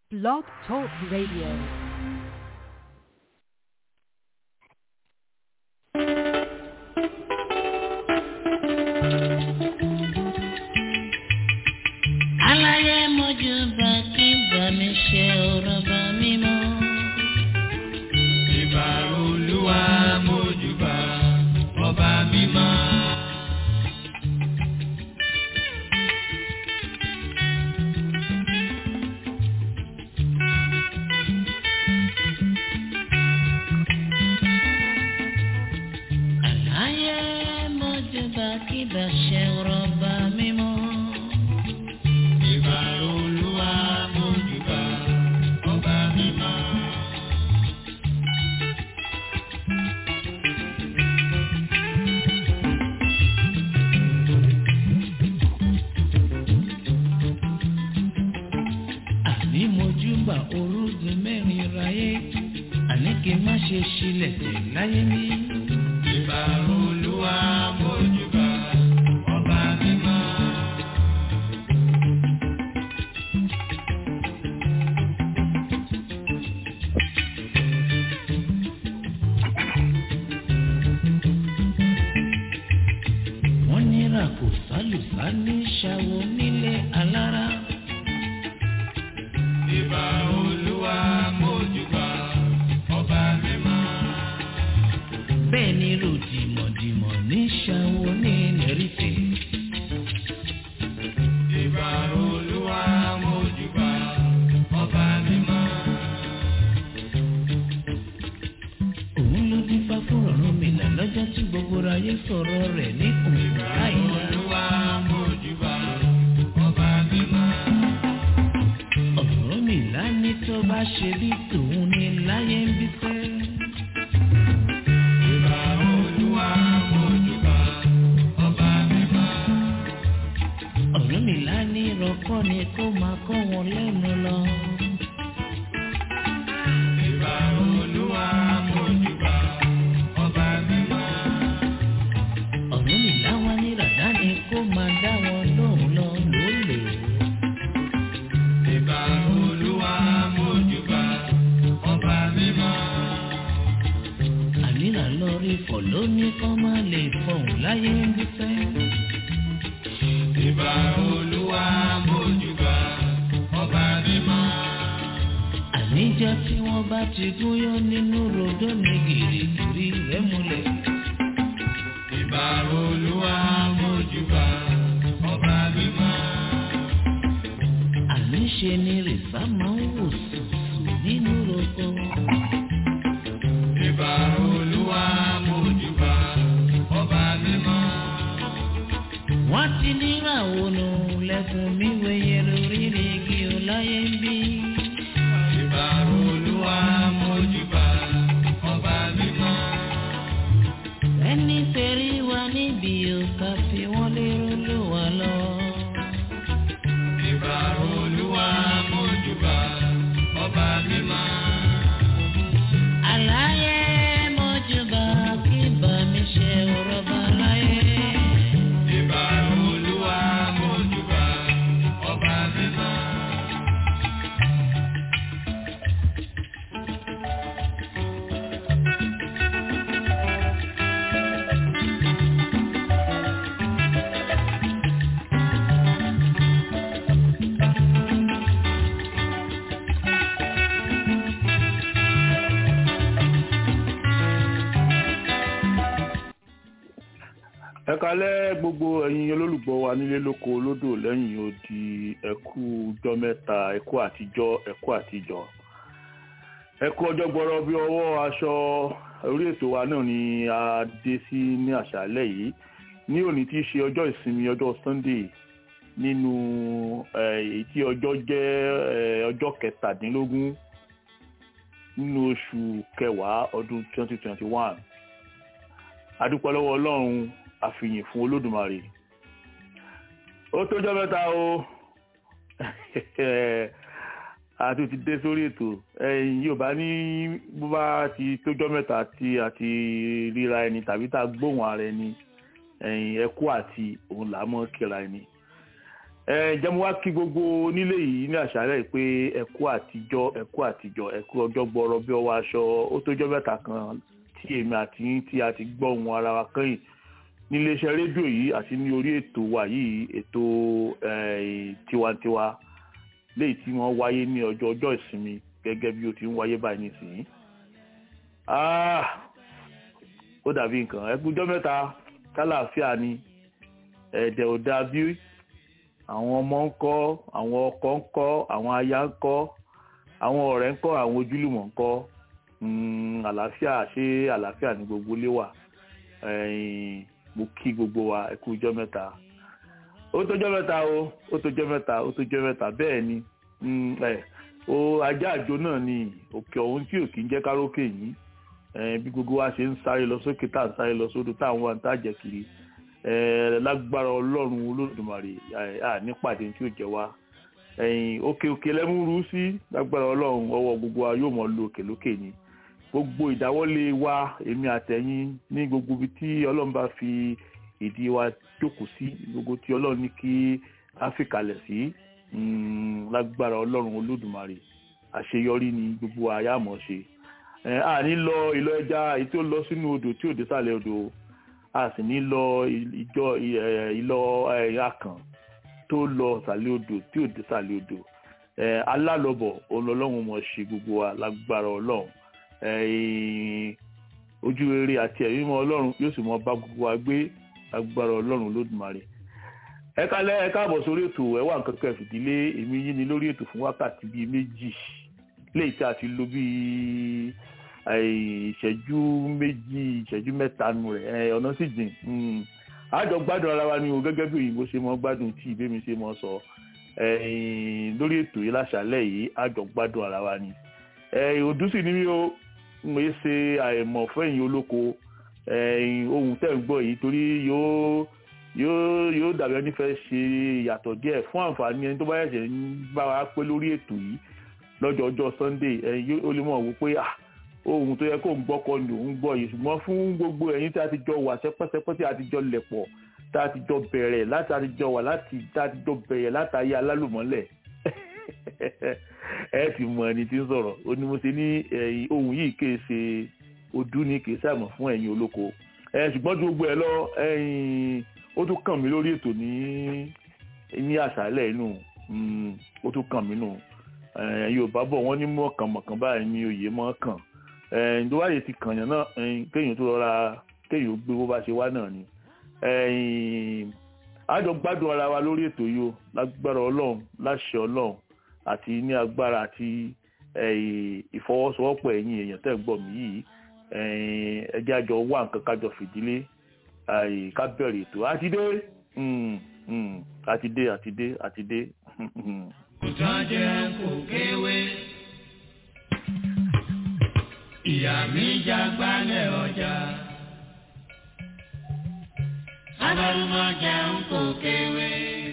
Blog Talk Radio. aláyé mojú bá kí bá mi ṣe ọ̀rọ̀ bá mi mọ́. ìbà olúwa mójúbà ọba mímọ́. aláyé mojú bá kí bá ṣe ọ̀rọ̀ bá mi mọ́. ìbà olúwa mójúbà ọba mímọ́. àní mojú bá orúgun mẹ́rin ráyé àní kí n má ṣe ṣílẹ̀ tẹ̀ láyé mi. ìbà olúwa mójúbà ọba mímọ́. wọ́n nira kò sálùsá ní ṣàwọ̀ nílé alára. ìbà olúwa mójúbà ọba mímọ́. bẹ́ẹ̀ ni ròdìmọ̀dìmọ̀ ní ṣàwọ̀ ní lẹ́rìfẹ̀. ìbà olúwa mójúbà ọba mímọ́. òun ló dín fá fún ọ̀run mi là lọ́jọ́ tí gbogbo ayé sọ̀rọ̀ rẹ̀ ní òun láìla. olúwa mójúbà ọba mímọ́. ọ̀rọ̀ mi là ní tó bá ṣe bí tòun ní láyé ń bí fẹ́. ìbà olúwa mójúbà ọba mímọ́. ọ̀rọ̀ mi là ní ìrọ̀kọ́ ni kó máa kọ́ wọn lẹ́nu lọ. ìbà olúwa mójúbà ọba mímọ́. ọ̀rọ̀ mi là wá ní ràdá ni kó máa dá wọn lóhùn lọ lólè. ìbà olúwa mójúbà ọba mímọ́. ànírà lọ rí fọ̀ lónìí kọ́ máa lè fọ̀hún láyé ń bí fẹ́. ìbà olúwa mójúbà ọba mímọ́. àníjọ́ tí wọ́n bá ti gúnyán nínú rodó ní gìrìgìrì rẹ̀ múlẹ̀. ìbà olúwa mójúbà ọba mímọ́. àníṣe ni rìsá máa ń wò sùsù nínú roko. ìbà olúwa mójúbà ọba mímọ́. wọ́n ti níràwọ̀ nù lẹ́kùn mi wẹ̀yẹ lórí igi ọláyé ń bí. ìbà olúwa mójúbà ọba mímọ́. ẹni tẹ̀rí wa níbi òkà fi wọ́n lérò ló wà lọ. ìbà olúwa mójúbà ọba mímọ́. àlàyé mọ́júbà kí bá mi ṣe ọ̀rọ̀ bá láyé. ìbà olúwa mójúbà ọba mímọ́. ẹ kalẹ́ gbogbo ẹ̀yin olólùgbọ́ wa nílé lóko lódò lẹ́yìn odi ẹ̀kú ọjọ́ mẹ́ta ẹ̀kú àtijọ́ ẹ̀kú àtijọ́ ẹ̀kú ọjọ́ gbọ́rọ̀ bí ọwọ́ aṣọ orí ètò wa náà ni a dé sí ní àṣálẹ́ yìí ní òní tí í ṣe ọjọ́ ìsinmi ọjọ́ Sunday nínú eh, èyí tí ọjọ́ jẹ́ eh, ọjọ́ kẹtàdínlógún nínú oṣù kẹwàá ọdún 2021 adúpẹ́ lọ́wọ́ Ọlọ́run àfihàn fún olódùmarè ó tójọ́ mẹ́ta o àti ti dé sórí ètò ẹ̀yin yóò bá ní bó bá ti tójọ́ mẹ́ta tí a ti ríra ẹni tàbí tá a gbóhùn ara ẹni ẹ̀yin ẹkú àti òun là á mọ́ kíra ẹni jẹ́mu wá kí gbogbo onílé yìí ní àṣálẹ́ pé ẹ̀kú àtijọ́ ẹ̀kú àtijọ́ ẹ̀kú ọjọ́ gbọ́rọ̀ bí ọwọ́ aṣọ ó tójọ́ mẹ́ta kan tí èmi àti yín tí a ti gbọ́ ohùn ara wa kẹ́yìn níléeṣẹ́ rédíò yìí àti ní orí ètò wa yìí ètò tiwantiwa léyìí tí wọ́n wáyé ní ọjọ́ ọjọ́ ìsinmi gẹ́gẹ́ bí ó ti ń wáyé báyìí nísìnyí. ó dàbí nǹkan ẹgbẹ́jọ́ mẹ́ta kálàáfíà ni ẹ̀dẹ̀ ò dáa bí àwọn ọmọ ń kọ́ àwọn ọkọ ń kọ́ àwọn aya ń kọ́ àwọn ọ̀rẹ́ ń kọ́ àwọn ojúlùmọ̀ ń kọ́ àlàáfíà ṣé àlàáfíà ní gbogbo ilé wà mo kí gbogbo wa ẹ kú ọjọ́ mẹ́ta ó tójọ́ mẹ́ta o ó tójọ́ mẹ́ta ó tójọ́ mẹ́ta bẹ́ẹ̀ ni o ajá àjò náà ni òkè ọ̀hún tí ò kí ń jẹ́ kárókè yìí bí gbogbo wa ṣe ń sáré lọ sókè tá à ń sáré lọ sódò tá à ń wá ń tàjẹ́ kiri lágbára ọlọ́run olódùmarè nípàdé tí ò jẹ́ wá òkè òkè lẹ́múrú sí lágbára ọlọ́run ọwọ́ gbogbo wa yóò mọ̀ lo òkè lókè ni gbogbo ìdáwọ́lé wa èmi àtẹ̀yìn ní gbogbo ibi tí ọlọ́run bá fi ìdí wa jókòó sí gbogbo tí ọlọ́run ní kí á fi kalẹ̀ sí lágbára ọlọ́run olódùmarè àṣeyọrí ni gbogbo àyàmọ̀ ṣe a ní lọ ìlọ ẹja èyí tó lọ sínú odò tí ò dé sàlẹ̀ odò a sì ní lọ ìjọ ìlọ akàn tó lọ sàlẹ̀ odò tí ò dé sàlẹ̀ odò alálọ́bọ̀ ọlọ́run mọ̀ ṣe gbogbo wa lágbára ọlọ́run ojú rere àti ẹ̀rí mọ́ ọlọ́run yóò sì mọ bá gbogbo wa gbé agbára ọlọ́run lódùmarè ẹ kálẹ́ ẹ káàbọ̀ sórí ètò ẹ wá nǹkan kan fìdílé èmi yín ni lórí ètò fún wákàtí bíi méjì léyìí tí a ti lò bíi ìṣẹ́jú méjì ìṣẹ́jú mẹ́ta nù rẹ̀ ọ̀nà sì jìn àjọ gbádùn ara wa ni o gẹ́gẹ́ bí òyìnbó ṣe mọ́ gbádùn tí ìbémi ṣe mọ́ sọ lórí ètò yìí láṣálẹ́ yìí àjọ gbádùn ara wa ni òdú sì ni mí o mo ṣe àìmọ̀ fẹ́yìn olóko ohun tẹ́ ń gbọ́ yìí torí yóò yóò yóò dàbí ẹni fẹ́ ṣe ìyàtọ̀ díẹ̀ fún àǹfààní ẹni tó bá yẹ̀ṣẹ̀ ń bá wa pé lórí ètò yìí lọ́jọ́ ọjọ́ Sunday ẹ̀yin ó lè mọ̀ wò pé ohun tó yẹ kó ń gbọ́ kọ́ ni òun gbọ́ yìí ṣùgbọ́n fún gbogbo ẹ̀yin tí a ti jọ wà sẹ́pẹ́sẹ́pẹ́ tí a ti jọ lẹ̀pọ̀ tá a ti jọ bẹ̀rẹ̀ láti a ti jọ wà láti tá a ti jọ bẹ̀rẹ̀ látàyé alálùmọ́lẹ̀ ẹ ti mọ ẹni tí ń sọ̀rọ̀ ó ní mo ṣe ní ohun yìí kì í ṣe ojú ni kì í ṣàmọ̀ fún ẹ̀yin olóko ṣùgbọ́n ju gbogbo ẹ lọ ó tún kàn mí lórí ètò ní ní àṣálẹ̀ inú ó tún kàn mí nù yorùbá bọ̀ wọ́n ní mọ̀kànmọ̀kàn báyìí ní oyè mọ́ kàn ìdúwáyé ti kàn yàn náà kéèyàn tó rọra kéèyàn gbé bó bá ṣe wá náà ni àjọ gbádùn ara wa lórí ètò yìí o lágbára ọlọ́run láṣẹ ọlọ́run àti ní agbára àti ìfọwọ́sowọ́pọ̀ ẹ̀yin èèyàn tẹ́ ń gbọ́ mí yìí ẹjẹ́ àjọ wà nǹkan kájọ fìdílé ká bẹ̀rẹ̀ ètò àti dé àti dé àti dé àti dé. kò jẹ́ kò kéwé ìyá mi jágbálẹ̀ ọjà. Abalumọ jẹun kò kéwé.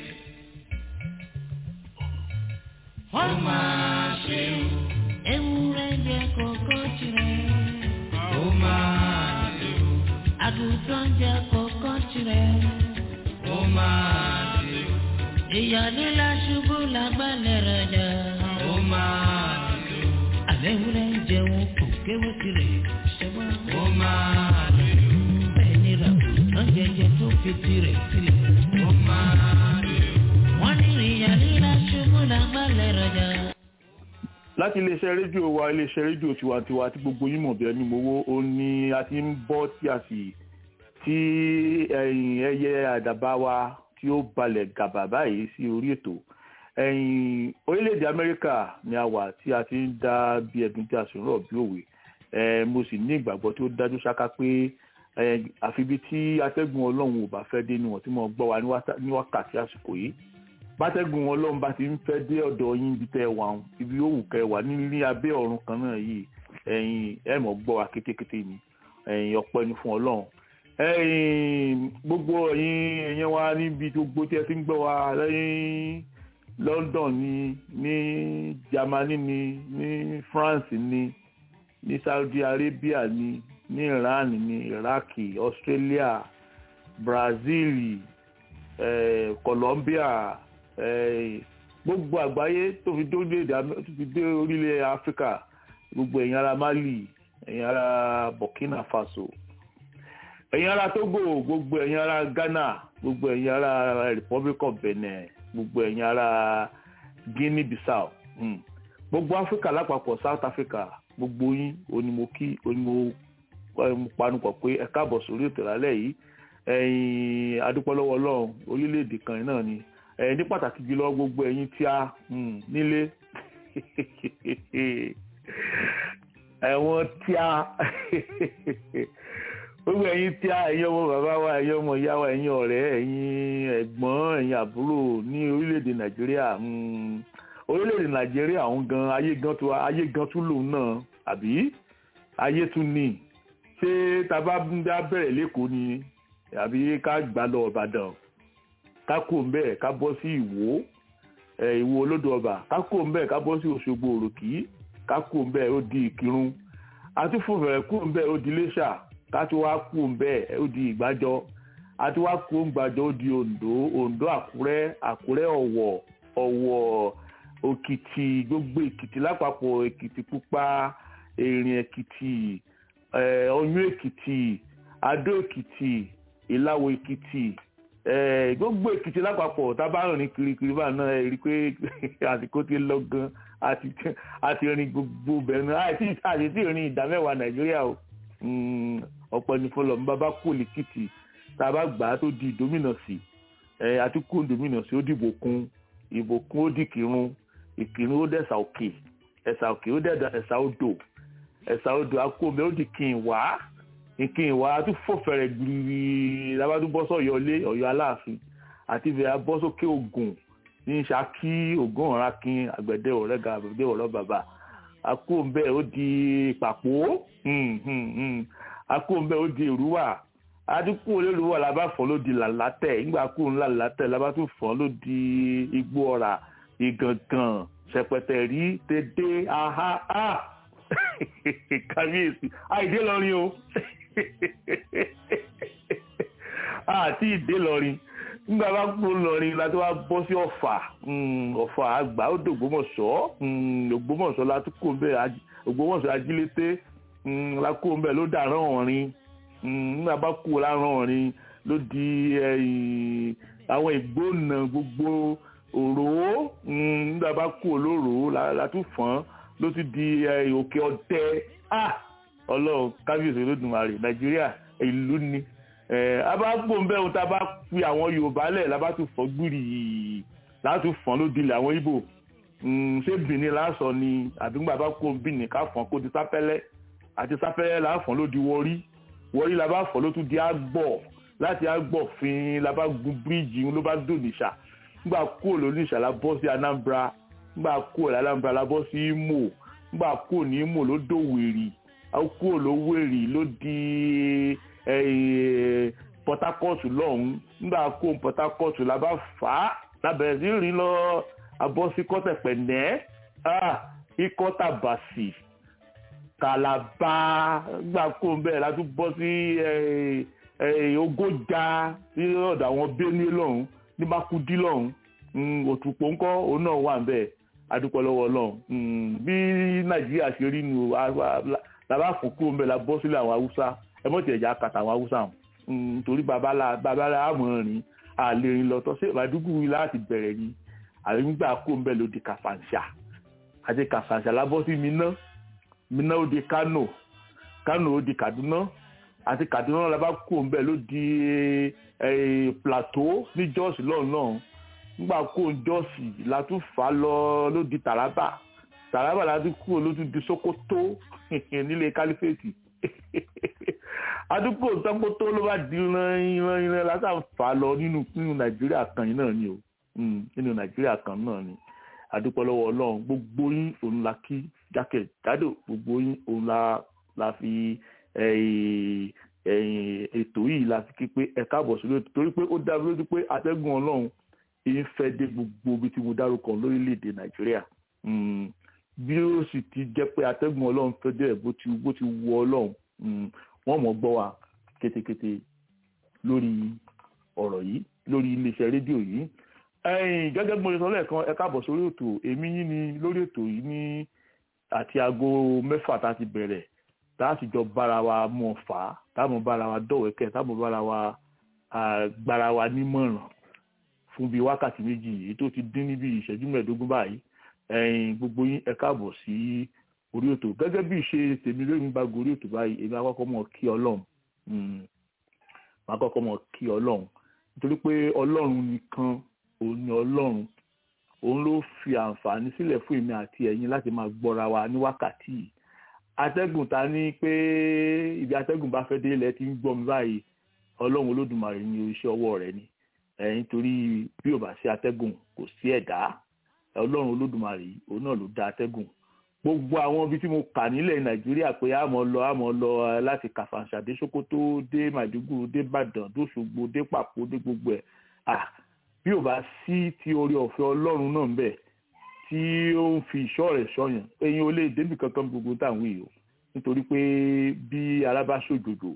Ó máa ṣe o. Ewúrẹ́ jẹ kókó tirẹ̀. Ó máa ṣe o. Àgùntàn jẹ kókó tirẹ̀. Ó máa ṣe o. Ìyọ̀lú la ṣubú lágbálẹ̀ rẹ̀ jẹ. Ó máa ṣe o. Àbẹ̀wúrẹ́ jẹun kò kéwé tirẹ̀. Ṣẹ́wọ́n. Ó máa ṣe o. Bẹ́ẹ̀ ni ràgùntàn jẹjẹ tó fi tirẹ̀ tirẹ̀. Ó máa ṣe o. Wọ́n ní ìyọ̀lú la ṣubú lágbálẹ̀ rẹ̀ jẹ. láti iléeṣẹ́ rédíò wa iléeṣẹ́ rédíò tiwantiwa tí gbogbo yín mọ̀ bí ẹni mowó ó ní a ti ń bọ́ tí a sì tí ẹ̀yìn ẹyẹ àdàbà wa tí ó balẹ̀ gàbà báyìí sí orí ètò ẹ̀yìn orílẹ̀-èdè amẹ́ríkà ni a wà tí a ti ń dá bí ẹ̀dùn tí a sì ń rọ̀ bí òwe ẹ̀ mo sì ní ìgbàgbọ́ tí ó dájú ṣáká pé àfi bí tí atẹ́gùn ọlọ́run ò bá fẹ́ dé níwọ̀n tí mo gbọ́ wa ní wákàtí àsìkò yìí bátẹ́gùn ọlọ́run bá ti ń fẹ́ dé ọ̀dọ̀ yín ibi tẹ́ ẹ wà ń ibi ó wù kẹ́ ẹ wà ní abẹ́ ọ̀run kan náà yìí ẹ̀yin ẹ̀ mọ̀ gbọ́ wa kétékété ni ẹ̀yin ọpẹ́ ni fún ọlọ́run ẹ̀yin gbogbo ẹ̀yin ẹ̀yẹn wa níbi gbogbo tí ẹ ti ń gbọ́ wa lẹ́yìn London ni ní Germany ni ní France ni ní Saudi Arabia ni ní Iran ni Iraq Australia Brazil eh, Colombia eh, gbogbo àgbáyé tó fi dé orílẹ̀-èdè Amẹ́- tó fi dé orílẹ̀ áfíríkà gbogbo ẹ̀yin ará mali ẹ̀yin ará burkina faso ẹ̀yin ará togo gbogbo ẹ̀yin ará ghana gbogbo ẹ̀yin ará republic of benin gbogbo ẹ̀yin ará guinea bissau mm. gbogbo áfíríkà lápapọ̀ south africa gbogbo yín onímọ̀kí onímọ̀ mo panupọ̀ pé ẹ káàbọ̀ sórí ètò ìrálẹ̀ yìí ẹ̀yin adúpọ́lọ́wọ́ ọlọ́run orílẹ̀-èdè kan náà ni ẹ̀yin ní pàtàkì jùlọ gbogbo ẹ̀yin tí a mm, nílé ẹ̀wọ̀n tí a gbogbo ẹ̀yin tí a ẹ̀yin ọmọ bàbá wa ẹ̀yin ọmọ ìyá wa ẹ̀yin ọ̀rẹ́ ẹ̀yin ẹ̀gbọ́n ẹ̀yin àbúrò ní orílẹ̀-èdè nàìjíríà mm, orílẹ̀-èdè nàìjíríà ọ̀hún gan ayé gan tó ayé gan tún lòun náà àbí ayé tún ní ṣé tá a bá ń dá bẹ̀rẹ̀ lẹ́kọ̀ọ́ ni àbí ká gbà lọ ìbàdàn ká kó ń bẹ́ẹ̀ ká bọ́ sí ìwó ẹ̀ ìwó olódò ọba ká kó ń bẹ́ẹ̀ ká bọ́ sí òṣogbo òròkì ká kó ń bẹ́ẹ̀ ó di ìkírun àti fún fẹ̀rẹ̀ kó ń bẹ́ẹ̀ ó di iléṣà ká tó wá kó ń bẹ́ẹ̀ ó di ìgbàjọ àti wá kó ń gbàjọ ó di oǹdó oǹdó àkúrẹ́ àkúrẹ́ ọ̀wọ̀ ọ̀wọ̀ òkìtì gbogbo èkìtì lápapọ̀ èkìtì pupa èrìn èkìtì eh, ọyún èkìtì adó èkìtì ìlàwọ̀ èkìtì eh, gbogbo èkìtì lápapọ̀ tá a bá rìn kirikiri bá náà ẹ rí i pé àsìkò ti lọ gan àti àti rìn gbogbo bẹ̀rẹ̀ náà àti àti tí rìn ìdá mẹ́wàá nàìjíríà o Mm, ọ̀pọ̀ ní fọlọ́ ní bàbá kò lèkìtì tá a bá gbà á tó di ìdómìnà sí ẹ àti kó ìdómìnà sí ó dìbò kún ìbò kún ó dì kírun ìkírun ó dẹ̀sà òkè ẹ̀sà òkè ó dẹ̀dà ẹ̀sà odò ẹ̀sà odò akómi ó di kìn wá ìkìn wá tún fòfẹ̀rẹ̀ gbìrì lábàdún bọ́ sọ̀yọ́ lé ọ̀yọ́ aláàfin àti ìfẹ́ bọ́ sókè ògùn ní Ṣakí ògùn ọ̀rá kin àgbẹ̀dẹ ọ̀rẹ́gà àgbẹ̀dẹ ọ̀rọ̀ bàbá akóńbẹ ó di pàpó akóńbẹ ó di èrúwà adínkù olórúwà la bá fọ́ ló di làlátẹ̀ nígbà kú ńlá làlátẹ̀ la bá tún fọ́ ló di igbó ọ̀rà ìgàngàn ṣẹpẹtẹ rí dédé aha a kábíyèsí àìdé lọrin o àti ìdé lọrin nígbà bá kú lọrin la tó wá bọ́ sí ọ̀fà ọ̀fà àgbà ó dògbómọ̀ṣọ́ ògbómọ̀ṣọ́ la tó kó bẹ́ẹ̀ ògbómọ̀ṣọ́ ajílété la kó bẹ́ẹ̀ ló dàrán ọ̀rin nígbà bá kú lárán ọ̀rin ló di àwọn ìgbóná gbogbo òró nígbà bá kú olóró la tún fọ́n ló ti di òkè ọdẹ ọlọ́run kábíyèsí olódùmarè nàìjíríà ìlú ni abágbóńbẹ́ ohun tá a bá fi àwọn yorùbá lẹ̀ la bá tún fọ́ gbúrì láti fọ́n ló dilẹ̀ àwọn ibo ṣé bìnní lásán ni àbí ńgbà bá kó bìnní ká fọ́n kó di sápẹ́lẹ́ àti sápẹ́lẹ́ là á fọ́n ló di wọrí wọrí la bá fọ́n ló tún di àgbọ̀ láti àgbọ̀ fin la bá gun bíríìjì ló bá dùn níṣà ńgbà kúrò lóníṣà la bọ́ sí anambra ńgbà kúrò ní anambra la bọ́ sí imo ńgbà kúrò ní imo ló dòwèrì kúrò ló wèrì ló di port harcourt lọ́hùn nígbà kó port harcourt la bá fà á lábẹ̀rẹ̀ sí rìn lọ abọ́ sí kọ́tẹ̀pẹ̀nẹ́ ikọ́ tàbàsì kàlàbà nígbà kó bẹ́ẹ̀ la tún bọ́ sí ogójà sí ọ̀dọ̀ àwọn benue lọ́hùn ní makudi lọ́hùn òtùpọ̀ ńkọ́ òun náà wà bẹ́ẹ̀ adúpọ̀ lọ́wọ́ lọ́hùn bí nàìjíríà ṣe rí nu làbá fún kúrò ń bẹ̀ la bọ́ sílẹ̀ àwọn haúsá ẹ mọ̀ tí ẹ̀já kàtà àwọn haúsá nítorí babalá àmọ̀rin àlèrin lọ́tọ́ sí ìbádùgù yìí láti bẹ̀rẹ̀ ni àrígbà kúrò ń bẹ̀ ló di kàfàǹṣà àti kàfàǹṣà la bọ́ sí minna minna ó di kano kano ó di kaduna àti kaduna la bá kúrò ń bẹ̀ ló di plateau ní jọ́ọ̀sì lọ́hùn náà nígbà kúrò jọ́ọ̀sì la tún fà á lọ ló di taraba taraba la tún kúrò ló tún di sokoto nílé kálífèsì àdúgbò sọ́kótó ló bá di ìran ìran lásán fà lọ nínú nínú nàìjíríà kan yìí náà ni o nínú nàìjíríà kan náà ni àdúpọ̀ lọ́wọ́ ọlọ́run gbogbo yín òun la kí jákèjádò gbogbo yín òun la la fi ètò yìí la fi kí pé ẹ káàbọ̀ sí lóòótọ́ torí pé ó dá mi lójú pé atẹ́gùn ọlọ́run èyí fẹ́ dé gbogbo ibi tí mo dárúkọ lórílẹ̀‐èdè nàìjíríà bí ó sì ti jẹ́ pé atẹ́gùn ọlọ́run fẹ́ dé bó ti bó ti wù ọlọ́run wọ́n mọ̀ gbọ́ wa kétékété lórí ọ̀rọ̀ yìí lórí iléeṣẹ́ rédíò yìí ẹ̀yin gẹ́gẹ́ bí mo ṣe sọ lẹ́ẹ̀kan ẹ káàbọ̀ sórí ètò èmi yín ni lórí ètò yìí ní àti aago mẹ́fà tá a ti bẹ̀rẹ̀ tá a sì jọ bára wa mọ̀ fà á táwọn bára wa dọ̀wẹ́kẹ̀ táwọn bára wa gbára wa nímọ̀ràn fún bíi wákàtí méjì èyí tó ti dín níbi ìṣẹ́jú mẹ́ẹ̀ẹ́dógún báyìí ẹ̀yin gbogbo yín ẹ káàbọ̀ sí orí ètò gẹ́gẹ́ bí ìṣe tèmi lóyún bá gorí ètò báyìí èmi àkọ́kọ́ mọ̀ kí ọlọ́run àkọ́kọ́ mọ̀ kí ọlọ́run nítorí pé ọlọ́run nìkan òun ni ọlọ́run òun ló fi àǹfààní sílẹ̀ fún èmi àti ẹ̀yin láti máa gbọ́ra wa ní wákàtí yìí atẹ́gùn ta ní pé ibi atẹ́gùn bá fẹ́ dé ilẹ̀ tí ń gbọ́ mi báyìí ọlọ́run olódùmarè ní iṣẹ́ ọwọ́ rẹ̀ ni ẹ̀yin torí bí ò bá sí atẹ́gùn kò sí ẹ̀dá ọlọ́run olódùmarè yìí òun náà ló dá atẹ́gùn gbogbo àwọn ibi tí mo kà nílẹ̀ nàìjíríà pé àmọ́ lọ àmọ́ lọ láti kàfàǹṣà dé sokoto dé màdúgùrú dé ìbàdàn dóṣogbo dé pàpó dé gbogbo ẹ̀ ah bí ò bá sí ti orí ọ̀fẹ́ ọlọ́run náà ń bẹ tí ó ń fi ìṣọ́ rẹ̀ ṣọ́yàn ẹ̀yin ò lè débì kankan gbogbo táwọn èèyàn nítorí pé bí ara bá ṣòjòjò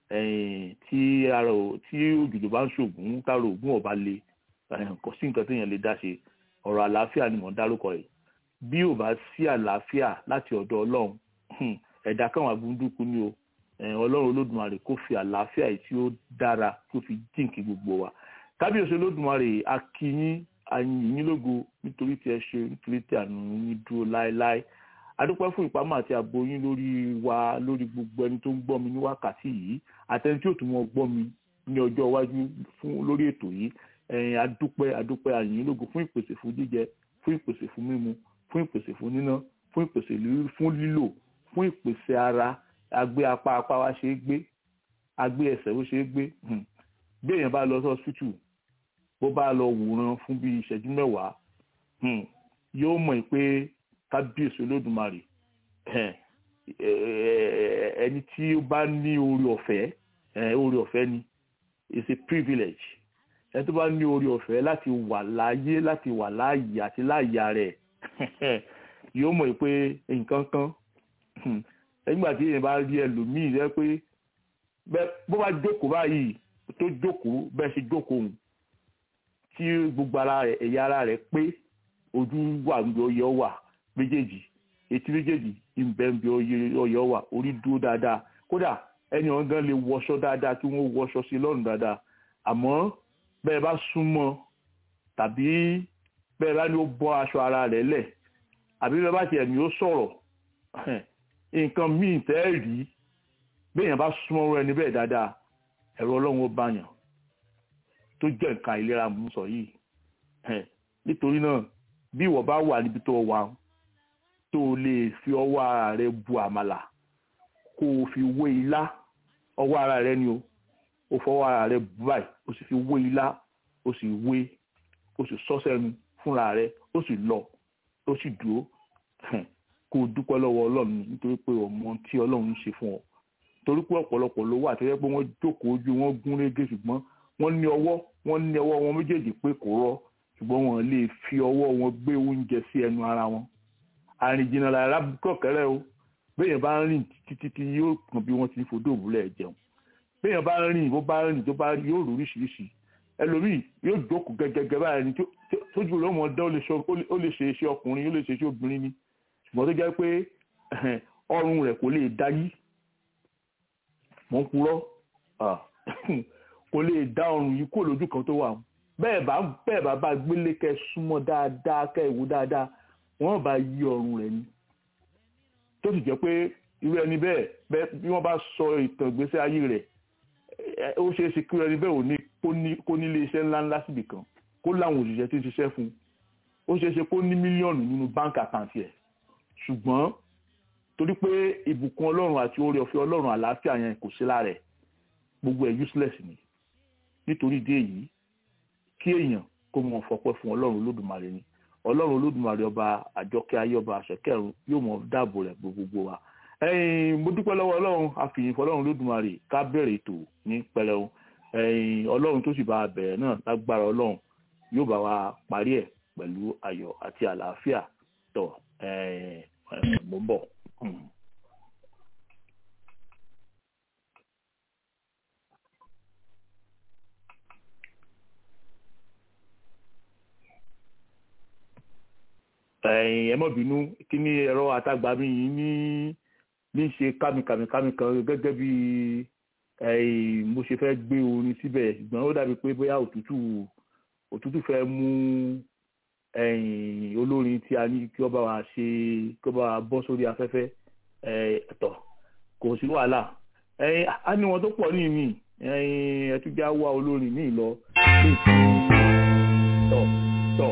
tí ara tí òjòjò bá ń ṣògùn tára ògùn ọba le kò sí nǹkan téèyàn lè dá ṣe ọ̀rọ̀ àlàáfíà ni mò ń dárúkọ rẹ̀ bí ò bá sí àlàáfíà láti ọ̀dọ̀ ọlọ́run ẹ̀dá káwọn agbóńdúkú ni o ọlọ́run olódùmarè kó fi àlàáfíà yìí tí ó dára kó fi jíǹkì gbogbo wa kábíyèsí olódùmarè akínyín ayìnyín lógo nítorí tí ẹ ṣe nítorí tí àánú yín dúró láéláé adúpẹ́ fún ìpamọ́ àti ààbò yín lórí wa lórí gbogbo ẹni tó ń gbọ́ mi ní wákàtí yìí àtẹni tí ò tún mọ́ gbọ́ mi ní ọjọ́ iwájú fún lórí ètò yìí ẹ̀yin adúpẹ́ adúpẹ́ ayìnyín lógo fún ìpèsè fún jíjẹ fún ìpèsè fún mímu fún ìpèsè fún níná fún ìpèsè fún lílò fún ìpèsè ara agbé apá apá wa ṣe é gbé agbé ẹsẹ̀ ó ṣe é gbé bí èèyàn bá lọ sí hospital bó bá lọ wòran fún bí ìṣẹ́jú mẹ́wàá yóò mọ̀ pé kábíyèsí olódùmarè ẹni tí ó bá ní orí ọ̀fẹ́ orí ọ̀fẹ́ ni it's a privilege ẹni tó bá ní orí ọ̀fẹ́ láti wà láyé láti wà láàyè àti láàyè rẹ̀ yóò mọ̀ pé nǹkan kan nígbà tí èèyàn bá rí ẹlòmíì rẹ pé bó bá jókòó báyìí tó jókòó bẹ́ẹ̀ ṣe jókòó tí gbogbo ara rẹ̀ ẹ̀yà ara rẹ̀ pé ojú wà níbi ọyẹ wà méjèèjì etí méjèèjì ìbẹ̀ níbi ọyẹ wà orí dúró dáadáa kódà ẹni ọ̀hún gan lè wọṣọ dáadáa kí wọ́n wọṣọ sí lọ́rùn dáadáa àmọ́ bẹ́ẹ̀ bá súnmọ́ tàbí bẹ́ẹ̀ bá ní ó bọ́ aṣọ ara rẹ̀ lẹ̀ àbí bẹ́ẹ̀ bá tiẹ̀ ní ó sọ̀rọ̀ nǹkan míì tẹ́ rí béèyàn bá súnmọ́ ẹni bẹ́ẹ̀ dáadáa ẹ̀rọ ọlọ́run ó báyàn tó jẹ́ nǹkan ìlera mú sọ yìí nítorí náà bí ìwọ bá wà níbi tó wà tó lè fi ọwọ́ ara rẹ bu àmàlà kó o fi wé ilá ọwọ́ ara rẹ ni o o fọwọ́ ara rẹ bu báyìí o sì fi wé ilá o sì wé o sì sọ sẹ́nu fúnra rẹ o sì lọ o sì dúró kó o dúpẹ́ lọ́wọ́ ọlọ́run nítorí pé ọmọ tí ọlọ́run ń ṣe fún ọ torí pé ọ̀pọ̀lọpọ̀ ló wà tó yẹ pé wọ́n jókòó ojú wọn gún régé ṣùgbọ́n wọ́n ní ọwọ́ wọ́n ní ọwọ́ wọn méjèèjì pé kò rọ́ ṣùgbọ́n wọn lè fi ọwọ́ wọn gbé oúnjẹ sí ẹnu ara wọn àrìnjìnà lára kọ̀kẹ́rẹ́ o béèyàn bá ń rìn títí tí yóò kàn bí wọ́n ti fòdó òwúlẹ̀ jẹun béèyàn bá ń rìn bó bá rìn tó bá yóò rò oríṣiríṣi ẹlòmíì yóò jókòó gẹ́gẹ́gẹ́ báyìí ni tójú rẹ̀ mọ̀ dán ó lè ṣe iṣẹ́ ọkùnrin ó lè ṣe iṣẹ́ obìnrin ni ṣùgbọ́n tó jẹ́ pé ọrùn rẹ̀ kò lè dá yí mọ̀ ń purọ́ kò lè dá ọrùn yìí kó lójú kan tó wà bẹ́ẹ̀ bá bẹ́ẹ̀ bá bá gbélé kẹ́ súnmọ́ dáadáa kẹ́ ìwò dáadáa wọ́n bá yí ọrùn rẹ̀ ni tó sì jẹ́ pé irú ẹni bẹ́ẹ̀ bí wọ́n bá sọ ìtàn ìgbésí ayé rẹ̀ ó ṣeé ṣe kí irú ẹni bẹ́ẹ̀ ò ní kó nílé iṣẹ́ ńláńlá síbì kan kó láwọn òṣìṣẹ́ tí ń ṣiṣẹ́ fún ó ṣeé ṣe kó ní mílíọ̀nù nínú báńkì àkáǹtì ẹ̀ ṣùgbọ́n torí pé ìbùkún ọlọ́run àti oore ọ̀fẹ́ ọlọ́run àlàáfíà yẹn kò sí lára ẹ̀ gbogbo ẹ̀ useless ni nítorí ìdí èyí kí èèyàn kó mọ fọpẹ́ fún ọlọ́run olódùmarè ni ọlọ́run olódùmarè ọba àjọkẹ́ ayé ọba àṣẹkẹ́rù yóò mọ dáàbò rẹ̀ gbogbo wa ẹ̀yin mo dúpẹ́ lọ́wọ́ ọlọ́run àfihàn fọlọ́run olódùmarè ká bẹ̀rẹ̀ ètò ní pẹrẹu ẹ̀yin ọlọ́run tó sì bá a bẹ̀rẹ̀ náà lágbára ọlọ́run yóò bá wa parí ẹ̀ pẹ̀lú ayọ̀ àti àlàáfíà tọ̀ mo ń bọ̀. ẹ mọ̀ bínú kí ni ẹ̀rọ àtagbà mi yìí ní ní ṣe kámikàmikàmi kan gẹ́gẹ́ bí mo ṣe fẹ́ gbé orin síbẹ̀ ṣùgbọ́n ó dàbí pé bóyá òtútù òtútù fẹ́ mú olórin tí a ní kí ó bá wa ṣe kí ó bá wa bọ́ sórí afẹ́fẹ́ ẹ̀tọ́ kò sí wàhálà a ní wọn tó pọ̀ ní ìmí ẹtújá wá olórin míì lọ tọ̀ tọ̀.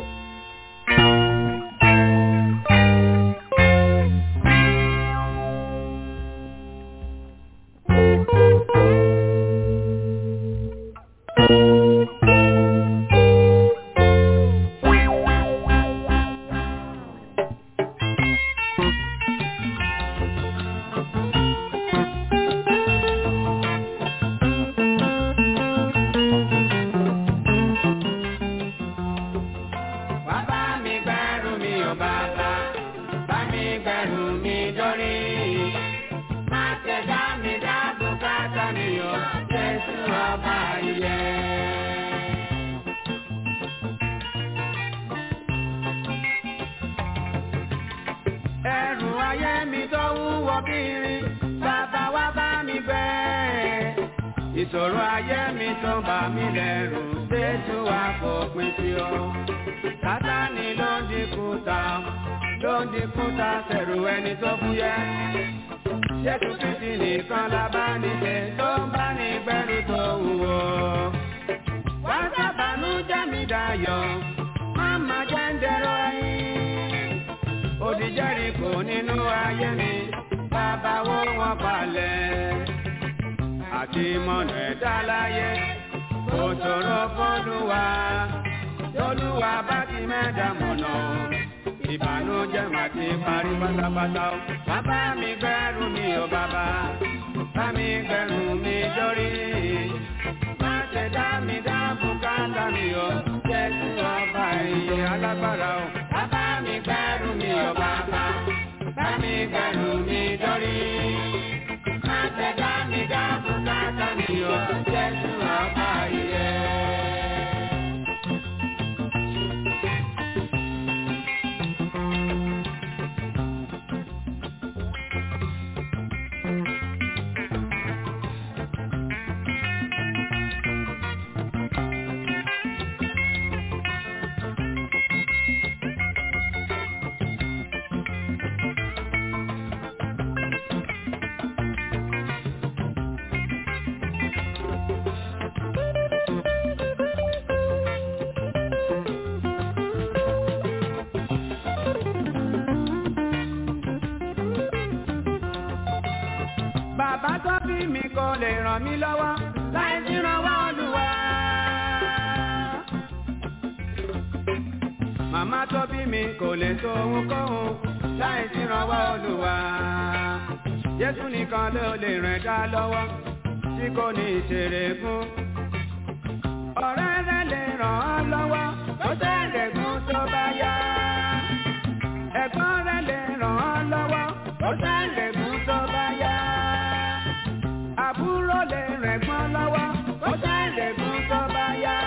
ìṣòro ayé mi tó bà mí lẹ́rù Jésù wá fòpin sí ọ. Sátánì ló ń dínkù ta, ló ń dínkù ta sẹ̀rù ẹni tó fúyẹ́. Jésù Kristi nìkan la bá níṣe tó ń bá ní gbẹ́rù tó wúwo. Wá sábàánú jẹ́ mi dayọ̀, má má jẹ́ ń dẹ̀rọ ẹyin. Odi Jẹ́ríkò nínú ayé mi, bàbá wo wọn palẹ̀ àti mọ̀nà ẹ̀dá láyé kò ṣòro fọ́lùwà tọ́lùwà bá ti mẹ́ta mọ̀nà ìbànújẹ́ mà ti parí pátápátá o. bàbá mi gbẹ́rù mi ò bàbá bá mi gbẹ́rù mi dórí má ṣe dá mi dá bùkátà mi o jésù ọba ìyè alágbára o. bàbá mi gbẹ́rù mi ò bàbá bá mi gbẹ́rù mi dórí má ṣe dá mi dá bùkátà mi o jésù ọba ìyè. bàbá tó bí mi kò lè ràn mí lọ́wọ́ láì sí ìrànwọ́ Olúwa. màmá tó bí mi kò lè so ohunkóhun láì sí ìrànwọ́ Olúwa. Jésù nìkan ló lè ràn dá lọ́wọ́ tí kò ní ìṣeré fún. ọ̀rẹ́ rẹ̀ lè ràn án lọ́wọ́ kó tẹ̀lé gún tó bá yá. ẹ̀gbọ́n rẹ̀ lè ràn án lọ́wọ́ kó tẹ̀lé gún tó bá yá àbúrò lè rẹ̀gbọ́n lọ́wọ́ kó tẹ̀lé fún tó bá yá.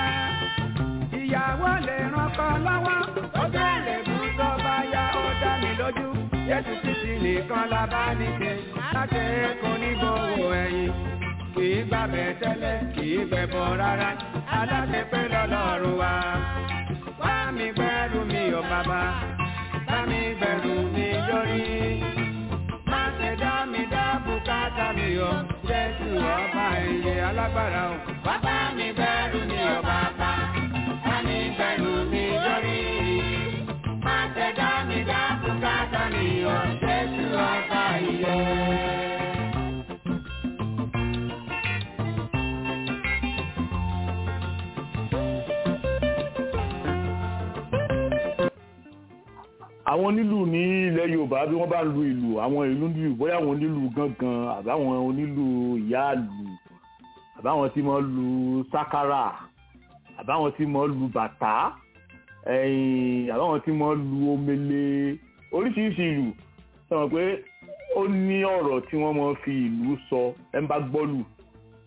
ìyàwó lè rànkọ́ lọ́wọ́ kó tẹ̀lé fún tó bá yá. ó dá mi lójú Jésù Kristi nìkan la bá níṣe láti kó ní gbogbo ẹ̀yìn. kì í gbàbẹ̀ tẹ́lẹ̀ kì í gbẹ̀bọ̀ rárá aláṣẹ pé lọ́lọ́run wa. wá mi gbẹ́rù mi ò bàbá bá mi gbẹ́rù mi lórí má ṣe dá mi dá bùkátà mi o jésù ọba ìyè alágbára o. bàbá mi bẹ̀rù mi ò bàbá bá mi bẹ̀rù mi lórí. má ṣe dá mi dá bùkátà mi o jésù ọba ìyè. àwọn onílù ní ilẹ̀ yorùbá bí wọ́n bá lu ìlù àwọn ìlú nílù bóyá àwọn onílù gángan àbáwọn onílù ìyáàlù àbáwọn tí wọ́n lu sákárà àbáwọn tí wọ́n lu bàtà ẹ̀yìn àbáwọn tí wọ́n lu omele oríṣiríṣi ìlù sọ pé ó ní ọ̀rọ̀ tí wọ́n máa fi ìlú sọ ẹ̀ ń bá gbọ́lù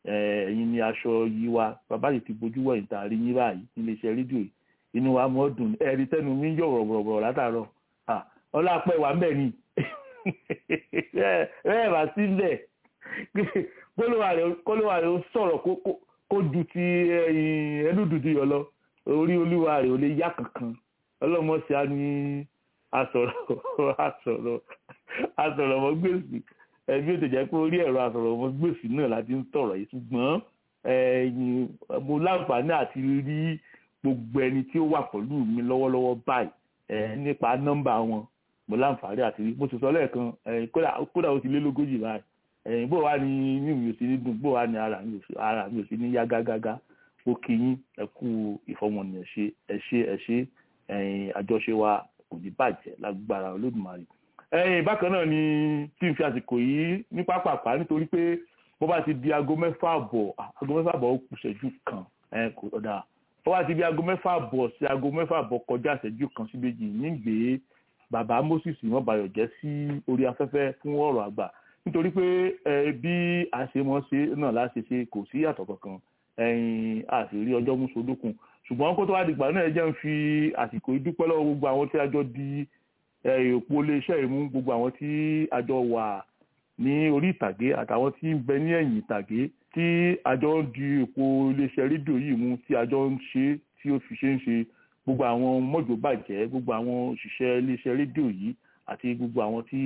ẹ̀yin ni aṣọ yìí wa bàbá yìí ti bójú wọ̀nyí tá a rí yín báyìí nílé iṣẹ́ rédíò yìí inú wa mọ́ dùn ẹ̀rí tẹ́nu mi ń yọ̀ rọ̀rọ̀rọ̀ látàárọ̀ ọlápẹ́ wà ń bẹ̀ ni bẹ́ẹ̀ bá sí ń bẹ̀ kólówà rẹ̀ ó sọ̀rọ̀ kó ju ti ẹnu dúdú yọ lọ orí olúwa rẹ̀ ò lè yá kankan ọlọ́mọṣẹ́ á ní asọ̀rọ̀ asọ̀rọ̀ asọ̀rọ̀ ọmọ gbèsè ẹbí ó ti jẹ́ pé orí ẹ̀rọ asọ̀rọ̀ ọmọ gbèsè náà láti ń sọ̀rọ̀ yìí ṣùgbọ́n mo láǹfààní àti rí gbogbo ẹni tí ó wà pẹ̀lú mi lọ́wọ́lọ́wọ́ báyìí nípa nọ́mbà wọn mo láǹfààní àti rí mo sì sọ lẹ́ẹ̀kan kódà ó ti lé lógójì báyìí bó wà ní inú mi ò sí ní dùn bó wà ní ara mi ò sí ní yá gágágá ó kí yín ẹ kú ìfọmọnìyàn ṣe ẹ ṣe ẹ ṣe àjọṣe wa kò ní bàjẹ́ lágbára olódùmarè ẹ̀yìn bákan náà ni tí n fi àsìkò yìí ní pápápá nítorí pé bó bá ti di aago mẹ́fà àbọ̀ aago mẹ́fà àbọ̀ ó kù ṣẹ́jú kan kò ọ̀dà bó bá ti di aago mẹ́fà àbọ̀ sí aago mẹ́fà àbọ̀ kọjá ṣẹ́jú kan sí méjì nígbè bàbá Moses wọ́n bayọ̀ jẹ́ sí orí afẹ́fẹ́ fún ọ̀rọ̀ àgbà nítorí pé bí àṣemọ́ṣe náà láṣẹ ṣe kò sí yàtọ̀ kankan ẹ̀yìn àṣírí ọjọ́ mú sódókun ṣùgbọ́n kó tó wá dìgbà náà ẹ jẹ́ ń fi àsìkò ìdúpẹ́ lọ́wọ́ gbogbo àwọn tí a jọ di òpó iléeṣẹ́ ìmú gbogbo àwọn tí a jọ wà ní orí ìtàgé àtàwọn tí ń bẹ ní ẹ̀yìn ìtàgé tí a jọ ń di òpó iléeṣẹ́ rédíò yìí mú tí a jọ ń ṣe tí ó fi ṣe ń ṣe gbogbo àwọn mọ́jò bàjẹ́ gbogbo àwọn òṣìṣẹ́ iléeṣẹ́ rédíò yìí àti gbogbo àwọn tí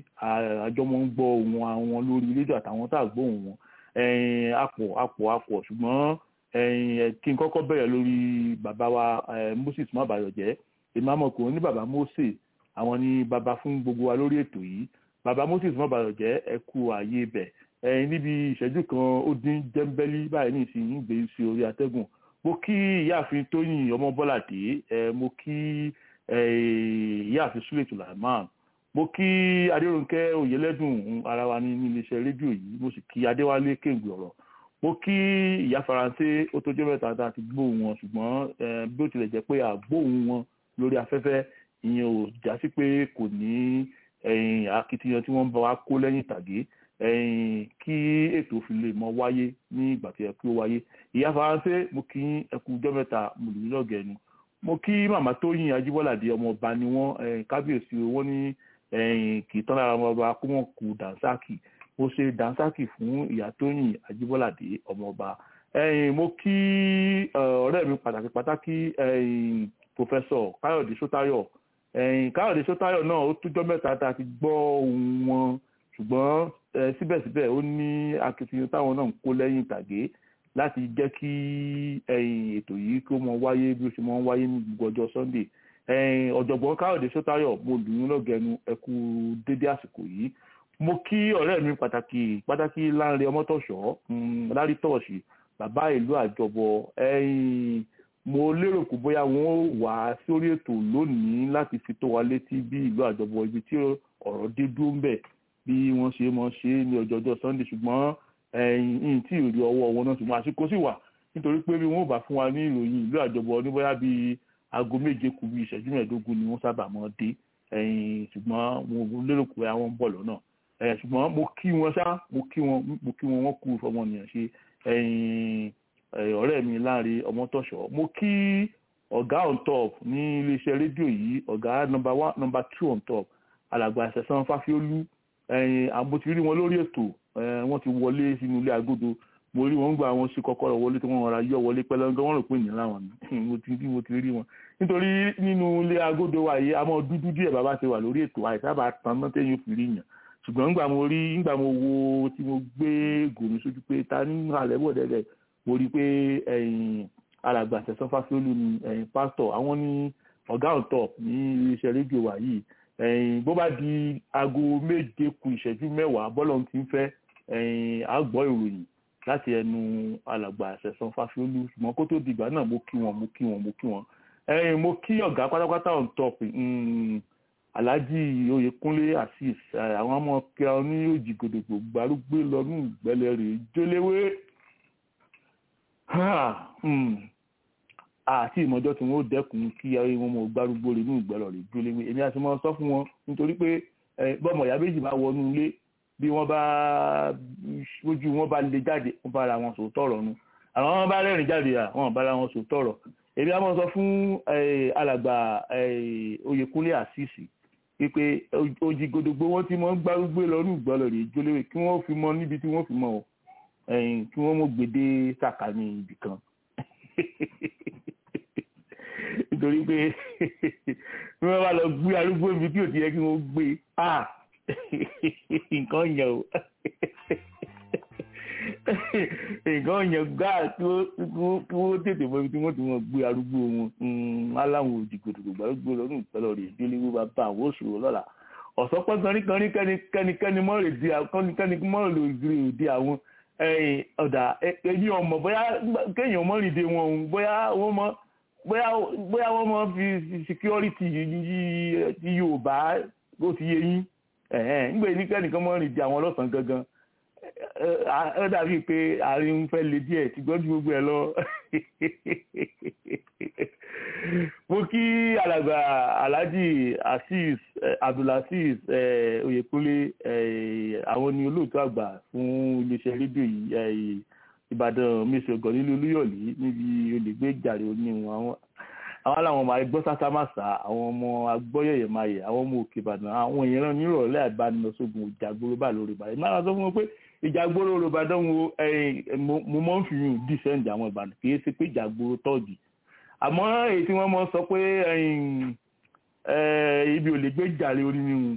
a jọ mọ́ ń gbọ́ ohùn àwọn lórí rédíò àtàwọn tá à gbóhùn wọn àpọ̀ àpọ̀ àpọ̀ ṣùgbọ́n kí n kọ́kọ́ bẹ̀rẹ̀ lórí bàbá wa Moses mabayọ̀jẹ́ èmi àmọ̀kùnrin ní bàbá Mose àwọn ni bàbá fún gbogbo wa lórí ètò yìí bàbá Moses mabayọ̀jẹ́ ẹ kú ààyè bẹ̀ níbi ìṣẹ́jú kan ó dín jẹ́ńbẹ́lí báyìí ní ìsinyìí gbé sí orí atẹ́gùn mo kí ìyáàfin Tóyìn ọmọ Bọ́ládé mo kí ìyáàfin Sule Tulaman mo kí Adérónkẹ́ Oyèlẹ́dùn ara wa ní iléeṣẹ́ rédíò yìí mo sì kí Adéwálé Kéǹgbè ọ̀rọ̀ mo kí ìyá faransé ó tó jẹ́ mẹ́ta tá a ti gbóhùn wọn ṣùgbọ́n bí ó tilẹ̀ jẹ́ pé àgbóhùn wọn lórí afẹ́fẹ́ ìyẹn ò já sí pé kò ní akitiyan tí wọ́n bá wa kó lẹ́yìn ìtàgé kí ètò fi lè mọ wáyé ní ìgbà tí ẹ kí ó wáyé ìyá faransé mo kí ẹkú jọ́ mẹ́ta mo lù ú lọ́gẹ̀ẹ́nu mo kí màmá tóyìn ajíbọ́ládé ọmọ ọba ni wọ́n kábíyèsí wọn ní kì í tán lára ọmọ ọba kó wọn kú dànsákì mo ṣe dansaki fún ìyá tóyìn ajíbọ́ládé ọmọọba mo kí ọ̀rẹ́ mi pàtàkì pàtàkì pòfẹ́sọ̀ káyọ̀dé sótáyọ̀ káyọ̀dé sótáyọ̀ náà ó tújọ́ mẹ́ta tá a ti gbọ́ ohùn wọn ṣùgbọ́n síbẹ̀síbẹ̀ ó ní akitiyan táwọn náà ń kó lẹ́yìn ìtàgé láti jẹ́ kí ètò yìí kó mọ wáyé bí ó ṣe mọ wáyé ní gbogbo ọjọ́ sunday ọ̀jọ̀gbọ́n káyọ̀dé sótáyọ̀ mo lù ú lọ́gẹ̀ẹ́nu ẹ kú dédé àsìkò yìí mo kí ọ̀rẹ́ mi pàtàkì pàtàkì láńre ọmọtọ̀ṣọ́ lárí tọ̀ọ̀ṣì bàbá ìlú àjọbọ mo lérò pé bóyá wọn ó wá sórí ètò lónìí láti fi tó wa létí bí ìlú àjọbọ ibi tí ọ̀rọ̀ dé dúró ń bẹ̀ bí wọ́n ṣe mọ̀ ṣe ní ọjọ́jọ́ sunday ṣùgbọ́n ẹ̀yìn tí ìrírí ọwọ́ wọn náà ṣùgbọ́n àsìkò sì wà nítorí pé bí wọ́n bá fún wa ní ìròyìn ìlú àjọbọ ní bóyá bíi aago méje kù bí ìṣẹ́jú mẹ́ẹ̀ẹ́dógún ni wọ́n sábà mọ́ dé ṣùgbọ́n mo lérò pé àwọn ń bọ̀ lọ́nà ṣùgbọ́n mo kí wọn ṣá mo kí wọn mo kí wọn wọ́n kú fọmọnìyàn ṣe ọ̀rẹ́ mi láàrin ọmọtọ̀ṣọ́ mo kí ọ̀gá on top ní iléeṣẹ́ rédíò yìí ọ̀gá nọmba one nọmba two on top alàgbà ṣẹ̀san fáfiólú àmọ́ ti rí wọn lórí ètò wọ́n ti wọlé sínú ilé agodo mo rí wọn gba àwọn sí kọ́kọ́rọ́ wọlé tí wọ́n rọra yọ wọlé pẹ́lẹ́ńgẹ́ wọ́n rò pé ìyẹn láwọn ni mo ti rí mo ti rí wọn nítorí nínú ilé agodo wa yìí àmọ́ dúdú díẹ̀ bàbá ti wà lórí ètò àìsábà tán náà téyìn fi rí yàn ṣùgbọ́n ńgbà mo rí ńgbà mo wo tí mo gbé gòmí sójú pé ta ní alẹ́ bọ̀ dẹ́dẹ́ mo rí pé alàgbà Sẹ̀san Fásiolú ni pásítọ̀ àwọn ní ọ̀gá on top ní iléeṣẹ́ rédíò wa yìí bó bá di aago méje ku ìṣẹ́jú mẹ́wàá bọ́lọ̀ ti ń fẹ́ á gbọ́ ìròyìn láti ẹnu alàgbà Sẹ̀san Fásiolú ṣùgbọ́n kó tó dìgbà náà mo kí wọn mo kí wọn mo kí wọn mo kí ọ̀gá pátápátá on top alhaji oyèkúnlé asis àwọn ọmọ kíá ní òjì gòdògbò gbárùgbé lọnù ìgbẹlẹ rè jóléwé àti ìmọ̀jọ́ tí wọ́n ó dẹ́kun kí wọn mọ gbárùgbó rè ní ìgbẹlọ rè jóléwé èmi àti wọn sọ fún wọn nítorí pé bọ́mọ ìyá méjì bá wọnú ilé bí wọ́n bá ojú wọn bá le jáde wọ́n bá ara wọn sòótọ́ ọ̀rọ̀ nu àwọn wọn bá rẹ́rìn jáde à wọ́n bá ara wọn sòótọ́ ọ̀rọ̀ èmi á mọ̀ sọ fún alàgbà Oyèkúnlé àṣìṣì pípé ojì gbogbo wọn ti mọ ń gbárùgbé lọ́rùn ìgbọ́lọ̀ rè jólówó kí wọ́n fi mọ níbi tí wọ́n fi mọ kí wọ́n mọ̀ gbèdé sàkání ibì kan nítorí pé bí wọ́n bá lọ gbé arúgbó ibi tí ò ti yẹ kí wọ́n gbé nǹkan yẹn o nǹkan yẹn gáà kí wọ́n tètè mọ ibi tí wọ́n ti wọ́n gbé arúgbó wọn aláwọn òdìgbòdìgbò gbàrúgbó lọ́dún ìpẹ́lẹ̀ rẹ̀ délé wọ́n bá bá àwọn òṣòro lọ́la ọ̀sọ́pọ̀ kanríkanrí kẹ́nikẹ́ni mọ́rẹ̀ òde àwọn ọ̀dà ẹni ọmọ bóyá kéèyàn mọ́rìn dé wọn òun bóyá wọ́n mọ́ bóyá wọ́n mọ́ fi security ti Yorùbá ó ti yé yín nígbà yìí kẹ́nìkan mọ́rìn dé àwọn ọlọ́sàn gangan ó dàbí pé àárín ń fẹ́ le díẹ̀ tí gbọ́dọ̀ gbogbo ẹ̀ lọ. mo kí alàgbà alhaji azeez abdulaziz oyèkúnlé àwọn ni olóòtú àgbà fún iléeṣẹ́ rédíò yìí ìbàdàn mẹsàn-án nílùú olúyọ̀lé níbi olùgbé jàre oníwọn àwọn àwọn làwọn ọmọ agbọ́ sátámàsà àwọn ọmọ agbọ́yẹ̀yẹ̀ máyẹ̀ àwọn ọmọ òkè ìbàdàn àwọn èèyàn náà nírọ̀lẹ́ àbánilọ́sọ̀gùn ìjàgbóró bá lórí ìbàdàn máa sọ fún wọn pé ìjàgbóró olùbàdàn wo mo mọ̀ ń fi yùn dísẹ́ǹdì àwọn ìbàdàn kì í ṣe pé ìjàgbóró tọ́ọ̀gì àmọ́ èyí tí wọ́n mọ̀ sọ pé ibi ò lè gbé jàre oníhun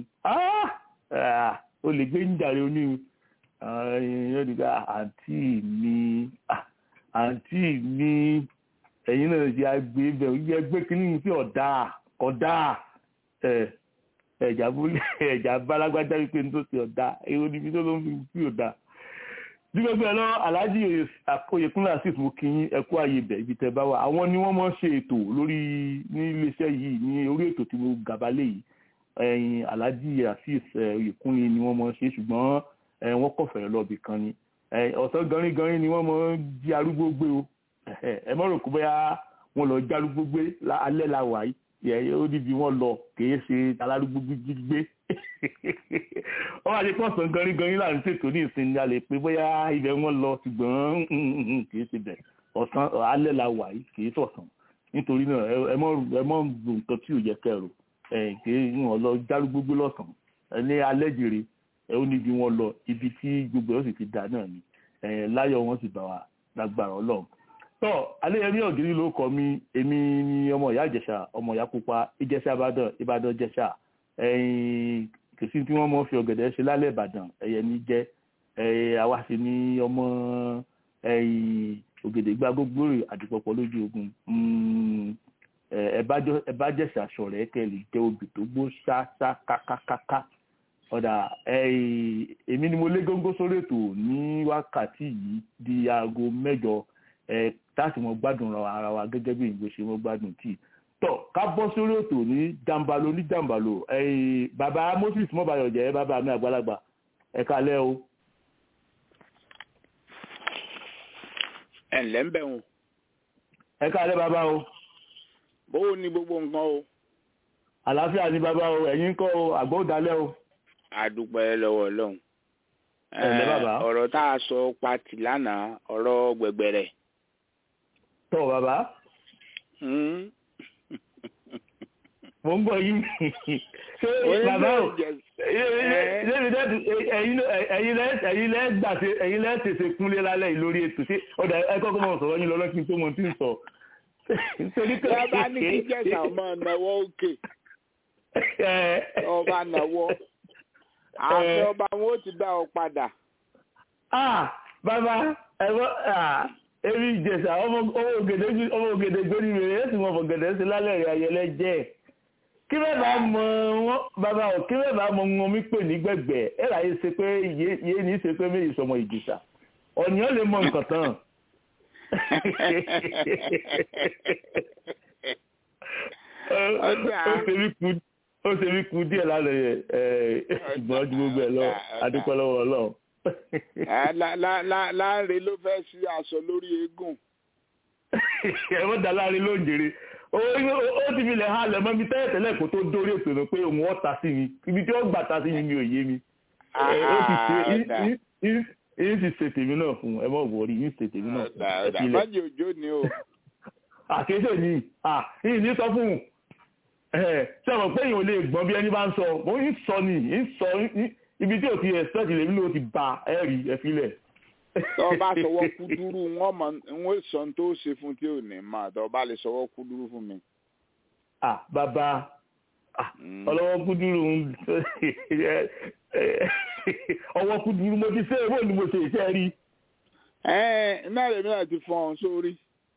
ò lè gbé jàre oníhun yóò di ká àǹtí mi àǹtí mi ẹ̀yin náà ṣe àgbé bẹ̀ yẹ gbé kínní sí ọ̀dà ọ̀dà ẹ̀jà búlẹ̀ ẹ̀jà balagbájá wípé ní tó ṣe ọ̀dà èrò níbi tó ló ń fi sí ọ̀dà. bí gbogbo ẹ lọ aláàjì Oyèkúnlé Azeez mo kí yín ẹkú ààyè bẹ̀ ibi tẹ́ bá wà àwọn ni wọ́n máa ń ṣe ètò lórí ní iléeṣẹ́ yìí ní orí ètò tí mo gàbálẹ̀ yìí ẹ̀yin aláàjì Azeez Oyèkúnlé ni wọ́n máa ń ṣe ṣùgbọ́n wọ́n kọ̀fẹ̀rẹ̀ lọ́ọ̀bì kan ni ọ̀sán ganringanrin ni wọ́n máa ń jí arúgbó gbé o ẹ mọ̀ rò kó bóyá wọn lọ jálúgbó gbé alẹ́ la wà yìí ó níbi wọn lọ kìí ṣe alárúgbó gbígbé wọ́n wá ṣe pọ̀ sàn ganringanrin láàrin ṣètò ní ìsinmi a lè pé bóyá ibẹ̀ wọn lọ ṣùgbọ́n kìí ṣe bẹ̀ ọ̀sán alẹ́ la wà yìí kìí sọ̀sán nítorí náà ẹ mọ̀ ẹ mọ̀ lò nǹkan tí ò yẹ kẹrò kìí wọn lọ jálúgbó gbé lọ́sàn ní alẹ́ jèrè ẹ ó níbi wọn lọ ibi tí gbogbo ẹ̀ ó sì ti dà náà ni láyọ̀ wọn sì bá wa lágbára ọlọ́run tọ́ alẹ́yẹmí ọ̀gírí ló kọ́ mi èmi ni ọmọ ìyá ìjẹ̀ṣà ọmọ ìyá pupa ìjẹ̀ṣà ìbàdàn ìbàdàn ìjẹ̀ṣà ẹ̀yìn kìsì tí wọ́n mọ̀ fi ọ̀gẹ̀dẹ̀ ṣe lálẹ́ ìbàdàn ẹ̀yẹ ní jẹ́ àwa sì ni ọmọ ẹ̀yìn ògèdè gbá gbogbo rè àdìpọ̀pọ̀ lójú ogun ẹ̀bá jẹ̀ṣà ṣọ̀rẹ́ kẹ́lì jẹ́ obì tó gbó ṣáṣá kákákáká ọ̀dà èmi ni mo lé góńgó sórí ètò ní wákàtí yìí di aago mẹ́jọ táàsì mọ gbádùn ara wa gẹ́gẹ́ bí ìgbé ṣe mọ gbádùn tíì tọ ká bọ́ sórí ètò ní jàǹbalo ní jàǹbalo bàbá Moses mọ́bàyọ̀ jẹ́ bàbá mi àgbàlagbà ẹ kálẹ́ o. ẹ ǹlẹ́ ń bẹ̀ wọn. ẹ kálẹ́ bàbá o. bówó ni gbogbo nǹkan o. àlàáfíà ni bàbá o ẹ̀yin kọ́ o àgbọ̀ òdálẹ́ o. àdúpẹ́ lọ́wọ́ ọlọ́run. ẹ̀lẹ́ bàbá. ọ̀rọ̀ tá a sọ pati lánàá ọ̀rọ̀ gbẹ̀gbẹ̀rẹ̀. tọ́ bàbá. mo ń gbọ́ yín ṣé bàbá o ẹ̀yin lẹ́ gbà ṣe ẹ̀yin lẹ́ tètè kúnlé lálẹ́ yìí lórí ètò ṣé ọ̀dà ẹ kọ́kọ́ mọ̀ sọ̀rọ̀ yín lọ́lọ́ kí n tó mọ̀ tí ń sọ. bàbá ní kí jẹ̀sà ọmọ náwó òkè ọba náwó àti ọba wọn ó ti dá ọ padà. bàbá ẹ̀rọ èmi ìjẹ̀sà ọmọ ògèdè gbóni rẹ̀ ẹ̀ sì mọ̀ fọ̀gẹ̀dẹ̀ sí lálẹ́ rẹ̀ ayẹlẹ́ jẹ́ kí bẹ́ẹ̀ bá mọ wọn bàbá ò kí bẹ́ẹ̀ bá mọ wọn mi pè ní gbẹ̀gbẹ̀ ẹ̀ láyé ṣe pé yé ní ṣe pé méjì sọmọ ìjẹ̀sà ọ̀nìyàn lè mọ nǹkan tán. ó ṣe mí kú díẹ̀ lálẹ́ ìgbọ́n ju gbogbo ẹ̀ lọ adúpẹ́ lọ́wọ́ ọlọ́run láàrin ló fẹ́ sí aṣọ lórí eégún. ẹ wọ́n dá láàrin ló ń jèrè ó ti fi lẹ̀ halẹ̀ mọ́ mi tẹ́lẹ̀ tẹ́lẹ̀ kó tó dórí ètò náà pé òun ọ̀tá sí mi ibi tí ó gbà ta sí mi mi ò yé mi ẹ ó ti ṣe Ah, ọ̀dà. yín sì ṣe tèmi náà fún ẹ mọ̀ wọ̀rí yín ṣe tèmi náà fún ọ̀dà ẹ ọ̀dà sílẹ̀. májè òjò ni o àkéṣe ni yìí ní sọ fún un ṣe mọ̀ pé èèyàn ò lè gbọ́n bí ẹni bá ń sọ mo ń sọ ni ń sọ ní- ibi tí ò ti expect lèmi ló ti ba ẹ rí ẹ filẹ̀. tọ́ ọ bá sọwọ́ kúdúrú wọ́n mọ̀ wọ́n sọ ohun tó ṣe fún tí ò ní mà tọ́ ọ bá lè sọwọ́ kúdúrú fún mi. ah bàbá ah, Mm. ọlọ́wọ́ kúdúrú ń ọwọ́ kúdúrú mo ti ṣe èwo ni mo ṣe iṣẹ́ rí. ẹ náà lèmi náà ti fọ́n ọ sórí.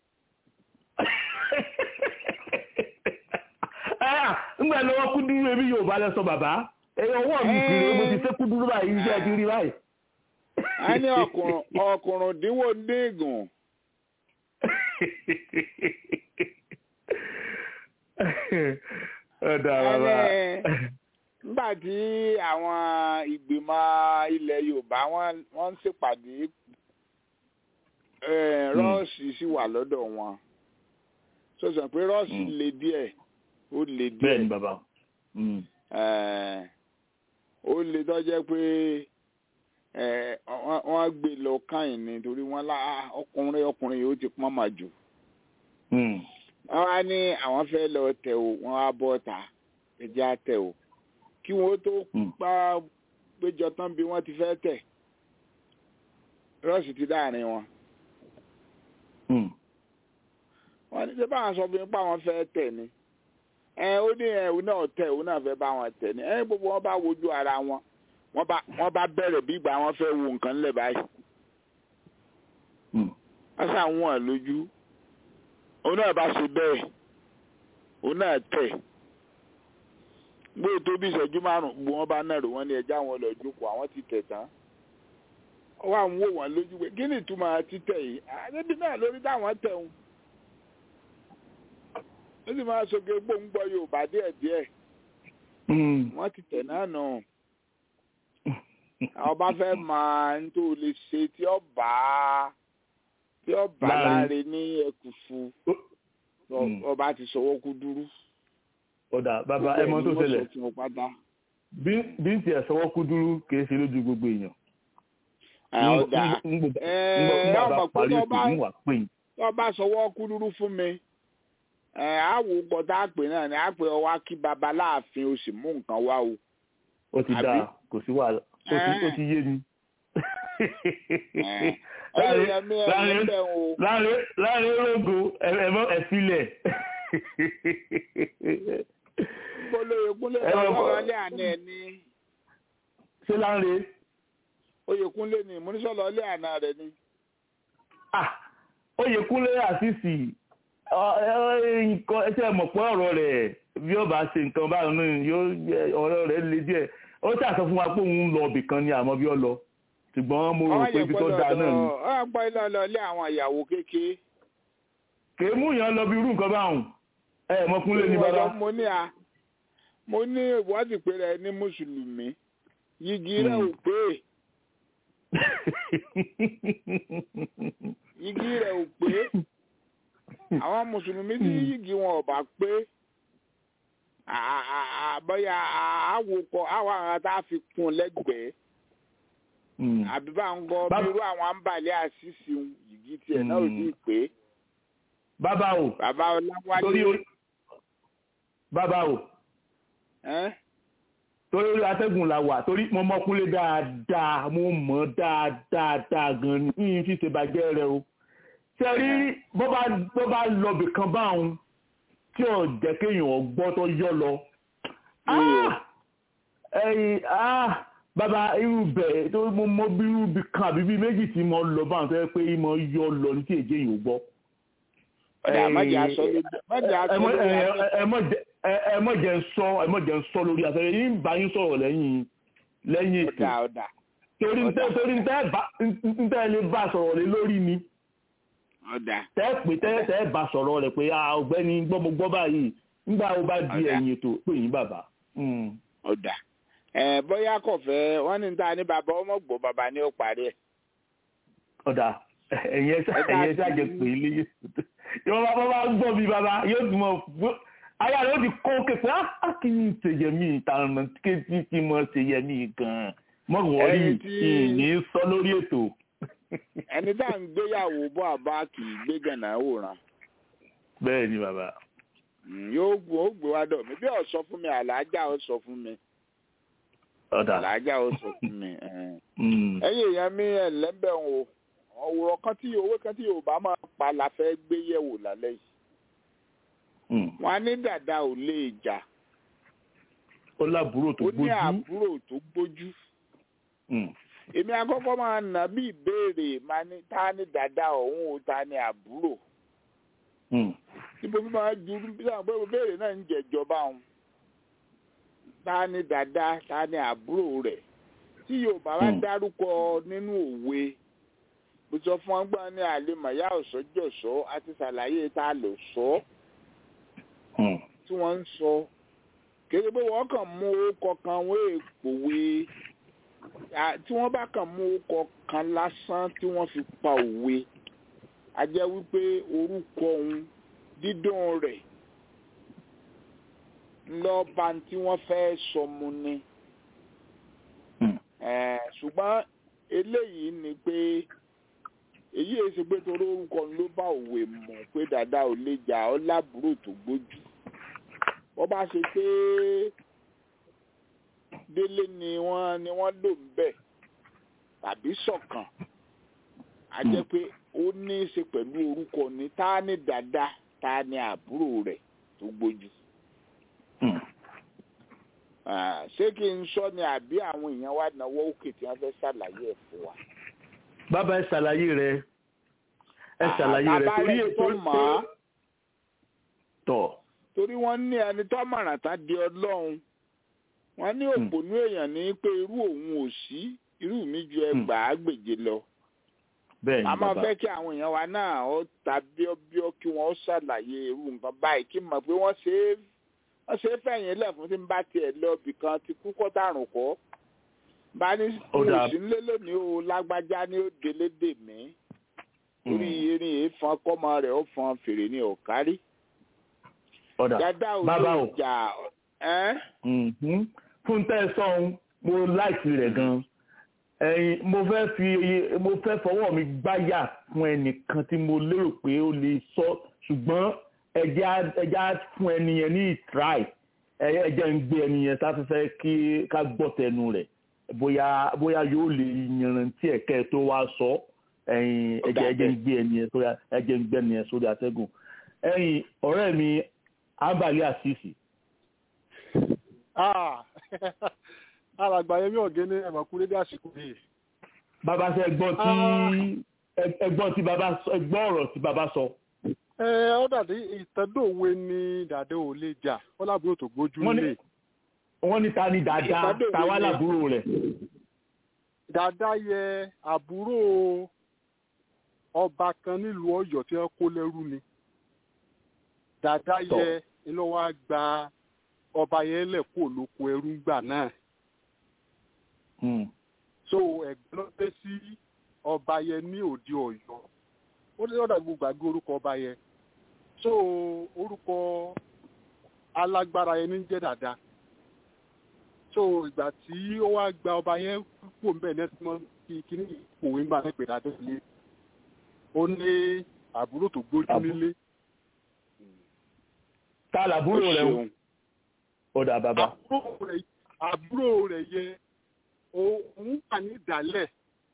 Ah, ńgbà lọ́wọ́ kúdúrú ebi yóò bá lẹ sọ bàbá ẹ̀yọ ọwọ́ mi kiri mo ti ṣe kúdúrú báyìí iṣẹ́ ti rí báyìí. a ní ọkùnrin ọkùnrin dínwó déègùn ọ̀dà bàbá. nígbà tí àwọn ìgbìmọ̀ ilẹ̀ yorùbá wọ́n wọ́n ń ṣèpàdé eh, rọ́ọ̀sì sì wà lọ́dọ̀ wọn sọ̀sọ̀ pé rọ́ọ̀sì Mm. le díẹ̀ ó le bẹ́ẹ̀ ni díẹ̀ bàbá. Mm. Eh, ó le tọ́jẹ́ pé eh, wọ́n- wọ́n gbé lọ káyìn ni torí wọ́n lá "Ah, ọkùnrin ọkùnrin yìí ó ti pọ́n mà jù Mm. wọ́n wá ní àwọn fẹ́ lọ tẹ̀ o wọ́n á bọ́ ta ẹ̀jẹ̀ á tẹ̀ o kí wọ́n tó Mm. pa péjọ tán bí wọ́n ti fẹ́ tẹ̀ rọ́ọ̀sì ti dáàrin wọn Mm. wọ́n ní ṣé báwọn sọ fún mi pé àwọn fẹ́ tẹ̀ ni ẹ ó ní ẹ òun náà tẹ̀ òun náà fẹ́ bá wọn tẹ̀ ni ẹ gbogbo wọn bá wojú ara wọn wọ́n bá wọ́n bá bẹ̀rẹ̀ bí ìgbà wọn fẹ́ wo nǹkan lẹ̀ báyìí Mm. wọ́n sà ń wọ̀n lójú òun náà bá ṣe bẹ́ẹ̀ òun náà tẹ̀ gbé tó bí ìṣẹ́jú márùn-ún gbogbo wọn bá nàró wọn ní ẹja àwọn lọ jókòó àwọn ti tẹ̀ tán ó wà ń wò wọ́n lójú pé kí ni ìtumọ̀ títẹ̀ yìí àdébí náà lórí táwọn tẹ̀ ń ó sì máa soge gbóngbọ́ Yorùbá díẹ̀díẹ̀ Mm. wọ́n ti tẹ̀ náà nù àwọn bá fẹ́ máa ń tó lè ṣe tí ó bá tí ó bá Láàrin. láre ní ẹkùfù Ó- Mm. ọba ti sọwọ́ kú dúrú. ọ̀dà bàbá ẹ mọ tó ṣẹlẹ̀ tí mo pátá. bí bí n tiẹ̀ sọwọ́ kú dúró kìí ṣe lójú gbogbo èèyàn. àwọn ọ̀dà ń gbọ́ Ẹ, bá ọmọ pé parí tó ètò bá- ń wà pé yín. tí ọba sọwọ́ kú dúrú fún mi ẹ àwò gbọ́dọ̀ àpè náà ni àpè ọwá kí baba láàfin o sì mú nǹkan wá o. ó ti Àbí? dáa kò sí wàhálà ó ti ó ti yé mi. Ẹ, ẹ̀yin èèyàn mi ẹ̀ láàrin níbẹ̀ o. láàrin láàrin ológo ẹ̀mọ́ ẹ̀fílẹ̀. Gbólóyè Kúnlé Ẹ lọ lọ bọ̀. sọ̀rọ̀ ilé àná ẹ̀ ní. ṣé láàrin Oyèkúnlé ni ìmúnisọ̀lọ́ ilé àná rẹ̀ ni. ah Oyèkúnlé àṣìṣì nǹkan ẹsẹ̀ mọ̀ pé ọ̀rọ̀ rẹ̀ bí ó bá ṣe nǹkan báyìí náà yóò jẹ́ ọ̀rọ̀ rẹ̀ le díẹ̀ ó ṣàṣọ fún wa pé òun lọ ibì kan ni àmọ́ bí ó lọ ṣùgbọ́n mo rò pé ibi tó dáa náà ni Ọ̀rọ̀ pọ̀ ilé ọlọ́ ilé àwọn ìyàwó kékeré. kèé mú yàn lọ bí irú nǹkan báwọn ẹ mọ Kúnlé ní bàbá Mo ní a mo ní ìwádìí pé rẹ ní Mùsùlùmí. Yìgì rẹ̀ ò pé yìgì rẹ̀ ò pé. Àwọn Mùsùlùmí tí yìgì wọn ò bá pé. à- à- à- Bóyá àwòkọ àwọn àwọn tá a fi kún lẹ́gbẹ̀ẹ́. Mm. àbí bá ń gọ bí Bá- irú àwọn àǹbálẹ̀ àṣìṣe yìí tiẹ̀ náà ò Mm. sí pé bàbá o bàbá torí ọláwálé orí bàbá o ẹ́n? torí orí atẹ́gùn la wà torí mo mọ Kúnlé dáadáa mo mọ̀ dáadáa dáa gan ni yín fi ṣe bàjẹ́ rẹ o ṣe rí bó bá bó bá lọ bìkan báwọn tí ò jẹ́ kéèyàn gbọ́ tó yọ lọ Ah! ẹ̀yìn ah bàbá irú bẹ̀ tó mo mọ bí irú bí kan àbí bí méjì tí mo lọ báwọn tó yẹ pé mo yọ lọ ní tí èjé yìí ò gbọ́. ọ̀dà májì aṣọ lójú májì aṣọ ẹ mọ- lójú ẹ- aṣọ. ẹ- ẹ mọ jẹ- ẹ- ẹ mọ jẹ́ ń sọ ẹ mọ jẹ́ ń sọ lórí afẹ́rẹ́ yìí ń bá yín sọ̀rọ̀ lẹ́yìn lẹ́yìn ètò ọ̀dà ọ̀dà torí ń tẹ́ torí ń tẹ́ bá ń tẹ́ lè bá sọ̀rọ̀ lé lórí ni ọ̀dà tẹ́ pé tẹ́ tẹ́ bá sọ̀rọ̀ rẹ̀ pé ah ọ̀gbẹ́ni gbọ́mọgbọ́ báyìí nígbà wo bá di Ọ̀dà. ẹ̀yìn ètò pé yín bàbá. Mm. ọ̀dà ẹ̀ bóyá kò fẹ́ wọ́n ní ta ní bàbá ọmọ gbọ́ bàbá ní ó parí ẹ̀. ọ̀dà ẹ̀yẹ ẹ̀yẹ ṣàjẹ pé ilé yóò bá bá gbọ́ mi bàbá yóò tún mọ̀ fún ayé rẹ̀ ó ti kó képe á kí ni ṣèyẹ mi ìtànà kéjì kí mo ṣèyẹ mi gan-an mọ̀ wọ́rí Ẹni tí- ní sọ lórí ètò ẹni tá à ń gbéyàwó bọ́ àbá kì í gbé gànà wòran bẹ́ẹ̀ ni bàbá Mm, yóò gbó ó gbé wá dọ̀ mí bí ó sọ fún mi àlàájá ó sọ fún mi ọ̀dà àlàájá ó sọ fún mi. eh. Mm. ẹ̀yin èèyàn mi ẹ̀ lẹ́ńbẹ̀ o ọ̀wọ̀rọ̀ kan tí owó kan tí yorùbá máa pa la fẹ́ gbé yẹ̀wò lálẹ́ yìí Mm. wọn á ní dàda ò lè jà ó lábúrò tó ó ní gbójú àbúrò tó gbójú Mm. èmi àkọ́kọ́ máa nà bí ìbéèrè máa ní ta ni dàda ọ̀hún o ta ni àbúrò Mm. níbo bí máa ju bí sáà pé ìbéèrè náà ń jẹjọba òun ta ni dàda ta ni àbúrò rẹ̀ tí yorùbá bá Hmm. dárúkọ nínú òwe mo sọ fún wọn gbọ́n ní àlemọ̀yá ọ̀sọ́jọ̀sọ́ àti ṣàlàyé ta lò sọ Mm. tí wọ́n ń sọ kéde pé wọ́n kàn mú orúkọ kan wọ́n èpòwe À, tí wọ́n bá kàn mú orúkọ kan lásán tí wọ́n fi pa òwe a jẹ́ wípé orúkọ òun dídùn rẹ̀ lọ́ba tí wọ́n fẹ́ sọ mu ni Mm. Eh, ṣùgbọ́n eléyìí ni pé èyí èsì pé torí orúkọ ló bá òwe mọ̀ pé dàda ò lè jà ọ́ lábúrò tó gbójú wọ́n bá ṣe pé délé ni wọ́n ni wọ́n lò ń bẹ̀ tàbí ṣọ̀kan a jẹ́ pé ó ní í ṣe pẹ̀lú orúkọ ni tá ní dàda tá ní àbúrò rẹ̀ tó gbójú Mm. Ah, ṣé kí n sọ ni àbí àwọn èèyàn wá náwó òkè tí wọ́n fẹ́ ṣàlàyé ẹ̀ fún wa. bàbá ẹ ṣàlàyé rẹ ẹ Ah, ṣàlàyé rẹ bàbá torí rẹ̀ tó ètò mọ̀ ọ́. tọ̀ torí wọ́n ní ẹni tó mọ̀ràn tá di ọlọ́run wọ́n ní òpònú èèyàn ní pé irú òun ò sí irú mi ju ẹgbàá gbèje lọ bẹ́ẹ̀ ni a máa bàbá fẹ́ kí àwọn èèyàn wa náà ó ta bíọ́bíọ́ kí wọ́n ṣàlàyé irú nǹkan báyìí kí n mọ̀ pé wọ́n ṣe é wọ́n ṣe é fẹ̀yìn lẹ̀ fún tí n bá tiẹ̀ lọ ibì kan ti kú kọ́ dàrún kọ́ bá ní Ó dáa. òsì ńlẹ́ lónìí o lágbájá ní ó délé dè mí orí erin èéfọn kọ́mọ rẹ̀ ó fọn fèrè ní ọ̀kárí ọ̀dà dada ò bàbá lè o jà ẹ́ Mhm. fún tẹ́ ẹ sọ́hun mo láìsí rẹ̀ gan ẹ̀yin mo fẹ́ fi mo fẹ́ fọwọ́ mi gbáyà fún ẹnìkan tí mo lérò pé ó lè sọ ṣùgbọ́n ẹjẹ́ á- ẹjẹ́ á fún ẹni yẹn ní ìtráì ẹjẹ́ ń gbé ẹni yẹn sáfẹ́fẹ́ kí ká gbọ́ tẹnu rẹ̀ bóyá bóyá yóò lè yanrantí ẹ̀kẹ́ tó wá sọ ẹ̀yin ẹjẹ́ ẹjẹ́ ń gbé ẹni yẹn sórí ẹjẹ́ ń gbé ẹni yẹn sórí atẹ́gùn ẹ̀yin ọ̀rẹ́ mi ábàlẹ́ àṣìṣì Ah, alàgbà yẹmí ọ̀gẹ́ni ẹ̀mọ̀kú lédè àsìkò yìí. bàbá sọ ẹgbọ́n tí ẹ- ẹgbọ́n tí bàbá sọ ẹgbọ́n ọ̀rọ̀ tí bàbá sọ. ẹ ọ dàdí ìtẹ́dọ̀wé ní dàdé ò lè jà ó lábúrò tó gbójú Wọ́n ní- lé. wọ́n ní ta ni dáadáa Ìpàdé ta wá òwe ni- lábúrò rẹ̀. dàdá yẹ àbúrò ọba kan nílùú Ọ̀yọ́ tí wọ́n kó lẹ́rú ni. dàdá yẹ iná wa gba ọba yẹn lẹ̀ kó lóko ẹrú gbà náà. Hmm. so ẹ̀gbọ́n ló dé sí ọba yẹn ní òde Ọ̀yọ́ ó ní ọ̀dà gbogbo àgbé orúkọ ọba yẹn so orúkọ alágbára yẹn ní jẹ́ dáadáa so ìgbà tí ó wá gba ọba yẹn pò ń bẹ̀ nẹ́tí mọ́ kí kíní ìpòwé ńgbà náà pè dáadé sílé ó ní àbúrò tó gbójú Àbú- nílé ta làbúrò rẹ̀ o. ọ̀dà bàbá. àbúrò rẹ̀ àbúrò rẹ̀ yẹ òun wà ní ìdálẹ̀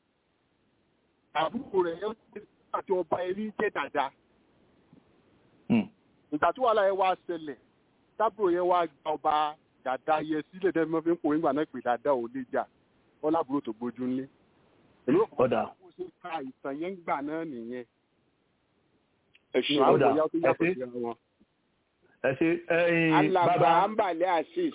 àbúrò rẹ̀ yẹ àti ọba ẹni jẹ́ dáadáa Hmm. ìgbà tí wàhálà yẹn wá ṣẹlẹ̀ tábìlì yẹn wá gba ọba dàda yẹ sílẹ̀ tẹ́ mọ́ fi ń pò nígbà náà pé dàda ò lè jà wọn lábúrò tó gbójú ńlé èmi ò kọ́ ọ̀dà bó ṣe ka ìtàn yẹn gbà náà nìyẹn ẹ ní ṣeun àwọn Ọ̀dà, ìyá tó yàtọ̀ ẹ ṣé. sí wọn. ẹ ṣe ẹyin alàgbà bàbá ambale asis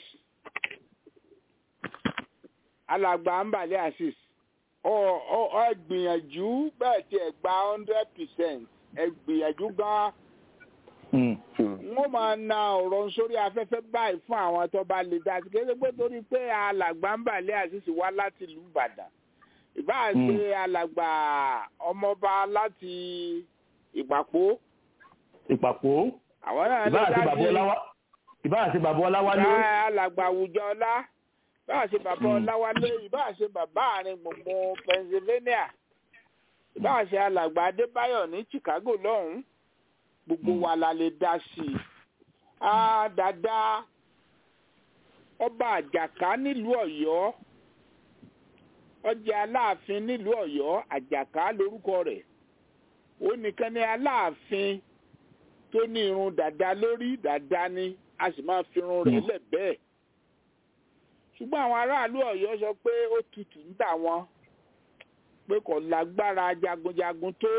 alàgbà ambale asis ọ ọ ọ gbìyànjú bẹ́ẹ̀ tí ẹ gba hundred percent ẹ gbìyànjú gan Hmm. wọ́n máa na ọ̀rọ̀ sórí afẹ́fẹ́ báyìí fún àwọn tó bá lè dá sí kéde pé torí pé alàgbà ambale asis wá láti ìlú Ìbàdàn ìbáà Hmm. ṣe alàgbà ọmọọba láti Ìpàpó ìpàpọ̀ àwọn náà ìbá lè àti dá bàbá sí ọláwá ìbá àti bàbá ọláwálé Bá alàgbà àwùjọ ọlá ìbáà ṣe bàbá ọláwálé ìbáà ṣe bàbá àárín gbùngbùn pennsylvania ìbáà ṣe alàgbà adébáyọ̀ ní chicago lọ́hùn-ún gbogbo wa la lè dá sí i á dáadáa ọba àjàká nílùú ọ̀yọ́ ọjà aláàfin nílùú ọ̀yọ́ àjàká lórúkọ rẹ̀ ó nìkan ní aláàfin tó ní irun dàda lórí dàda ni a sì máa fi irun rẹ̀ lẹ̀ bẹ́ẹ̀ ṣùgbọ́n àwọn aráàlú ọ̀yọ́ sọ pé ó tutù ń tà wọ́n pé kò lágbára jagunjagun tó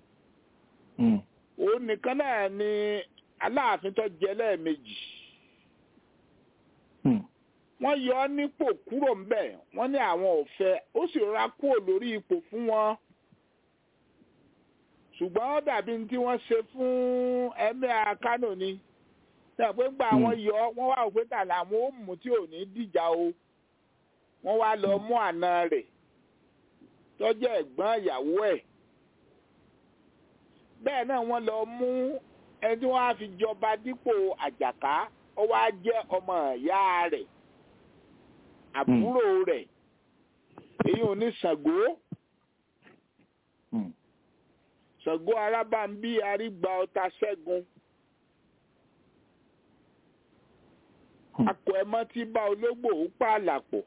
òun nìkan náà ni aláàfin tó jẹ lẹ́ẹ̀mejì wọ́n yọ ọ́ nípò kúrò ńbẹ̀ wọ́n ní àwọn ò fẹ́ ó sì rọra kúrò lórí ipò fún wọn ṣùgbọ́n ó dàbí ní tí wọ́n ṣe fún ẹ̀mí Kánò ni náà pé gba àwọn yọ wọ́n wá òpé tà làwọn ó mú tí ò ní dìjà o wọ́n wá lọ mú àna rẹ̀ tó jẹ́ ẹ̀gbọ́n ìyàwó ẹ̀ bẹ́ẹ̀ náà wọ́n lọ mú ẹni tí wọ́n á fi jọba dípò àjàká ó wá jẹ́ ọmọ ìyá rẹ̀ àbúrò rẹ̀ èyí ò ní Ṣàngó Ṣàngó arábàmbí arígbà ọta ṣẹ́gun akọ ẹmọ tí bá ológbò ó pààlà pọ̀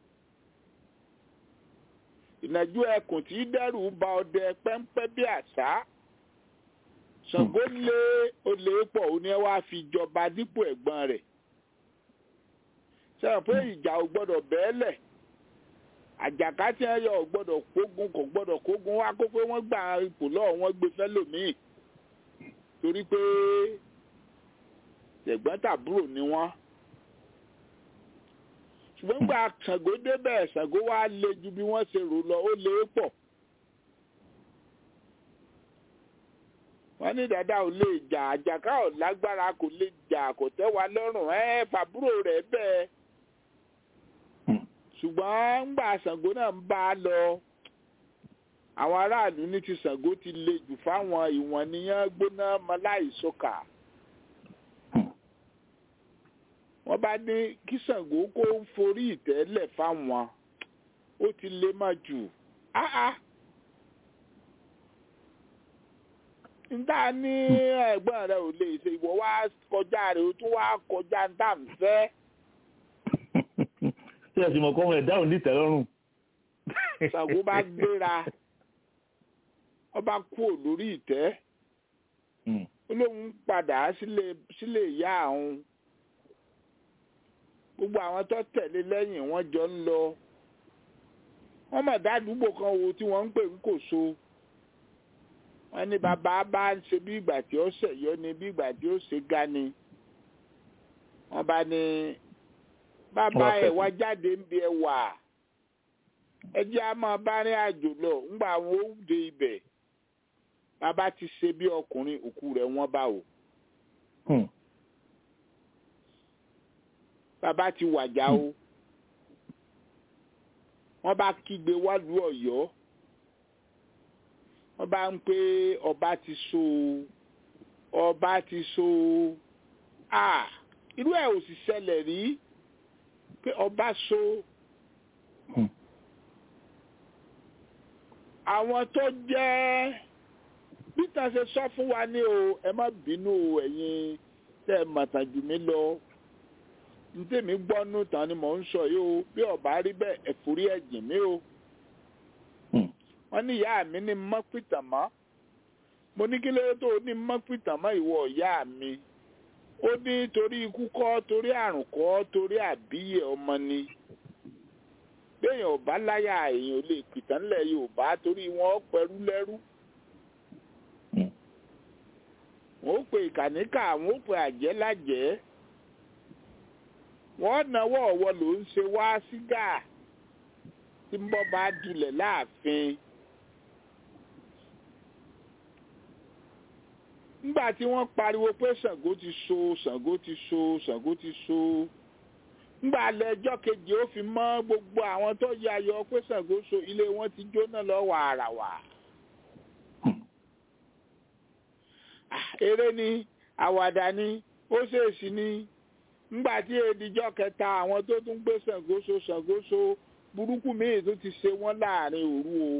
ìnàjú ẹkùn tí dẹ́rù bà ọdẹ pẹ́ńpẹ́ bí àṣá Ṣàngó lé olè pọ̀ ó ní ẹ wá fi jọba dípò ẹ̀gbọ́n rẹ̀ sẹ́wọ̀n pé ìjà ò gbọ́dọ̀ bẹ́ẹ̀lẹ̀ àjàká tí ẹ yọ ò gbọ́dọ̀ kógun kò gbọ́dọ̀ kógun wá kó pé wọ́n gba ipò lọ́wọ́ wọn gbé fẹ́lòmíì torí pé ẹ̀gbọ́n tàbúrò ni wọ́n ṣùgbọ́n gba Ṣàngó débẹ̀ Ṣàngó wá lé ju bí wọ́n ṣe rò lọ ó lé pọ̀ wọ́n ní dàda ò lè jà àjàká ò lágbára kò lè jà kò tẹ́ wa lọ́rùn ẹ́ fàbúrò rẹ̀ bẹ́ẹ̀ ṣùgbọ́n ńgbà Ṣàngó náà ń bá a lọ àwọn aráàlú ní ti Ṣàngó ti le jù fáwọn ìwọ̀n níyàn gbóná mọ́láìsọ́kà wọ́n bá ní kí Ṣàngó kó ń forí ìtẹ́lẹ̀ fáwọn ó ti lé má jù áá níta ní ẹ̀gbọ́n rẹ̀ ò lè ṣe ìwọ wá kọjá rẹ̀ ó tún wá kọjá níta ń fẹ́. ṣé ẹ sì mọ̀ kọ́ ọmọ ẹ̀dá ò ní ìtẹ́lọ́rùn. Ṣàngó bá gbéra ọba kúò lórí ìtẹ́ ó lóun padà sílé ìyá àwọn gbogbo àwọn tó tẹ̀lé lẹ́yìn wọ́n jọ ń lọ wọ́n mọ̀ dádúgbò kan wo tí wọ́n ń pè ń kò so wọ́n ní bàbá bá ń ṣe bí ìgbà tí ó ṣẹ̀yọ́ ni bí ìgbà tí ó ṣe ga ni wọ́n bá ní bàbá ẹ̀ wá jáde ń bí ẹ wà ẹ jẹ́ á máa bá rìn àjò lọ ńgbà àwọn ó dé ibẹ̀ bàbá ti ṣe bí ọkùnrin òkú rẹ̀ wọ́n bá wò. bàbá ti wàjà o wọ́n bá kígbe wálùú Ọ̀yọ́ wọ́n bá ń pé ọba ti so ọba ti so a irú ẹ̀ ò sì ṣẹlẹ̀ rí pé ọba so àwọn tó jẹ́ peter ṣe sọ fún wa ní o ẹ má bínú ẹ̀yin tẹ́ ẹ mọ̀tàn jù mí lọ ntẹ̀mí gbọ́nú tán ni mò ń sọ yìí o bí ọba rí bẹ́ẹ̀ ẹ̀fúrí ẹ̀jìn mi o. wọ́n ní ìyá mi ní mọ́pìtàn mọ́ mo ní kí ló tó ní mọ́pìtàn mọ́ ìwọ ìyá mi ó ní torí ikú kọ́ torí àrùn kọ́ torí àbíyè ọmọ ni béèyàn ò bá láyà èèyàn ò lè pìtàn ńlẹ̀ Yorùbá torí wọn pẹ̀rú lẹ́rú wọn ó pe ìkànnìkà wọn ó pe àjẹ́ lájẹ́ wọ́n náwó ọ̀wọ́ ló ń ṣe wá sígà tí ń bọ́ bá dulẹ̀ láàfin. nígbà tí wọ́n pariwo pé Ṣàngó ti so Ṣàngó ti so Ṣàngó ti so nígbà lẹ́jọ́ kejì ó fi mọ́ gbogbo àwọn tó yà yọ pé Ṣàngó so ilé wọn ti jóná lọ wàràwà. eré ni àwàdà ni ó ṣèèṣì ni ńgbà tí èdìjọ́ kẹta àwọn tó tún gbé ṣàngóso ṣàngóso burúkú míì tó ti ṣe wọ́n láàrin òru o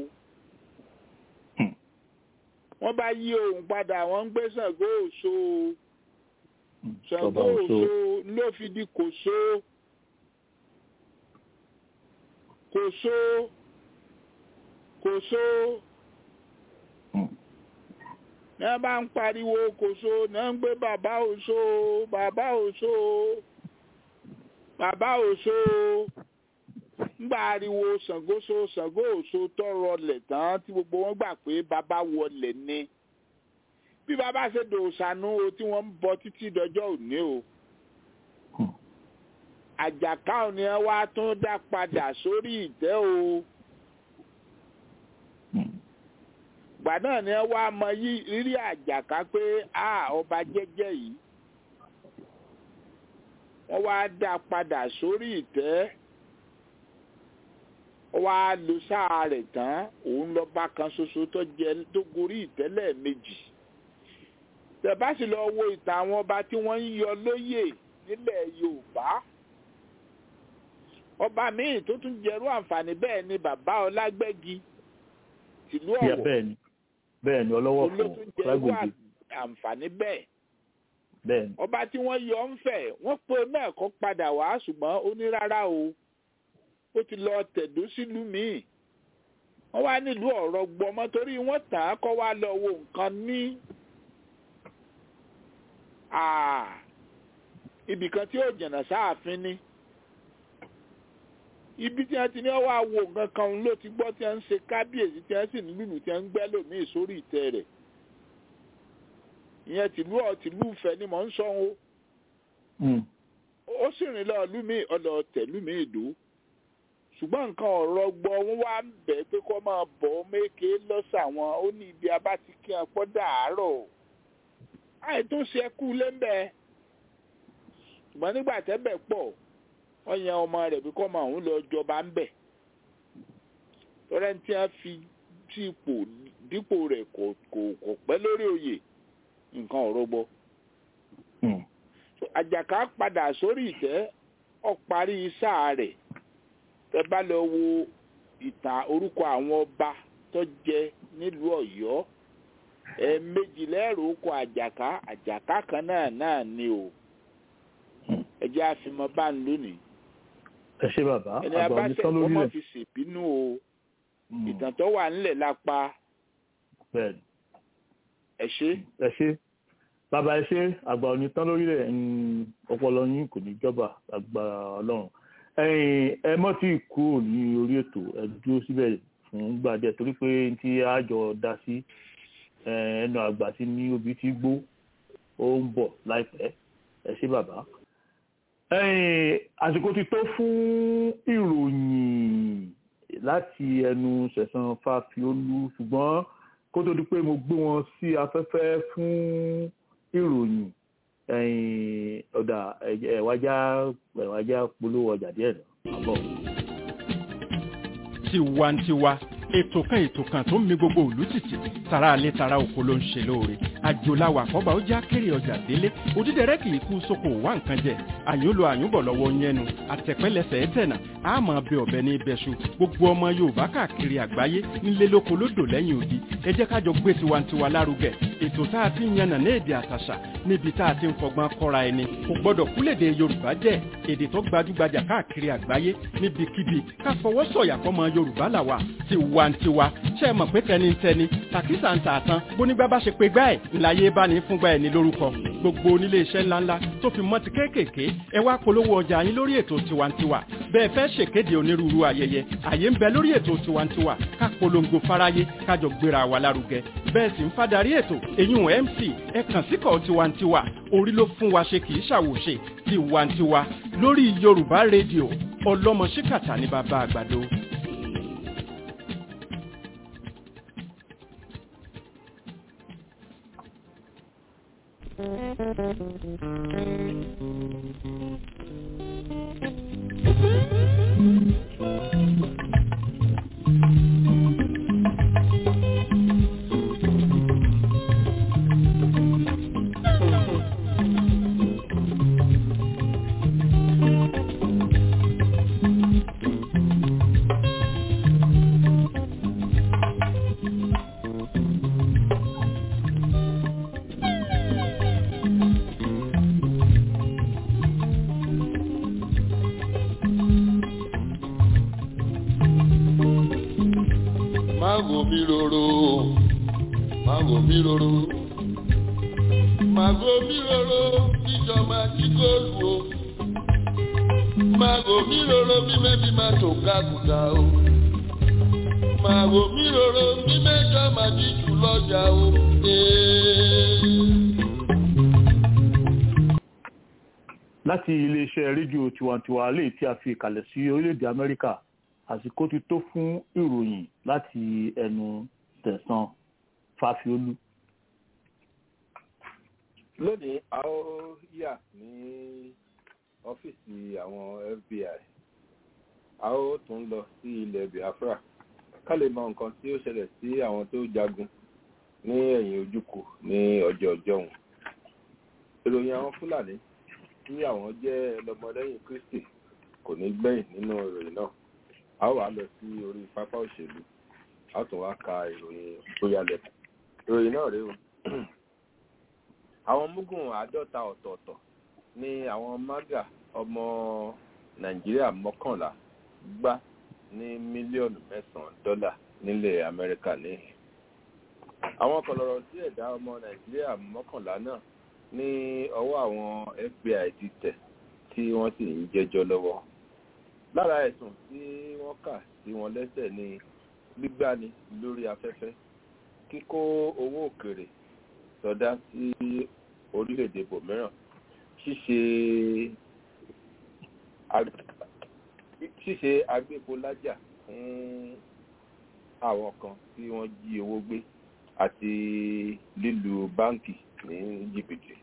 wọ́n bá yí ohun padà wọ́n ń gbé ṣàngó òṣó ṣàngó òṣó ló fi di kòṣó kòṣó kòṣó ní wọ́n bá ń pariwo kòṣó ní wọ́n ń gbé bàbá òṣó bàbá òṣó bàbá òṣó ńgbà ariwo ṣàngóṣó ṣàngó òṣó tọrọ lẹ̀ tán tí gbogbo wọn gbà pé bàbá wọlé ni bí bàbá ṣe dòṣànú o tí wọ́n ń bọ títí dọjọ́ òní o àjàká òní ẹ wá tún dá padà sórí ìtẹ́ o gbà náà ni ẹ wá mọ rírí àjàká pé a ọba jẹ́jẹ́ yìí wọ́n wá dá padà sórí ìtẹ́ ó wá lo sáà rẹ̀ tán òun lọ́ba kan ṣoṣo tó jẹ tó gorí ìtẹ́lẹ̀ méjì tẹ̀bá sì lọ wo ìtàn àwọn ọba tí wọ́n ń yọ lóyè nílẹ̀ Yorùbá ọba míì tó tún jẹrú àǹfààní bẹ́ẹ̀ ni bàbá Ọlágbẹ́gi tìlú Ọ̀wọ̀ bẹ́ẹ̀ ni bẹ́ẹ̀ ni ọlọ́wọ́ fún olótún jẹrú lágbègbè àǹfààní bẹ́ẹ̀ bẹ́ẹ̀ ni ọba tí wọ́n yọ ń fẹ̀ wọ́n pe mẹ́ẹ̀kọ́ padà wá ṣùgbọ́n ó ní rárá o ó ti lọ tẹ̀dó sílùú míì wọ́n wá nílùú ọ̀rọ̀ gbọmọ torí wọ́n tàn án kọ́ wá lọ wo nǹkan ní ibì kan tí ó jẹ̀nà sáàfin ni ibi tí wọ́n ti ní wọ́n wá wo nǹkan kan ló ti gbọ́ tí wọ́n ń ṣe kábíyèsí tí wọ́n sì ní lùlù tí wọ́n ń gbẹ́ lòmíì sórí ìtẹ́ rẹ̀ ìyẹn tìlú ọ̀ tìlú Ifẹ̀ ni mò ń sọ o ó sì rìn lọ lùmíì ọ̀lọ́ tẹ̀lùmíì ìdó ṣùgbọ́n nǹkan ọ̀rọ̀ gbọ́ wọn wá ń bẹ̀ pé kó máa bọ̀ méke lọ́sà wọn ó ní ibi abá ti kí wọn pọ́ dàárọ̀ àì tó ṣe ẹkú lẹ́ńbẹ̀ ṣùgbọ́n nígbà tẹ́bẹ̀ pọ̀ wọ́n yan ọmọ rẹ̀ bí kọ́ máa ń lọ jọba ń bẹ̀ tọ́lẹ́ tí wọ́n fi sí ipò dípò rẹ̀ kò kò kò pẹ́ lórí oyè nǹkan ọ̀rọ̀ gbọ́ àjàká padà sórí ìtẹ́ ó parí sáà rẹ̀ tẹ bá lọ wo ìtàn orúkọ àwọn ọba tó jẹ nílùú Ọ̀yọ́ ẹ̀ẹ̀mejì lẹ́rù kọ àjàká àjàká kan náà náà ni o ẹ jẹ́ àfimọ́ bá ń lónìí ẹ ṣe bàbá ẹni àgbà abáṣẹ onítọ́ lórí ọmọ rẹ̀ fi ṣèbínú o ìtàn tó wà nílẹ̀ lápá bẹ́ẹ̀ ni ẹ ṣe ẹ ṣe bàbá ẹ ṣe àgbà onítọ́ lórí rẹ̀ ọpọlọ yín kò ní jọba àgbà Ọlọ́run ẹ̀yin ẹ mọ́ tí kú ní orí ètò ẹ dúró síbẹ̀ fún gbàdẹ torí pé tí a jọ dá sí ẹnu àgbà tí ní obì tí gbó ó ń bọ̀ láìpẹ́ ẹ ṣé bàbá. ẹ̀yin àsìkò ti tó fún ìròyìn láti ẹnu sẹ̀sán fàfiolú ṣùgbọ́n kó tó di pé mo gbé wọn sí afẹ́fẹ́ fún ìròyìn ẹ̀yin ọ̀dà ẹ̀wájá ẹ̀wájá polówó ọjà díẹ̀ náà àbọ̀. tiwantiwa ètò kan ètò kan tó ń mi gbogbo òlú tìtì tara alẹ́ tara oko ló ń ṣe lóore àjòláwà àkọ́bà ó já kéré ọjà délé òdídẹrẹ́ kì í kú sóko wá nǹkan jẹ àyúnlo àyúnbọ̀ lọ́wọ́ yẹnu àtẹ̀pẹ́lẹsẹ̀ ẹ̀tẹ̀nà àmọ́ bẹ ọ̀bẹ ní ibẹ̀ṣu gbogbo ọmọ yorùbá káàkiri àgbáyé nílé lóko lódò lẹ́yìn odi ẹ jẹ́ ká jọ gbé tiwantiwa lárugẹ ètò tá a ti ń yànnà ní èdè àtàṣà níbi tá a ti ń fọgbọ́n kọ́ra ẹni kò gbọ́dọ̀ kúlèdè yorùbá jẹ́ èdè tó gbajúgbajà káàkiri àgbáyé níbikíbi ká fọwọ́ sọ̀yà fọmọ yorùbá làwà tiwantiwa ṣe é mọ̀ pé tẹnitẹni tàkísà ń tà tán bónígbà bá ṣe pé gbá ẹ̀ ńláyé bá ní fúngbà ẹ̀ ní lórúkọ gbogbo onílé iṣẹ́ ńláńlá tó fi mọ́ ti kéékèèké ẹ wá polówó ọjà yín lórí ètò tiwantiwa bẹ́ẹ̀ fẹ́ ṣèkéde onírúurú ayẹyẹ àyè ń bẹ lórí ètò tiwantiwa ká polongo fáráyé kájọ gbéra wa lárugẹ bẹ́ẹ̀ sì ń fadarí ètò èyún mc ẹ kàn síkọ̀ tiwantiwa orí ló fún wa ṣe kì í ṣàwòṣe tiwantiwa lórí yorùbá rédíò ọlọ́mọ ṣíkàtà ní bàbá àgbàdo. máa wò mí roro máa wò mí roro máa wò mí roro bíjọ máa jí góòlù o máa wò mí roro bí mẹ́bí máa tó kákùtà o máa wò mí roro bí mẹ́jọ máa jí jù lọ́jà o. láti iléeṣẹ́ rédíò tiwantiwa lè tí a fi ìkàlẹ̀ sí orílẹ̀-èdè amẹ́ríkà àsìkò ti tó fún ìròyìn láti ẹnu tẹ̀sán fàfiolú. lónìí a ó yà ní ọ́fíìsì àwọn fbi a ó tún lọ sí ilẹ̀ biafra ká lè mọ nǹkan tí ó ṣẹlẹ̀ sí àwọn tó jagun ní ẹ̀yìn ojúkù ní ọjọ́ ọjọ́ wọn ìròyìn àwọn fúlàní tí àwọn jẹ́ lọ́mọlẹ́yìn kristi kò ní gbẹ̀yìn nínú ìròyìn náà a ó wá lọ sí orí pápá òṣèlú a ó tún wá ka ìròyìn bóyá lẹ́kọ̀ọ́ ìròyìn náà rèé o àwọn mugun àádọ́ta ọ̀tọ̀ọ̀tọ̀ ní àwọn maga ọmọ nàìjíríà mọ́kànlá gbá ní mílíọ̀nù mẹ́sàn-án dọ́là nílẹ̀ amẹ́ríkà níhìn àwọn kọlọ̀rọ̀ sí ẹ̀dá ọmọ nàìjíríà mọ́kànlá náà ní ọwọ́ àwọn fbi ti tẹ̀ tí wọ́n sì ń jẹ́jọ́ lọ́wọ́ lára ẹ̀sùn tí wọ́n kà sí wọn lẹ́sẹ̀ ní gbígbani lórí afẹ́fẹ́ kíkó owó òkèrè sọdá sí orílẹ̀-èdè bòmíràn ṣíṣe ṣíṣe agbépolájà fún àwọn kan tí wọ́n jí owó gbé àti lílu báńkì ní jìbìtì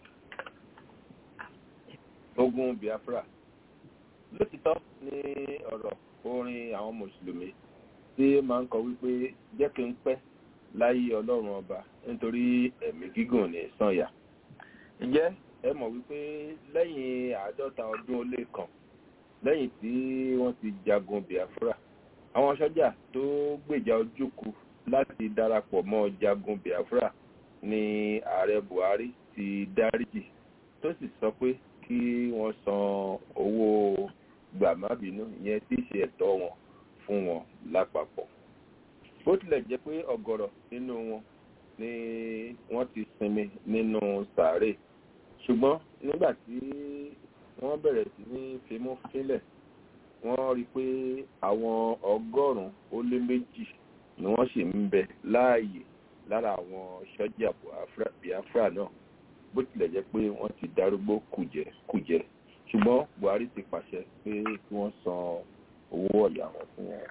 ogun biafra lótìtọ́ ní ọ̀rọ̀ orin àwọn mùsùlùmí tí máa ń kọ wípé jẹ́ kí n pẹ́ láyé ọlọ́run ọba nítorí ẹ̀mí gígùn ní sànyà ǹjẹ́ ẹ mọ̀ wípé lẹ́yìn àádọ́ta ọdún ó lé kan lẹ́yìn tí wọ́n ti jagun biafra àwọn sọ́jà tó gbèjà ojúkù láti darapọ̀ mọ́ jagun biafra ní ààrẹ buhari ti dáríjì tó sì sọ pé kí wọ́n san owó gbàmábínú ìyẹn tí í ṣe ẹ̀tọ́ wọn fún wọn lápapọ̀ bó tilẹ̀ jẹ́ pé ọ̀gọ̀rọ̀ nínú wọn ni wọ́n ti sinmi nínú sàárè ṣùgbọ́n nígbà tí wọ́n bẹ̀rẹ̀ sí ní fimú fínlẹ̀ wọ́n rí i pé àwọn ọgọ́rùn-ún ó lé méjì ni wọ́n sì ń bẹ láàyè lára àwọn sọ́jà biafra náà bó tilẹ̀ jẹ́ pé wọ́n ti darúgbó kùjẹ́kùjẹ́ ṣùgbọ́n buhari ti pàṣẹ pé kí wọ́n san owó ọ̀yà wọn fún wọn.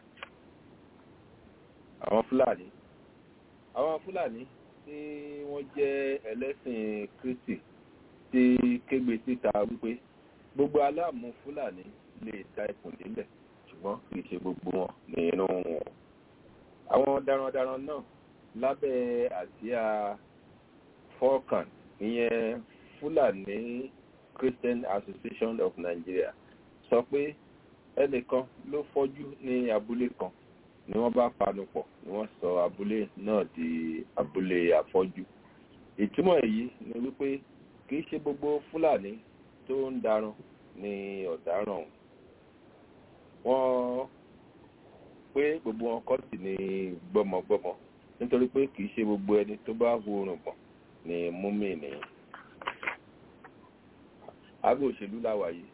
àwọn fúlàní àwọn fúlàní tí wọ́n jẹ́ ẹlẹ́sìn kristi ti kégbe síta wípé gbogbo aláàmú fúlàní lè ta ikùn délẹ̀ ṣùgbọ́n kì í ṣe gbogbo wọn ní inú wọn. àwọn darandaran náà lábẹ́ àsíá falcon ìyẹn fúlàní christian association of nigeria sọ pé ẹnìkan ló fọ́jú ní abúlé kan ni wọ́n bá panu pọ̀ ni wọ́n sọ abúlé náà di abúlé afọ́jú ìtumọ̀ èyí ni wípé kì í ṣe gbogbo fúlàní tó ń darun ní ọ̀daràn wọ́n pé gbogbo wọn kọ́ sí ní gbọ́mọgbọ́mọ nítorí pé kì í ṣe gbogbo ẹni tó bá hu orùngbọ̀n ní múmìnì àgọ́ òṣèlú láwà yìí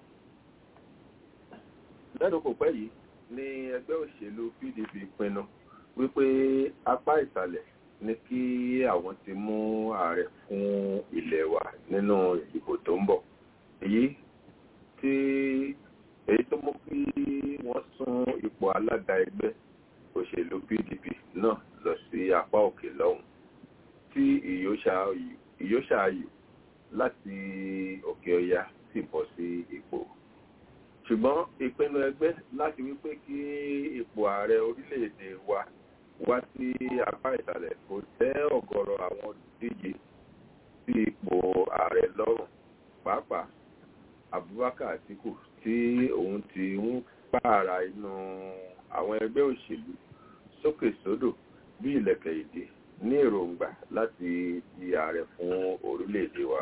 lẹ́nu kò pẹ́ yìí ní ẹgbẹ́ òṣèlú pdp pinnu wípé apá ìsàlẹ̀ ní kí àwọn ti mú ààrẹ fún ilẹ̀ wa nínú ìdìbò tó ń bọ̀ èyí tí èyí tó mú kí wọ́n sún ipò alága ẹgbẹ́ òṣèlú pdp náà lọ sí apá òkè lọ́hùn tí ìyóṣàáyò láti òkè ọya sì bọ́ sí ipò ṣùgbọ́n ìpinnu ẹgbẹ́ láti wípé kí ipò ààrẹ orílẹ̀-èdè wa wá sí apá ìsàlẹ̀ kò tẹ́ ọ̀gọ̀rọ̀ àwọn díje sí ipò ààrẹ lọ́rùn pàápàá abubakar atiku tí òun ti ń pààrà inú àwọn ẹgbẹ́ òṣèlú sókè sódò bí ìlẹ̀kẹ̀ èdè ní èròǹgbà láti di ààrẹ fún orílẹ̀-èdè wa.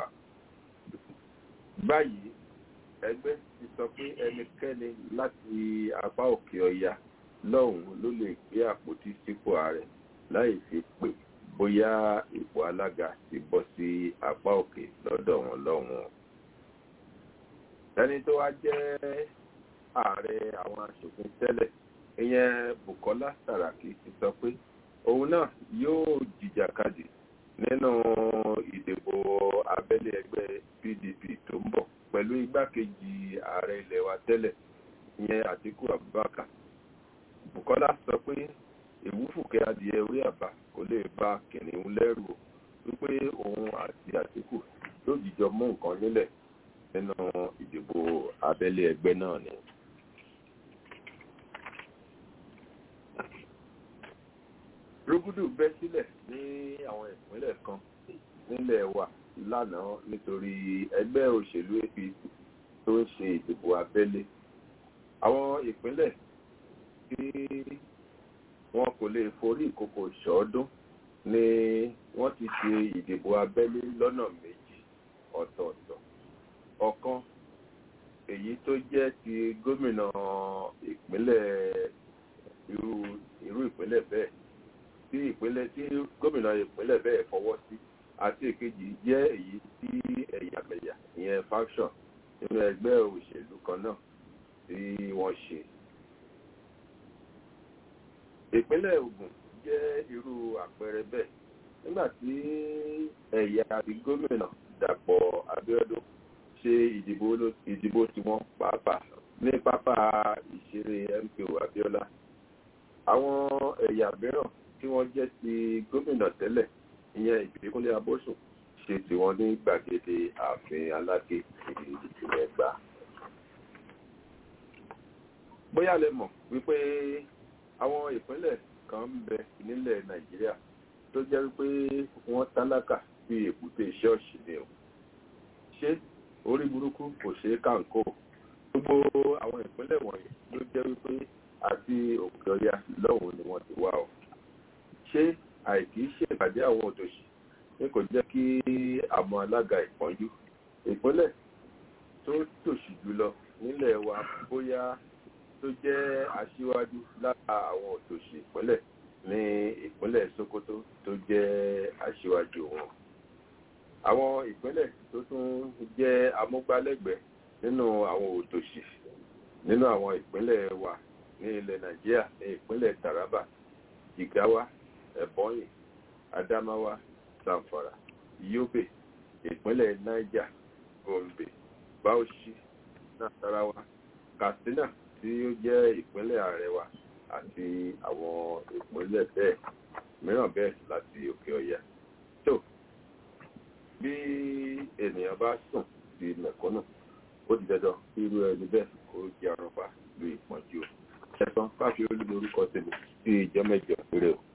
báyìí ẹgbẹ́ ti sọ pé ẹnikẹ́ni láti apá òkè ọya lọ́hùn-ún ló lè gbé àpótí sípò ààrẹ láì fi pè bóyá ipò alága ti bọ́ sí apá òkè lọ́dọ̀ wọn lọ́hùn-ún. ẹni tó wá jẹ́ ààrẹ àwọn aṣòfin tẹ́lẹ̀ ìyẹn Bukola Saraki ti sọ pé òun náà yóò jìjàkadì nínú ìdìbò abẹ́lé ẹgbẹ́ PDP tó ń bọ̀ pẹ̀lú igbákejì ààrẹ ilẹ̀ wa tẹ́lẹ̀ ìyẹn Àtíkù Abubakar Bukola sọ pé ìwúfùkẹ́ adìẹ orí àbá kò lè bá kìnìún lẹ́rù o wípé òun àti Àtíkù yóò jíjọ mú nǹkan nílẹ̀ nínú ìdìbò abẹ́lé ẹgbẹ́ náà ni. rúgúdù bẹ́ sílẹ̀ ní àwọn ìpínlẹ̀ kan nílẹ̀ wa lánàá nítorí ẹgbẹ́ òṣèlú APC tó ń ṣe ìdìbò abẹ́lé àwọn ìpínlẹ̀ tí wọn kò lè forí ìkòkò ṣọ́ọ́dún ni wọ́n ti ṣe ìdìbò abẹ́lé lọ́nà méjì ọ̀tọ̀ọ̀tọ̀ ọ̀kan èyí tó jẹ́ ti gómìnà ìpínlẹ̀ irú irú ìpínlẹ̀ bẹ́ẹ̀ tí ìpínlẹ̀ tí gómìnà ìpínlẹ̀ bẹ́ẹ̀ fọwọ́ sí àti èkejì jẹ́ èyí tí ẹ̀yàmẹ̀yà ìyẹn faction nínú ẹgbẹ́ òṣèlú kan náà tí wọ́n ṣe. ìpínlẹ̀ Ògùn jẹ́ irú àpẹẹrẹ bẹ́ẹ̀ nígbà tí ẹ̀yà àti gómìnà Dàpọ̀ Abíọ́dún ṣe ìdìbò ìdìbò tí wọ́n pàápàá ní pápá ìṣeré MKO Abíọ́lá àwọn ẹ̀yà mìíràn tí wọ́n jẹ́ ti gómìnà tẹ́lẹ̀ ìyẹn ìbíkúnlé abósùn ṣe tí wọ́n ní gbàgede ààfin aláké ìpínlẹ̀ Ẹ̀gbá. bóyá lẹ mọ̀ wípé àwọn ìpínlẹ̀ kan ń bẹ nílẹ̀ Nàìjíríà tó jẹ́ wípé wọ́n tálákà bí èbúté ṣọ́ọ̀ṣì ni o ṣé orí burúkú kò ṣeé kàǹkó gbogbo àwọn ìpínlẹ̀ wọ̀nyí ló jẹ́ wípé àti òkè ọya lọ́hùn ni wọ́n ti wá o ṣé àìkí ṣèpàdé àwọn òtòṣì ní kò jẹ́ kí àmọ́ alága ìpọ́njú ìpínlẹ̀ tó tòṣì jùlọ nílẹ̀ wa bóyá tó jẹ́ aṣíwájú lára àwọn òtòṣì ìpínlẹ̀ ní ìpínlẹ̀ Sokoto tó jẹ́ aṣíwájú wọn àwọn ìpínlẹ̀ tó tún jẹ́ amúgbálẹ́gbẹ̀ẹ́ nínú àwọn òtòṣì nínú àwọn ìpínlẹ̀ wa ní ilẹ̀ Nàìjíríà ní ìpínlẹ̀ Taraba Jigawa Ebonyi Adamawa Zamfara Yobe ìpínlẹ̀ Niger Gombe Bauchi Nasarawa Katsina tí ó jẹ́ ìpínlẹ̀ àrẹwà àti àwọn ìpínlẹ̀ bẹ́ẹ̀ mìíràn bẹ́ẹ̀ láti òkè ọya tó bí ènìyàn bá sùn sí mẹ̀kúnnù ó di dandan kí irú ẹni bẹ́ẹ̀ kó jẹ àrùn pa lu ìpọ́njú ẹ̀sán káfí olúbo orúkọ tèmi sí ìjọ mẹ́jọ péré o.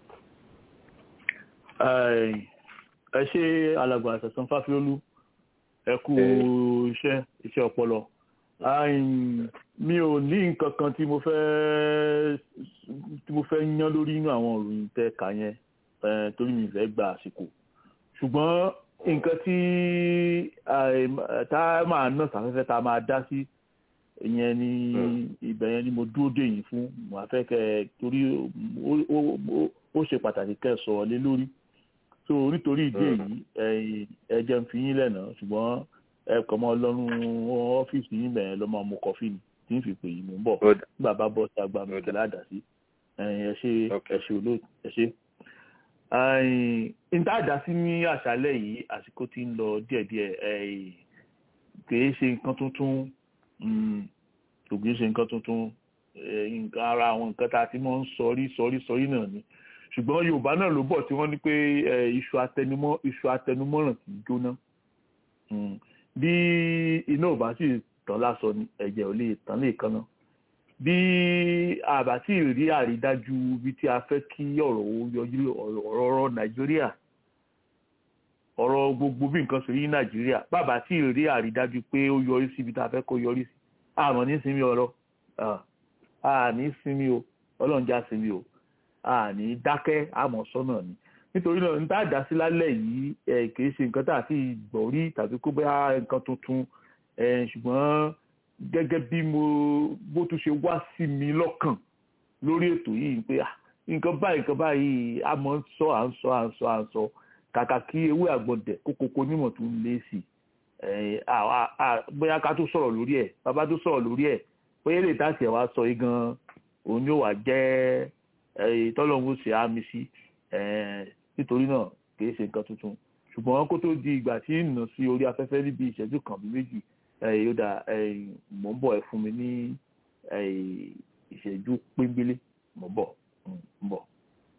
ẹ ṣe alàgbà àṣàṣàn fáfiolú ẹ kú iṣẹ́ iṣẹ́ ọpọlọ mi ò ní nǹkan kan tí mo fẹ́ tí mo fẹ́ yán lórí inú àwọn òròyìn tẹ́ kà yẹn torí mi fẹ́ gba àsìkò ṣùgbọ́n nǹkan tí tá a máa ná sàfẹ́fẹ́ tá a máa dá sí ìyẹn ni ibẹ̀ yẹn ni mo dúró dè yín fún mo fẹ́ kẹ́ torí ó ṣe pàtàkì kẹ́ ẹ sọ̀rọ̀ lé lórí so nítorí ìdí èyí ẹ jẹ́ ń fi yín lẹ́nà ṣùgbọ́n ẹ kàn mọ́ lọ́rùn ọ́fíìsì yín bẹ̀rẹ̀ lọ́mọ mu kọfí ni tí ń fi pè yín mú bọ̀ nígbà bá bọ́ sí agbá mi kẹlẹ́ àdá sí ẹ ṣe ẹ ṣe olóòtú ẹ ṣe. níta àdá sí ní àṣálẹ́ yìí àsìkò tí ń lọ díẹ̀díẹ̀ kìí ṣe nǹkan tuntun kò kìí ṣe nǹkan tuntun nǹkan ara àwọn nǹkan tá a ti mọ́ ń sọrí sọrí sọrí náà ni ṣùgbọ́n Yorùbá náà ló bọ̀ tí wọ́n ní pé iṣu atẹnumọ́ iṣu atẹnumọ́ràn kì í jóná bí iná ò bá sì tán lásán ni ẹ̀jẹ̀ ò lè tán lè kan náà bí àbá tí ì rí àrídájú bí tí a fẹ́ kí ọ̀rọ̀ yọjú ọ̀rọ̀ Nàìjíríà ọ̀rọ̀ gbogbo bí nǹkan ṣe rí ní Nàìjíríà bàbá tí ì rí àrídájú pé ó yọrí sí ibi tá a fẹ́ kó yọrí sí àmọ́ ní sinmi ọ̀rọ̀ àní sinmi o Ọlọ́run já sinmi o àní dákẹ́ àmọ́ sọ́nà ni nítorí náà níta àdá sí lálẹ́ yìí ẹ̀ kìí ṣe nǹkan tá a ti gbọ́ rí tàbí kó bá nǹkan tuntun ṣùgbọ́n gẹ́gẹ́ bí mo bó tún ṣe wá sí mi lọ́kàn lórí ètò yìí pé nǹkan báyìí nǹkan báyìí a mọ̀ ń sọ à ń sọ à ń sọ à ń sọ kàkà kí ewé àgbọ̀dẹ̀ kókókó nímọ̀ tó ń lé sí bóyá ká tó sọ̀rọ̀ lórí ẹ̀ bàbá tó sọ̀rọ̀ lórí ẹ̀ bóyá lè tàṣì ẹ̀ wá sọ yìí gan òun yóò wá jẹ́ tọ́lọ́hún ṣe àmì sí nítorí náà kìí ṣe nǹkan tuntun ṣùgbọ́n kó tó di ìgbà tí ń nà sí orí afẹ́fẹ́ níbi ìṣẹ́jú kan bí méjì yóò dà mò ń bọ̀ ẹ fún mi ní ìṣẹ́jú péńbélé mò ń bọ̀ ń bọ̀.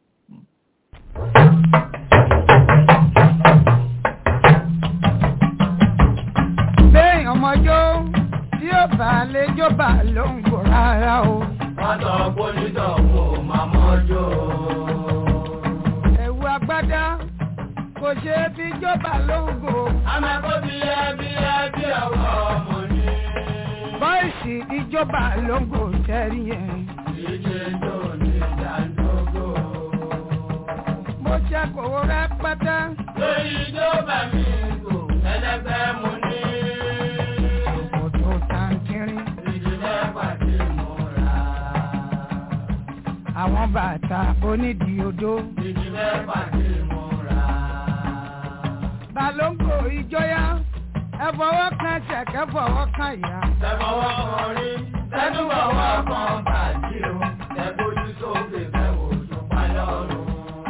bẹ́ẹ̀ ọmọjọ́ tí ó bá lè jọba ló ń gbò rárá o. wọ́n sọ pólítọ̀ kò máa mọ́jọ́. ẹ̀wù agbádá kò ṣe é fi jọba ló ń gbò. àmọ́ kó bí ẹ bí ẹ bí ọwọ́ ọmọ ni. bọ́ìsì ìjọba ló ń gbò tẹ́rí yẹn. ìdíje tó ní ìdádógó. mo ṣe kòwó rẹpẹtẹ. lórí ìjọba mi kò ẹlẹgbẹ́ mo ní. òkòtò tàǹkìrín. ìdílé pàdé mo rà. àwọn bàtà onídìí odó. ìdílé pàdé mo rà. balóńgò ìjọyà ẹ fọwọ́ kan ṣẹ̀kẹ́ fọwọ́ kan ìyá. ẹ fọwọ́ kan rí tẹ́tù fọwọ́ kan bàjí o ẹ bójú sókè fẹ́ wò ṣùpá lọ́rùn.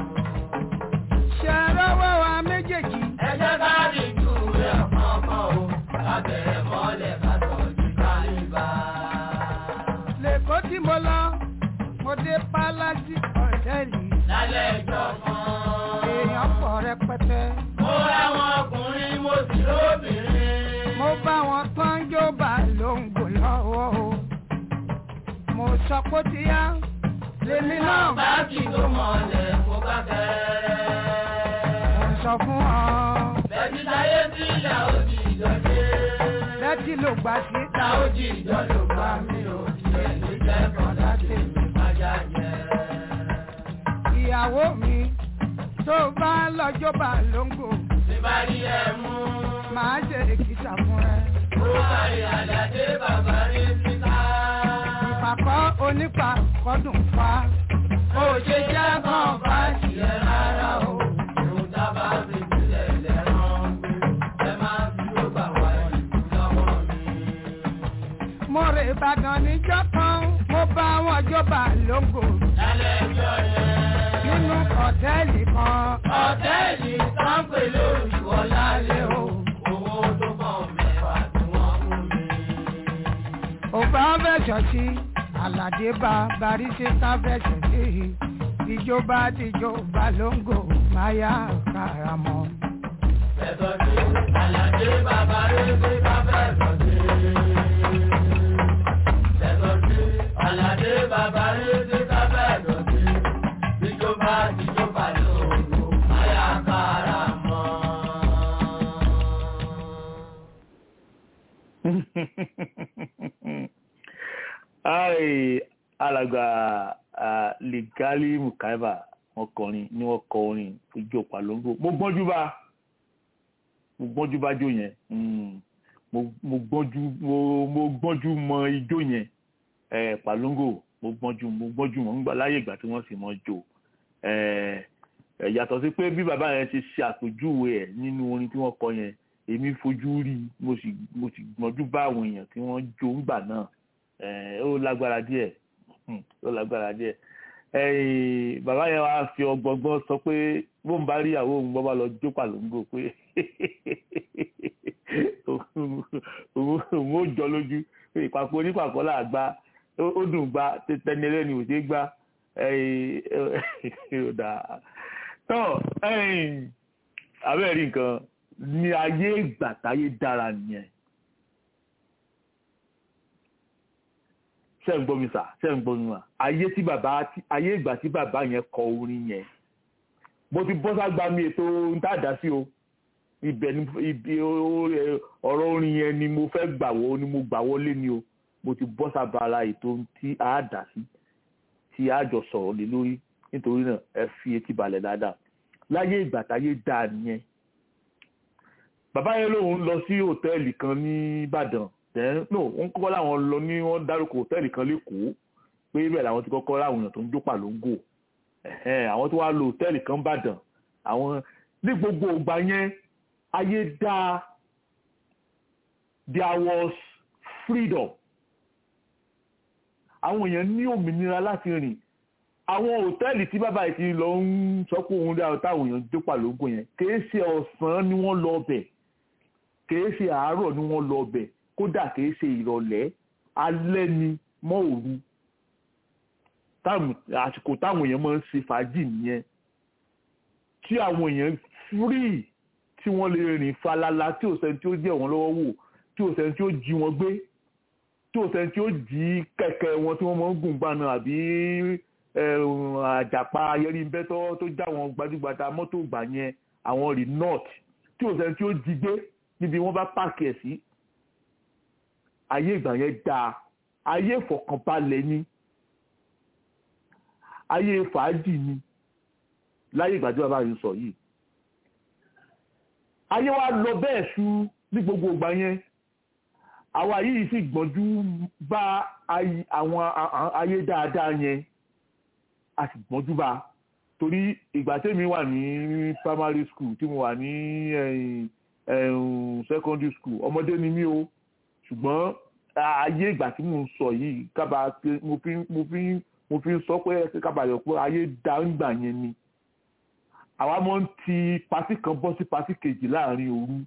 ṣe rọwọ́ wa méjèèjì. ẹ jẹ́ ká dìjú rẹ̀ kọ̀ọ̀kan o lábẹ́rẹ́ mọ́lẹ̀ ká tọ́jú kálíbà. lẹ́kọ̀ọ́ tí mo lọ mo dé pálásì ọ̀tẹ́ẹ̀lì. lálẹ́ ìjọ kan. èèyàn pọ̀ rẹpẹtẹ. mo ráwọn ọkùnrin mo sì lóbìnrin. mo bá wọn tán jó bá lóńgò lọ́wọ́ o. mo sọ pé ti yá. lèmi náà bá kí tó mọ̀lẹ̀ kó bá kẹ́rẹ́. mo sọ fún ọ. bẹ́ẹ̀ni táyé tí ìyá ó di ìjọdé. bẹ́ẹ̀ni ló gbà sí. ta ó di ìjọ ló gbà mí ò tiẹ̀ ní kẹ́kọ̀ọ́ láti mi májá jẹ. ìyàwó mi tó bá lọ́jọ́ bá lóńgò. tí bá rí ẹ mú. màá ṣe èkìtà fún ẹ. ó kárí àlàdé bàbá rí síta. ìpàkọ́ onípàkọ́dùn fa. ó ṣe jẹ́ kàn bá tiẹ̀ rárá o. ìrùn dábàá fi sílẹ̀ lẹ́rán gbé. ẹ máa fi ló bà wá ìlú lọ́wọ́ mi. mo rè ìbàdàn níjọ́ kan mo bá wọn jọba lóńgò. lálẹ́ ẹjọ́ yẹn. nínú ọ̀tẹ́ẹ̀lì kan. ọ̀tẹ́ẹ̀lì sáńpẹ̀ lórí wọlá lé o. owó tó pọ̀ mẹ́fà tí wọ́n fún mi. òbá fẹ̀sọ̀ sí àlàdé bá baríṣẹ́ká fẹ̀sọ̀ sí ìjọba tìjọba lóńgò máyà karamọ́. fẹ̀sọ̀ sí àlàdé bàbá rẹ̀ ṣe ká fẹ̀sọ̀ sí. fẹ̀sọ̀ sí àlàdé bàbá rẹ̀ ṣe ká fẹ̀sọ̀ sí. ìjọba tìjọba lóńgò máyà karamọ́. ai alàgbà lìgálí mukaiba wọn kọrin ni wọn kọ orin ojú palongo mo gbọ́njú bá mo gbọ́njú bá jó yẹn mo gbọ́njú mo gbọ́njú mọ ijó yẹn palongo mo gbọ́njú mo gbọ́njú mọ nígbà láyé ìgbà tí wọ́n sì mọ jó yàtọ̀ sí pé bí bàbá yẹn ṣe ṣe àpèjúwe ẹ̀ nínú orin tí wọ́n kọ yẹn èmi fojú rí mo sì mo sì gbọ́njú bá àwọn èèyàn tí wọ́n jó ńgbà náà ó lágbára díẹ̀ ó lágbára díẹ̀ bàbá yẹn wá fi ọgbọgbọn sọ pé bóun bá rí ìyàwó òun bọ́ bá lọ jó pàlóńgò pé òun ó jọ lójú ìpapò onípàkọ́ là gbá ó dùn gbá tẹni ẹlẹ́ni ò ṣe gbá tọ́ abẹ́rẹ́ nǹkan ní ayé ìgbà táyé dára nìyẹn. ṣe ń gbọ́ mi sà ṣe ń gbọ́ mi mà ayé tí bàbá ayé ìgbà tí bàbá yẹn kọ orin yẹn mo ti bọ́ ságbá mi ètò ntàdá sí o ibẹ̀ ni ibi ọ̀rọ̀ orin yẹn ni mo fẹ́ gbà wọ́ ni mo gbà wọlé ni o mo ti bọ́ sábàlá ètò tí a dà sí tí a jọ sọ̀rọ̀ lé lórí nítorí náà ẹ fi etí balẹ̀ dáadáa láyé ìgbà táyé dáa nìyẹn bàbá yẹn lòun lọ sí hòtẹ́ẹ̀lì kan ní Ìbàdàn then no wọ́n kọ́kọ́ láwọn lọ ní wọ́n dárúkọ hòtẹ́ẹ̀lì kan lẹ́kọ̀ọ́ pé ibẹ̀ làwọn ti kọ́kọ́ láwọn èèyàn tó ń jó pàlóńgò ẹ̀hẹ́n, àwọn tó wá lo hòtẹ́ẹ̀lì kan bàdàn àwọn ní gbogbo ìgbà yẹn ayé dáa there was freedom àwọn èèyàn ní òmìnira láti rìn àwọn hòtẹ́ẹ̀lì tí bàbá yìí ti lọ ń sọ pé òun dáa táwọn èèyàn jó pàlógò yẹn kìí ṣe ọ̀sán ni wọ́n lọ bẹ̀ kìí ṣe àárọ̀ ni wọ́n lọ bẹ̀ kódà kìí ṣe ìrọ̀lẹ́ alẹ́ ni mọ́ òru táàmù àsìkò táwọn èèyàn máa ń ṣe fàájì nìyẹn tí àwọn èèyàn free tí wọ́n lè rìn falala tí ò sẹ́ni tí ó jẹ́ wọn lọ́wọ́ wò tí ò sẹ́ni tí ó jí wọn gbé tí ò sẹ́ni tí ó jí kẹ̀kẹ́ wọn tí wọ́n máa ń gùn gbàna àbí àjàpá ayẹrìnbẹ́tọ́ tó já wọn gbajúgbajà mọ́tò gbà yẹn àwọn renault tí ò sẹ́ni tí ó jí gbé níbi wọ́n bá pààkì ẹ̀ sí ayé ìgbà yẹn dáa ayé ìfọ̀kànbalẹ̀ ni ayé fàájì ni láyé ìgbà tí bàbá yìí sọ yìí ayé wa lọ bẹ́ẹ̀ sú ní gbogbo ìgbà yẹn àwa yìí sì gbọ́njú bá àwọn ayé dáadáa yẹn a sì gbọ́njú bá torí ìgbà tèmi wà ní primary school tí mo wà ní secondary school ọmọdé ni mí o ṣùgbọ́n ayé ìgbà tí mo ń sọ yìí kábà mo fi mo fi mo fi ń sọ pé kábà yọ pé ayé dáńgbà yẹn ni àwa mọ̀ ń ti pátì kan bọ́ sí pátì kejì láàrin òru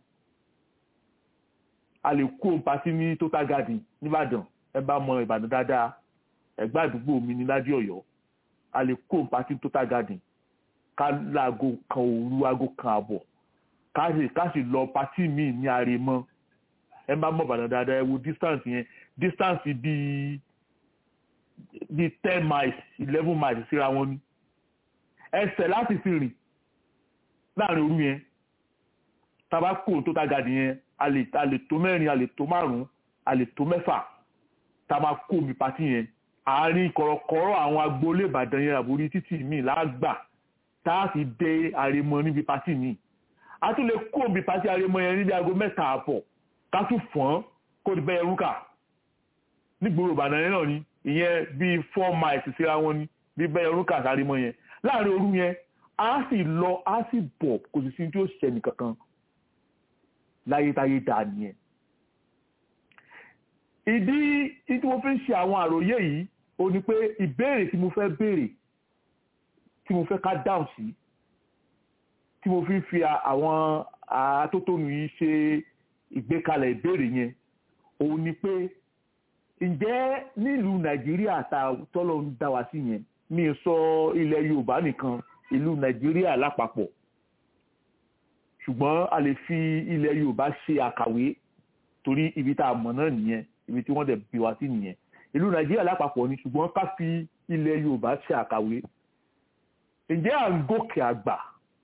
a lè kó pátì ní total garden nìbàdàn ẹ bá mọ ìbàdàn dáadáa ẹgbẹ́ àdúgbò mi ní ládì ọ̀yọ́ a lè kó pátì total garden ká láago kan òru aago kan àbọ̀ ká sì ká sì lọ pátì míì ní àrèmọ ẹ bá mọ ìbàdàn dáadáa ẹ wo distance yẹn distance bíi bíi ten miles eleven miles síra wọn ni ẹsẹ̀ láti fi rìn láàrin òru yẹn tàbá kò tó tá gàdì yẹn a lè a lè tó mẹ́rin a lè tó márùn-ún a lè tó mẹ́fà tá a máa kó omi pàtí yẹn àárín kọ̀rọ̀kọ̀rọ̀ àwọn agboolé ìbàdàn yẹn àbórí títì míì lágbà tá a fi dé àrèmọ níbi pàtí míì a tún lè kó omi pàtí àrèmọ yẹn níbi aago mẹ́ta àpọ̀ ká tún fọ́n kó di bẹ́ẹ̀ rúkà nígboro ìbàdàn yẹn náà ni ìyẹn bíi four miles síra wọn ni bí bẹ́ẹ̀ rúkà sáré yẹn láàrin òru yẹn a sì lọ a sì bọ̀ kò sì sí tí ó ṣẹni kankan láyétáyé dà nìyẹn. ìdí tí mo fi ń ṣe àwọn àròyé yìí ó ní pé ìbéèrè tí mo fẹ́ béèrè tí mo fẹ́ ká dáhùn sí tí mo fi ń fi àwọn atótónu yìí ṣe ìgbékalẹ̀ ìbéèrè yẹn òun ni pé ǹjẹ́ nílùú nàìjíríà tọ́lọ́ ń dá wa sí yẹn mi sọ ilẹ̀ yorùbá nìkan ìlú nàìjíríà lápapọ̀ ṣùgbọ́n a lè fi ilẹ̀ yorùbá ṣe àkàwé torí ibi tá a mọ̀ náà nìyẹn ibi tí wọ́n dẹ̀ bí wa sí nìyẹn ìlú nàìjíríà lápapọ̀ ni ṣùgbọ́n ká fi ilẹ̀ yorùbá ṣe àkàwé ǹjẹ́ à ń gòkè àgbà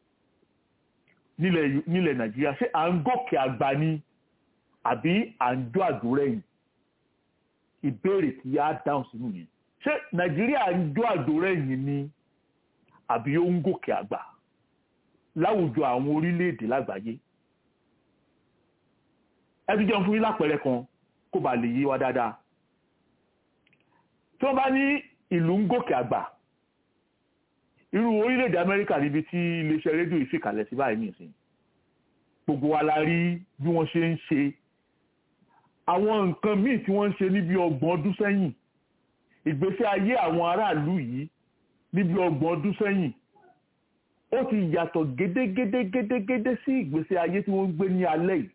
nílẹ̀ nàìjíríà ṣé à ń gòkè àgbà ni àbí à ń jó àdúrẹ́yìn ìbéèrè tí a dáhùn sínú yẹn ṣé nàìjíríà ń jó àdúrẹ́yìn ni àbí ó ń gòkè àgbà láwùjọ àwọn orílẹ̀-èdè lágbàáyé ẹ ti jẹun fún yín lápẹẹrẹ kan kó bàa lè yé wa dáadáa tí wọ́n bá ní ìlú ń gòkè àgbà irú orílẹ̀-èdè amẹ́ríkà níbi tí iléeṣẹ́ rédíò yìí fìkàlẹ̀ sí báyìí nìsín gbogbo wa la rí bí wọ́n ṣe ń ṣe àwọn nǹkan míì tí wọ́n ń ṣe níbi ọgbọ̀n ọdún sẹ́yìn ìgbésí ayé àwọn aráàlú yìí níbi ọgbọ̀n ọdún sẹ́yìn ó ti yàtọ̀ gédégédégédégédé sí ìgbésí ayé tí wọ́n ń gbé ní alẹ́ yìí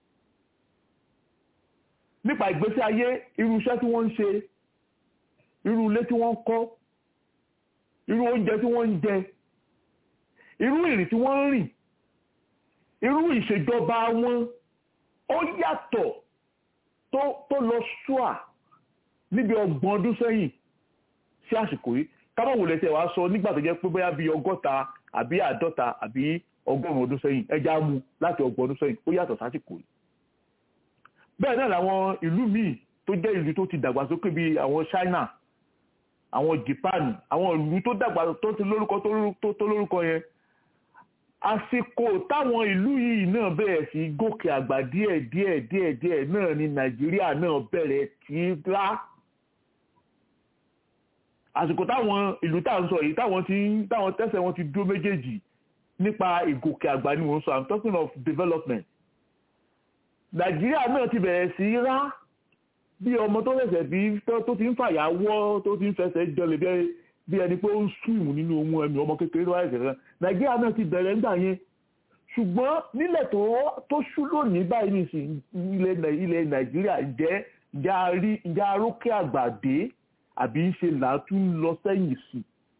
nípa ìgbésí ayé irú iṣẹ́ tí wọ́n ń ṣe irú ilé tí wọ́n ń kọ́ irú oúnjẹ tí wọ́n ń jẹ irú ìrìn tí wọ́n ń rìn irú ìṣèjọba wọn ó yàtọ̀ tó lọ ṣúà níbi ọgbọ̀n ọdún sẹ́yìn sí àsìkò yìí kábọ̀ wò lẹ́sẹ̀ wá sọ nígbà tó jẹ́ pé bóyá bíi ọgọ́ta àbí àádọ́ta àbí ọgọ́rùn-ún ọdún sẹ́yìn ẹja mú láti ọgbọ̀n ọdún sẹ́yìn ó yàtọ̀ sásìkò yìí. bẹ́ẹ̀ náà làwọn ìlú míì tó jẹ́ ìlú tó ti dàgbàsókè bíi àwọn China àwọn Japan àwọn ìlú tó dàgbà tó ti lórúkọ tó lórúkọ yẹn àsìkò táwọn ìlú yìí náà bẹ̀rẹ̀ sí gòkè àgbà díẹ̀ díẹ̀ díẹ̀ díẹ̀ náà ni Nàìjíríà náà bẹ̀rẹ̀ tí í lá àsìkò táwọn ìlú tá à ń sọ yìí táwọn ti ń táwọn tẹ́sẹ̀ wọn ti dúró méjèèjì nípa ìgòkè àgbà ni mò ń sọ i'm talking of development nàìjíríà náà ti bẹ̀rẹ̀ sí í rá bí ọmọ tó ṣẹ̀ṣẹ̀ bí tó ti ń fàyà wọ́ tó ti ń fẹsẹ̀ jọlẹ̀ bí bí ẹni pé ó ń súnmù nínú ohun ẹ̀mí ọmọ kékeré tó wáyé kẹ̀kẹ́ nàìjíríà náà ti bẹ̀rẹ̀ ńgbà yẹn ṣùgbọ́n nílẹ̀ tó tó ṣú lónìí báyìí nìsín ilẹ̀ nàìjíríà jẹ́ ǹjẹ́ arókè àgbàdé àbí ń ṣe làátún lọ sẹ́yìn sí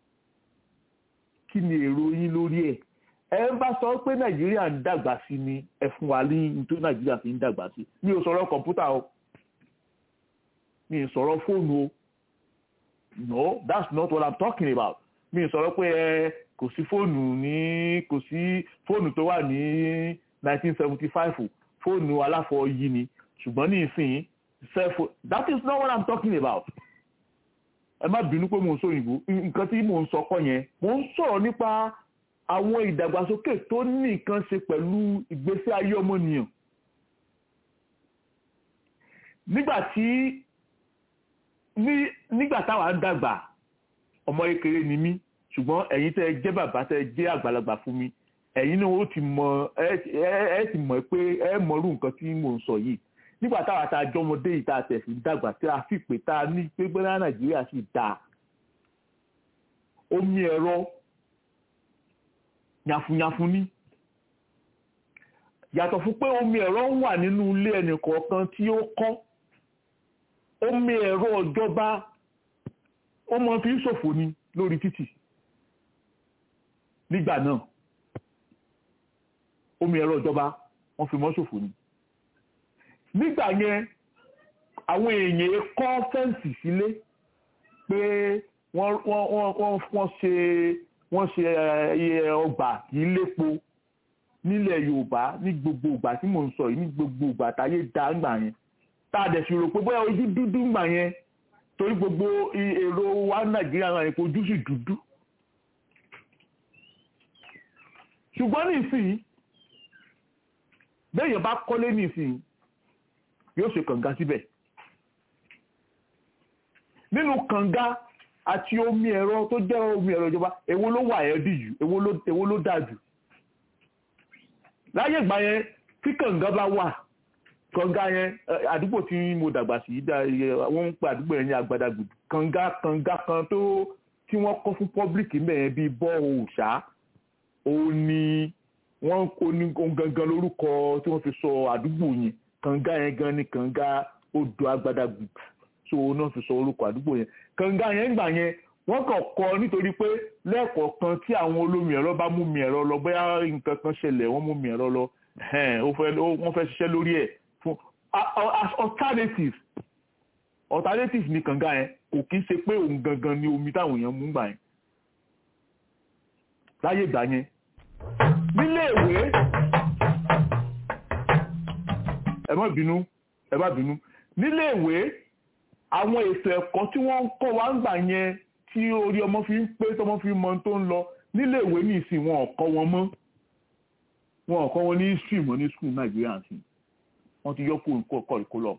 kí ni èrò yín lórí ẹ̀ ẹ ń bá sọ pé nàìjíríà ń dàgbà sí ni ẹ fún wa ní nítorí nàìjíríà fi ń dàgbà sí mi ò sọ̀rọ̀ kọ̀ǹpútà o mi ò sọ̀rọ̀ fóònù o no that's not what i'm talking about mi ò sọ̀rọ̀ pé ẹ kò sí fóònù ní kò sí fóònù tó wà ní 1975 fóònù aláfọyí ni ṣùgbọ́n ní ìsìn cellphone that is not what i'm talking about ẹ má bínú pé mò ń sọ òyìnbó nǹkan tí mò ń sọ kọ́ yẹn mò ń sọ̀rọ̀ nípa àwọn ìdàgbàsókè tó ní nǹkan ṣe pẹ̀lú ìgbésí ayé ọmọnìyàn nígbà tí nígbà táwa ń dàgbà ọmọ kékeré ni mí ṣùgbọ́n ẹ̀yin tẹ́ ẹ jẹ́ bàbá tẹ́ ẹ jẹ́ àgbàlagbà fún mi ẹ̀yin náà ó ti mọ ẹ ti mọ̀ pé ẹ mọ̀rú nǹkan tí mò ń sọ yìí nígbà táwa tá a jọmọdé yìí tá a tẹ̀ sí dàgbà tí a fi pé tá a ní pé gbẹ́rẹ́ nàìjíríà sì dáa omi ẹ̀rọ yàfùnyàfùn ní yàtọ̀ fún pé omi ẹ̀rọ ń wà nínú ilé ẹnì kọ̀ọ̀kan tí ó kọ́ omi ẹ̀rọ ìjọba ó mọ fi ń ṣòfò ni lórí títì nígbà náà omi ẹ̀rọ ìjọba wọ́n fi mọ́ ṣòfò ni nígbà yẹn àwọn èèyàn kọ́ fẹ́ǹsì sílé pé wọ́n ṣe wọ́n ṣe ọgbà kì í lépo nílẹ̀ yorùbá ní gbogbo ìgbà tí mò ń sọ yìí ní gbogbo ìgbà táyé dá ńgbà yẹn tá a dẹ̀ sì rò pé bóyá ojú dúdú ńgbà yẹn torí gbogbo èrò wa nàìjíríà náà yẹn ojú sì dúdú ṣùgbọ́n nísìnyí béèyàn bá kọ́lé nísìnyí yóò ṣe kànga síbẹ̀ nínú kànga àti omi ẹ̀rọ tó jẹ́ omi ẹ̀rọ ìjọba èwo ló wà ẹ́ dì jù èwo ló dà jù láyé ìgbà yẹn tí kànga bá wà kànga yẹn àdúgbò tí mo dàgbà sí wọ́n ń pe àdúgbò yẹn ní agbadagbùdù kànga kànga kan tó tí wọ́n kọ́ fún pọ́blíkì mẹ́yẹn bíi bọ́ọ̀ òòṣà òun ni wọ́n kó ní gangan lórúkọ tí wọ́n fi sọ àdúgbò yẹn kànga yẹn gan ni kànga odò agbadagbùdù so náà fi sọ orúkọ àdúgbò yẹn kànga yẹn gbà yẹn wọ́n kàn kọ́ nítorí pé lẹ́ẹ̀kọ̀ọ̀kan tí àwọn olómi ẹ̀rọ bá mú mi ẹ̀rọ lọ bóyá nǹkan kan ṣẹlẹ̀ wọ́n mú mi ẹ̀rọ lọ wọ́n fẹ́ ṣiṣẹ́ lórí ẹ̀ fún alternative alternative ni kànga yẹn kò kí ń ṣe pé òun gangan ni omi táwọn èèyàn mú gbà yẹn láyé ìgbà yẹn nílé ìwé ẹ má bínú ẹ má bínú nílé ìwé àwọn ètò ẹ̀kọ́ tí wọ́n ń kọ́ wa ń gbà yẹn tí orí ọmọ fi ń pé tọmọ fi mọ tó ń lọ nílé ìwé ní ìsìn wọn ò kọ́ wọn mọ́ wọn ò kọ́ wọn ní history mọ́ ní school nàìjíríà sí wọ́n ti yọ kó kọ́ ìkólọ̀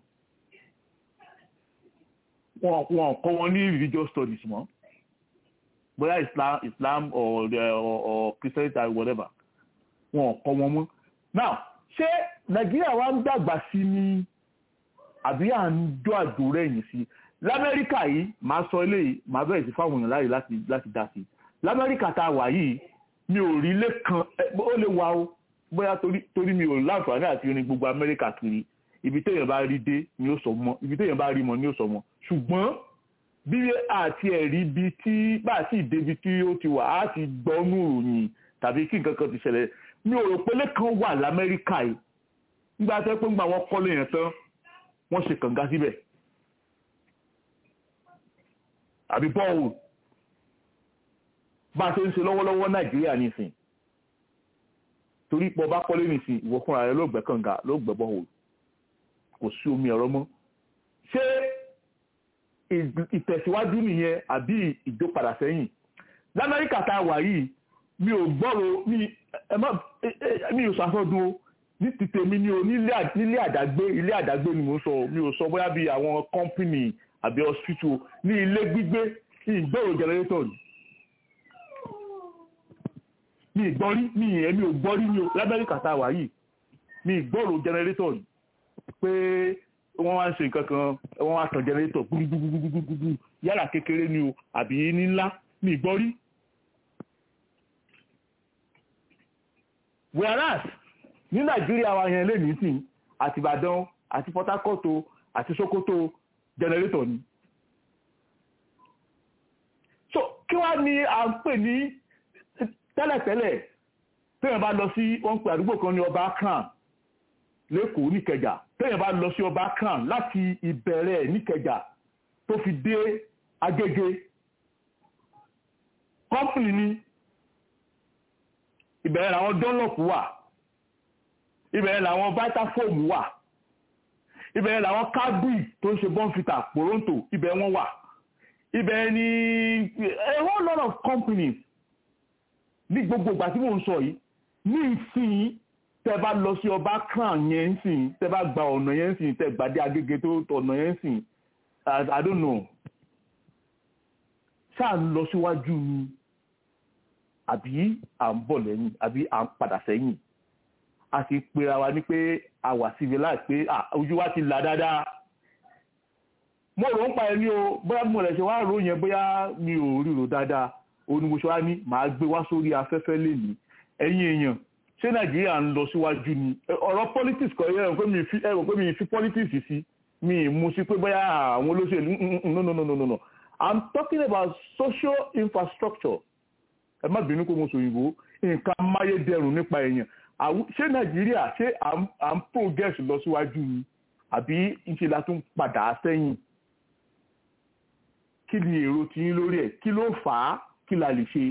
wọn ò kọ́ wọn ní religious studies mọ́ bóyá islam islam or or or christianity or whatever wọn ò kọ́ wọn mọ́ now ṣé nàìjíríà wa ń dàgbà sí ni àbí à ń dó àjò rẹ̀yìn sí lamẹ́ríkà yìí máa sọ eléyìí máa bẹ̀rẹ̀ sí fáwọn èèyàn láàyè láti láti dá sí lamẹ́ríkà tá a wà yìí mi ò rí ilé kan ó lè wà ó bóyá torí torí mi ò láǹfààní àti rin gbogbo amẹ́ríkà kiri ibi téèyàn bá rí dé ni ó sọ mọ́ ibi téèyàn bá rí mọ́ ni ó sọ mọ́ ṣùgbọ́n bí àti ẹ̀rí ibi tí bá a sì débi tí ó ti wà á ti gbọ́nú ìròyìn tàbí kí nǹkan kan ti ṣẹlẹ̀ mi ò rò pé lẹ́kàn wà lamẹ́ríkà yìí nígbà tó pé ńgbà wọ́n kọ́lé yẹn tán wọ́n ṣe kànga síbẹ̀ àbí bọ́ọ̀lù bá a ṣe ń ṣe lọ́wọ́lọ́wọ́ nàìjíríà nìsín torí pọ̀ bá kọ́lé nìsín ìwọ fúnra rẹ ló gbẹ́ kànga ló gbẹ́ bọ́ọ̀lù kò sí omi ẹ̀rọ mọ́ ṣé ìtẹ̀síwájú nìyẹn àbí ìjópadà sẹ́yìn lamẹ́ríkà tá a wà yìí mi ò gbọ́rọ̀ mi ò sàfọ́dún o ní ti tèmi ni o nílé àdágbé ilé àdágbé ni mo sọ mi ò sọ bóyá bí àwọn kọ́mpìnì àbí hospital ní ilé gbígbé ìgbòrò jẹnẹrétọ̀ ni mi ìgbọ́rí mi èmi ò gbọ́rí ní lamẹ́ríkà tá a wà yìí mi ìgbòrò jẹnẹrétọ̀ ni pé wọ́n wá ń ṣe nǹkan kan wọ́n wá tàn jẹnẹrétọ̀ gbúgbúgbúgbúgbúgbú yálà kékeré ni o àbí ní ńlá mi ìgbọ́rí. whereas ní nàìjíríà wa yẹn lè ní sìn àti ìbàdàn àti port harcourt àti sokoto jẹnẹrétọ̀ ni so kí wá ní à ń pè ní tẹ́lẹ̀tẹ́lẹ̀ téèyàn bá lọ sí wọ́n ń pè àdúgbò kan ní ọba kan lẹ́kọ̀ọ́ níkẹjà téèyàn bá lọ sí ọba kan láti ìbẹ̀rẹ̀ níkẹjà tó fi dé agége kọ́mpìnì ni ìbẹ̀rẹ̀ làwọn dunlop wà ìbẹ̀rẹ̀ làwọn vitafoam wà ìbẹ̀rẹ̀ làwọn cadbury tó ń ṣe bonfita poronto ibẹ̀ wọ́n wà ibẹ̀ ni a whole lot of companies ní gbogbo ìgbà tí mò ń sọ yìí ní ìsìn tẹ bá lọ sí ọba crown yẹn ń sìn tẹ bá gba ọ̀nà yẹn ń sìn tẹ gbàdé agége tó ọ̀nà yẹn ń sìn i don't know ṣáà ń lọ síwájú ni àbí à ń bọ̀ lẹ́yìn àbí à ń padà sẹ́yìn a sì pera wa ní pé a wà civilized pé ojú wa ti là dáadáa mo rò ń pa ẹni o bóyá mo rẹ̀ ṣe wá rò yẹn bóyá mi ò ríro dáadáa onímọ̀ṣọ́ wa ní màá gbé wá sórí afẹ́fẹ́ lèmi ẹ̀yin èèyàn ṣé nàìjíríà ń lọ síwájú ni ọ̀rọ̀ politics kọ́ ẹ rò pé mi fi ẹ rò pé mi fi politics sí mi mú sí pé bóyá àwọn olóṣèlú no no no no no no i'm talking about social infrastructure ẹ má bínú pé mo sọ òyìnbó nǹkan amáyédẹrùn nípa èèyàn ṣé nàìjíríà ṣé à ń progress lọ síwájú ni àbí ńṣe la tún padà sẹ́yìn kí ni èrò tiyín lórí ẹ̀ kí ló fà á kí la lè ṣe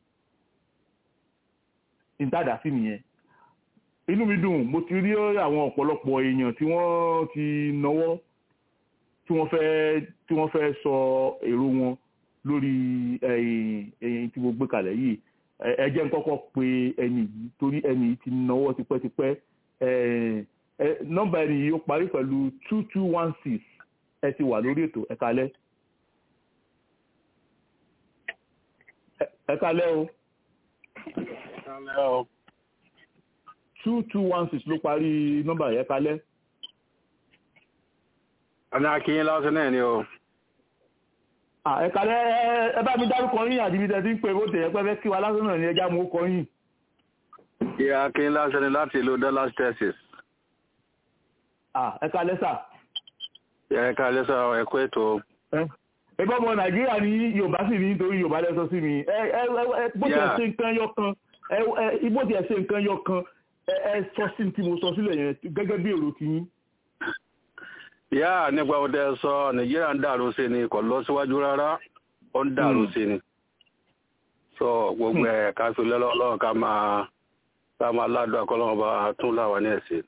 ìtàdá sí nìyẹn inú mi dùn mo ti rí àwọn ọ̀pọ̀lọpọ̀ èèyàn tí wọ́n ti náwó tí wọ́n fẹ́ tí wọ́n fẹ́ sọ èrò wọn lórí ẹ̀yìn tí mo gbé kalẹ̀ yìí ẹ jẹ́ n kọ́kọ́ pe ẹni yìí torí ẹni yìí ti náwó tipẹ́tipẹ́ nọ́mbà ẹni yìí ó parí pẹ̀lú two two one six ẹ ti wà lórí ètò ẹ kalẹ́. ẹ kalẹ́ o. two two one six ló parí nọ́mbà yẹn kalẹ́. ọ̀nà akínyìn lásán náà ni o. ẹ kalẹ́ ẹ bá mi dárúkọ yín àdìbí tẹ́ ti ń pè bó tẹ̀yẹ pẹ́ fẹ́ kí wa lásán náà ni ẹja mú kọ yín. ìyá akínyìn lásán ni láti ìlú Dallas Texas. ẹ kalẹ́ sà. ẹ kalẹ́ sà ẹ kú ètò ẹgbẹ́ ọmọ nàìjíríà ní yorùbá sì ní nítorí yorùbá lẹ́sọ sí mi ẹ ẹ bó ti ẹ̀ ṣe nǹkan yọ kan ẹ ẹ bó ti ẹ̀ ṣe nǹkan yọ kan ẹ ẹ sọ sí tí mo sọ sílẹ̀ yẹn gẹ́gẹ́ bí èrò ti yín. yá nípa ọdẹ sọ nàìjíríà ń dàrú sí ni kò lọ síwájú rárá ó ń dàrú sí ni sọ gbogbo ẹ ká fi lọ́lọ́ ọlọ́run ká máa ká máa ládùn akọ́lọ́run bá tún láwa ní ẹ̀sìn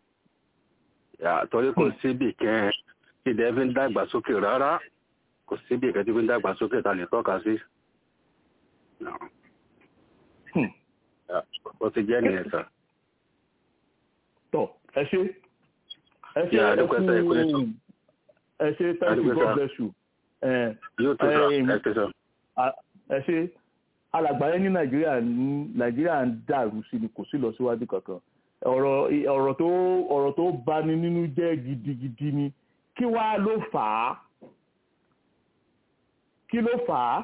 torí kò síbì kẹ́ ìdẹ́ fi ń dàgbàsókè rárá kò síbi ìkẹ́jú pé ń dàgbà sókè ta lè tọ́ka sí. ó ti jẹ́ nìyẹn sà. tọ ẹ ṣe ẹ ṣe ẹ kú ẹ ṣe thank you god bless you. yóò tó sọ ẹ tó sọ. ẹ ṣe alàgbáyé ní nàìjíríà nàìjíríà ń dàrú sí ni kò sí lọ síwájú kankan ọ̀rọ̀ ọ̀rọ̀ tó ọ̀rọ̀ tó bani nínú jẹ́ gidigidi ni kí wàá ló fà á kí ló fà á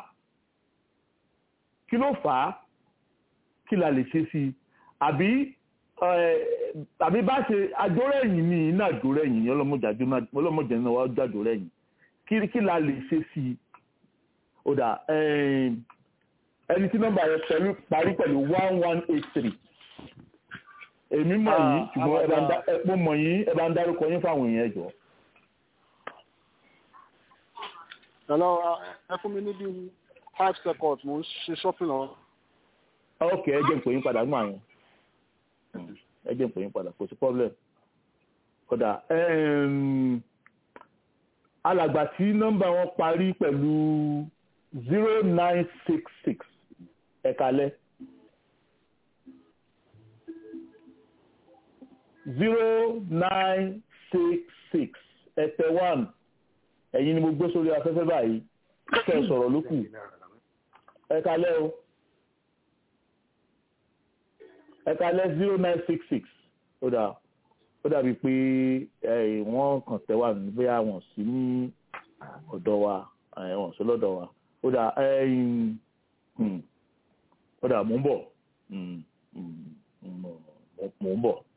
kí ló fà á kí la lè ṣe sí i àbí àbí bá ṣe àjórẹ̀yìn ní iná àjórẹ̀yìn ní ọlọ́mọdé náà wá jàjórẹ̀yìn kí kí la lè ṣe sí i ó dà ẹni tí nọ́mbà rẹ̀ pẹ̀lú parí pẹ̀lú one one eight three èmi mọ̀ yín ṣùgbọ́n ẹ mo mọ̀ yín ẹ bá ń dárúkọ yín fáwọn èèyàn ẹ̀jọ̀. hello ẹ fún mi níbi five seconds mo ń ṣe shopping lọ. ok ẹ jẹ́ n pè yín padà gbọ́n àyàn ẹ jẹ́ n pè yín padà kò sí problem kódà alàgbà tí nọ́mbà wọn parí pẹ̀lú zero nine six six ẹ kalẹ́ zero nine six six ẹ̀tẹ̀ one ẹ̀yin ni mo gbé sórí afẹ́fẹ́ báyìí kẹ́ ẹ sọ̀rọ̀ ló kù ẹ kalẹ́ o ẹ kalẹ́ zero nine six six ó dà ó dàbí pé wọ́n kàn tẹ́ wà ní bóyá wọ́n sí ní ọ̀dọ̀ wa wọ́n sí lọ́dọ̀ wa ó dà ó dà mò ń bọ̀ mò ń bọ̀.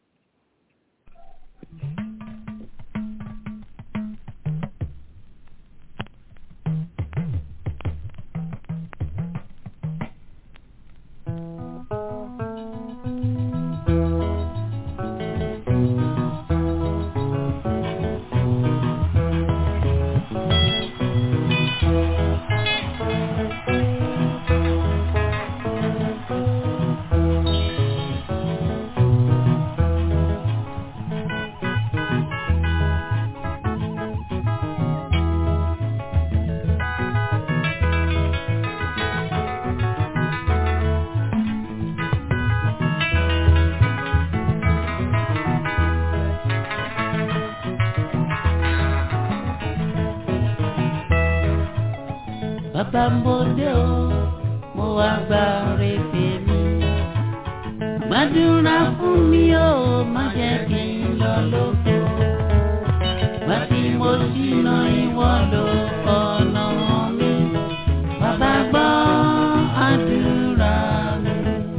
bàbá ń bòde o mo wá gba rèébè mi. gbàdúrà fún mi o má jẹ́ kí n lọ lóko. gbà tí mo ṣìnà ìwọ ló ọ̀nà mi. bàbá gbọ́ àdúrà mi.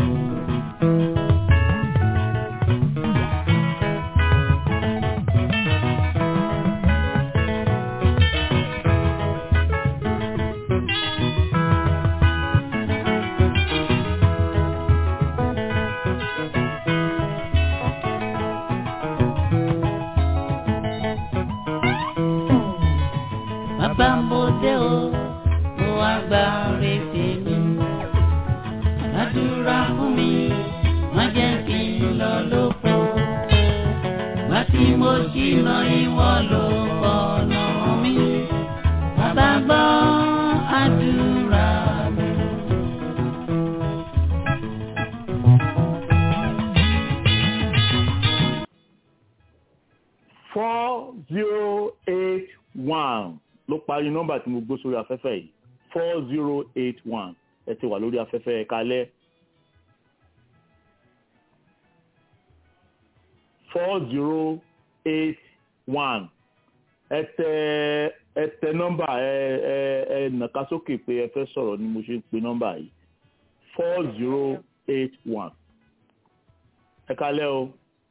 bàbá ń bòde o mo wá gba rèébè mi. àdúrà fún mi má jẹ́ kí n lọ lóko. gbà tí mo ṣìnà ìwọ ló ọ̀nà mi. bàbá gbọ́ àdúrà mi. four zero eight one ló parí nọ́mbà tí mo gbó sórí afẹ́fẹ́ yìí four zero eight one ẹ ti wà lórí afẹ́fẹ́ ẹ kalẹ́ four zero eight one ẹ tẹ ẹ tẹ nọ́mbà ẹ ẹ ẹ nàka sókè pé ẹ fẹ́ sọ̀rọ̀ ni mo ṣe ń pe nọ́mbà yìí four zero eight one ẹ kalẹ́ o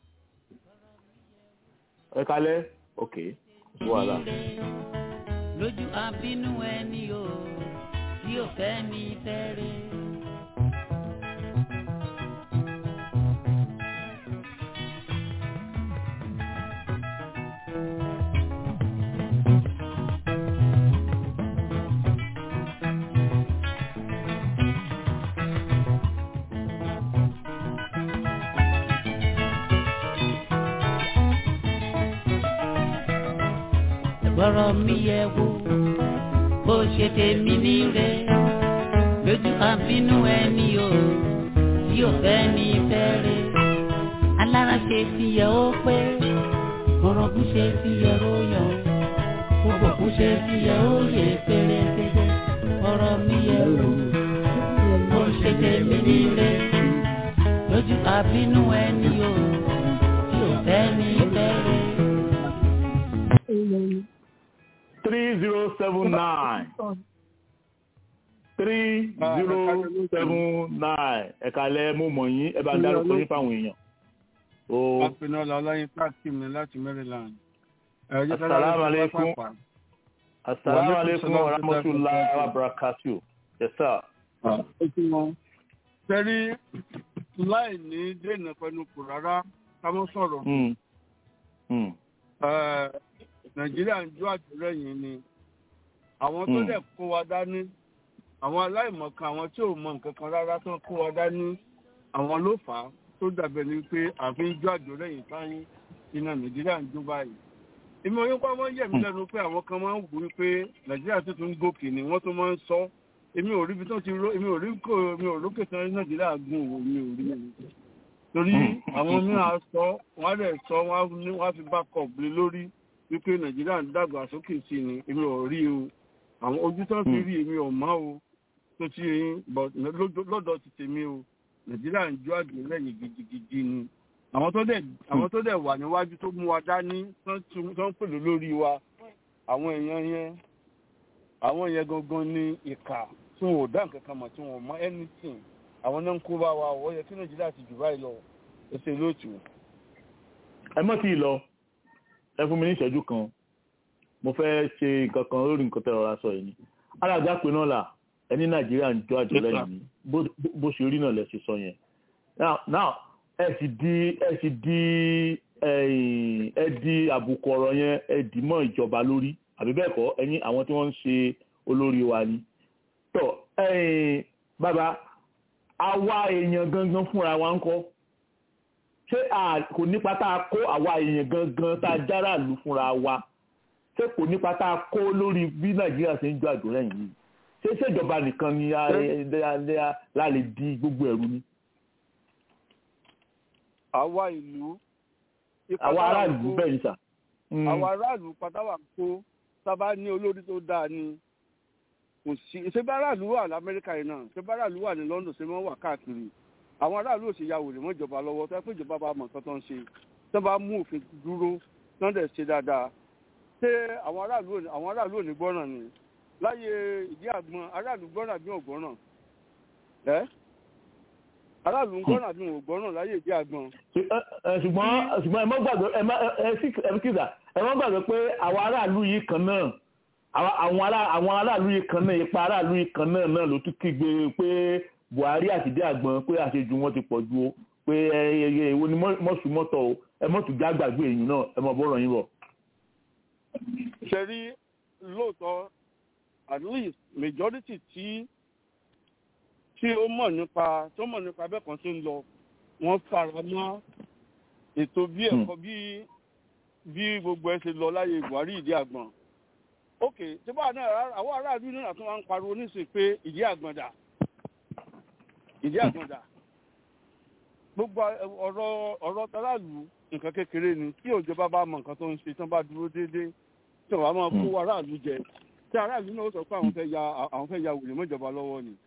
ẹ kalẹ́ ok wàhálà. lójú àbínú ẹni o tí ò fẹ́ ní fẹ́rẹ̀. gbọ́rọ̀ mi yẹ wò bó ṣe tèmi níre lójú àbínú ẹni o tí ò fẹ́ ní fẹ́rẹ̀ alára ṣe ti yẹ ó pé orogún ṣe ti yẹ ó yọ gbogbo kú ṣe ti yẹ ó yẹ pérépéré gbọ́rọ̀ mi yẹ wò bó ṣe tèmi níre lójú àbínú ẹni o tí ò fẹ́ ní fẹ́rẹ̀. three zero seven nine three zero seven nine ẹ̀ka lẹ́ mú mọ̀ yín ẹ bá ń dárúkọ yín fáwọn èèyàn. o Apinọ́lá Ọláyin Páàkì mi láti Maryland. asalaamu aleykum asalaamu aleykum wa rahmatulahi wa barakatu. yes sir. Sẹ́rí láì ní dènà pẹ̀lú kù rárá ká mọ́ sọ̀rọ̀. Nàìjíríà ń jó àtìlẹ́yìn ni. Àwọn tó dẹ̀ kó wa dání, àwọn aláìmọ̀kan, àwọn tí ò mọ nǹkan kan rárá tó kó wa dání, àwọn ló fà á tó dàbẹ̀ ni pé àfi ń jó àjòlẹ́yìn táyín iná Nàìjíríà ń jó báyìí. Ìmọ̀ yín pa máa ń yẹ̀ mí lẹ́nu pé àwọn kan máa ń wù ú pé Nàìjíríà tó tún gòkè ni wọ́n tó máa ń sọ. Èmi ò rí ibi tó ti ró, èmi ò rí kò, èmi ò rókè tán Nàìjíríà gùn òwò mi ò rí mi. Torí àwọn mìíràn sọ, wọ́n á dẹ̀ sọ, wọ́n á fi bá kọ̀ lé lórí wípé nàìjíríà ń dàgbà sókè sí ni èmi ò rí o àwọn ojú tó ń fi rí èmi ò mọ́ o tó ti yín but lọ́dọ̀ lọ́dọ̀ ti tèmi o nàìjíríà ń jó àgbélẹ̀yìn gidigidi ni àwọn tó dẹ̀ àwọn tó dẹ̀ wà níwájú tó mú wa dání tó ń tún- tó ń pèlú lórí wa àwọn èèyàn yẹn àwọn yẹn gangan ní ìkà tí wọn ò dá nǹkan kan mọ̀ tí wọn ò mọ anything àwọn náà ń kó bá wa ó yẹ kí nàìjíríà ti jù báyìí lọ ẹsẹ̀ lóòtù. ẹ mọ́ tí ì lọ ẹ fún mi ní ìṣẹ́jú kan mo fẹ́ ṣe nǹkan kan lórí nǹkan tẹ́ ọ̀rọ̀ aṣọ yìí ni alága pé náà là ẹni nàìjíríà ń jọ àjọ lẹ́yìn ni bó- bó- bó ṣe rí náà lẹ ṣe sọ yẹn now now ẹ sì di ẹ sì di ẹ̀yìn, ẹ di àbùkù ọ̀rọ̀ yẹn ẹ dì mọ́ ìjọba lórí àbí bẹ́ẹ̀ kọ́ ẹ̀yin àwọn tí wọ́n ń ṣe olórí wa ni tọ́ ẹ̀yìn, bàbá àwa èèyàn gangan fúnra wa ń kọ́ ṣé a kò nípa tá a kó àwa èèyàn gangan tá a jára lù fúnra wa ṣé kò nípa tá a kó lórí bí nàìjíríà ṣe ń jọ àjò lẹ́yìn yìí ṣé ṣèjọba nìkan ni a- a- a- la lè di gbogbo ẹ̀rú ni àwa ìlú ipa àwa táwa ń aráàlú kó- bẹ́ẹ̀ ni sà. Mm. àwọn aráàlú pátáwà kó sábà ní olórí tó dáa ni kò sí ṣé bá aráàlú wà lamẹ́ríkà yìí náà ṣé bá aráàlú wà ní london ṣé wọ́n wà káàkiri àwọn aráàlú ò sì ya wèrè mọ́ ìjọba lọ́wọ́ tó yẹ pé ìjọba bá mọ̀ nǹkan tó ń ṣe tó bá mú òfin dúró tó ń dẹ̀ ṣe dáadáa ṣé àwọn aráàlú ò ní àwọn aráàlú ò ní gbọ́ràn ni láyé ìdí àgbọn aráàlú gbọ́ràn bí wọn ò gbọ́ràn ẹ́ aráàlú ń gbọ́ràn bí wọn ò gbọ́ràn láyé ìdí àgbọn Ṣù- ẹ- ẹ, ṣùgbọ́n ṣùgbọ́n ẹ má gbàgbé ẹ má ẹ ẹ sì- ẹ kíkà ẹ má gbàgbé pé àwọn aráàlú yìí kan náà àwọn àwọn ará àwọn aráàlú yìí kan náà ipa aráàlú yìí kan náà náà ló tún kígbe pé buhari àti dé àgbọn pé àṣejù wọn ti pọ̀ ju o pé ẹ ẹ ẹ èwo ni mọ̀sùmọ́tọ̀ o ẹ mọ̀tún já gbàgbé èyí náà ẹ mọ̀ bọ́rọ̀ yín bọ̀. ṣe rí lóòótọ́ at least majority tí tí ó mọ̀ nípa tó mọ̀ nípa bẹ́ẹ̀ kan tó ń lọ wọ́n fara mọ́ ètò bí ẹ̀kọ́ bí bí gbogbo ẹ ṣe lọ láyé buhari ìdí àgbọn ok tí báwa náà ará- àwọn aráàlú náà tún wá ń pariwo nísìnyí pé ìdí àgbọn dà ìdí àgbọn dà gbogbo ọ̀rọ̀ ọ̀rọ̀ tàràlù nǹkan kékeré ni tí òjọba bá mọ nǹkan tó ń ṣe tí wọ́n bá dúró déédéé tí wọ́n á máa kó aráàlú jẹ tí aráàlú náà ó sọ pé àwọn fẹ́ ya àwọn fẹ́ ya wèrè mọ́jọba lọ́wọ́ ni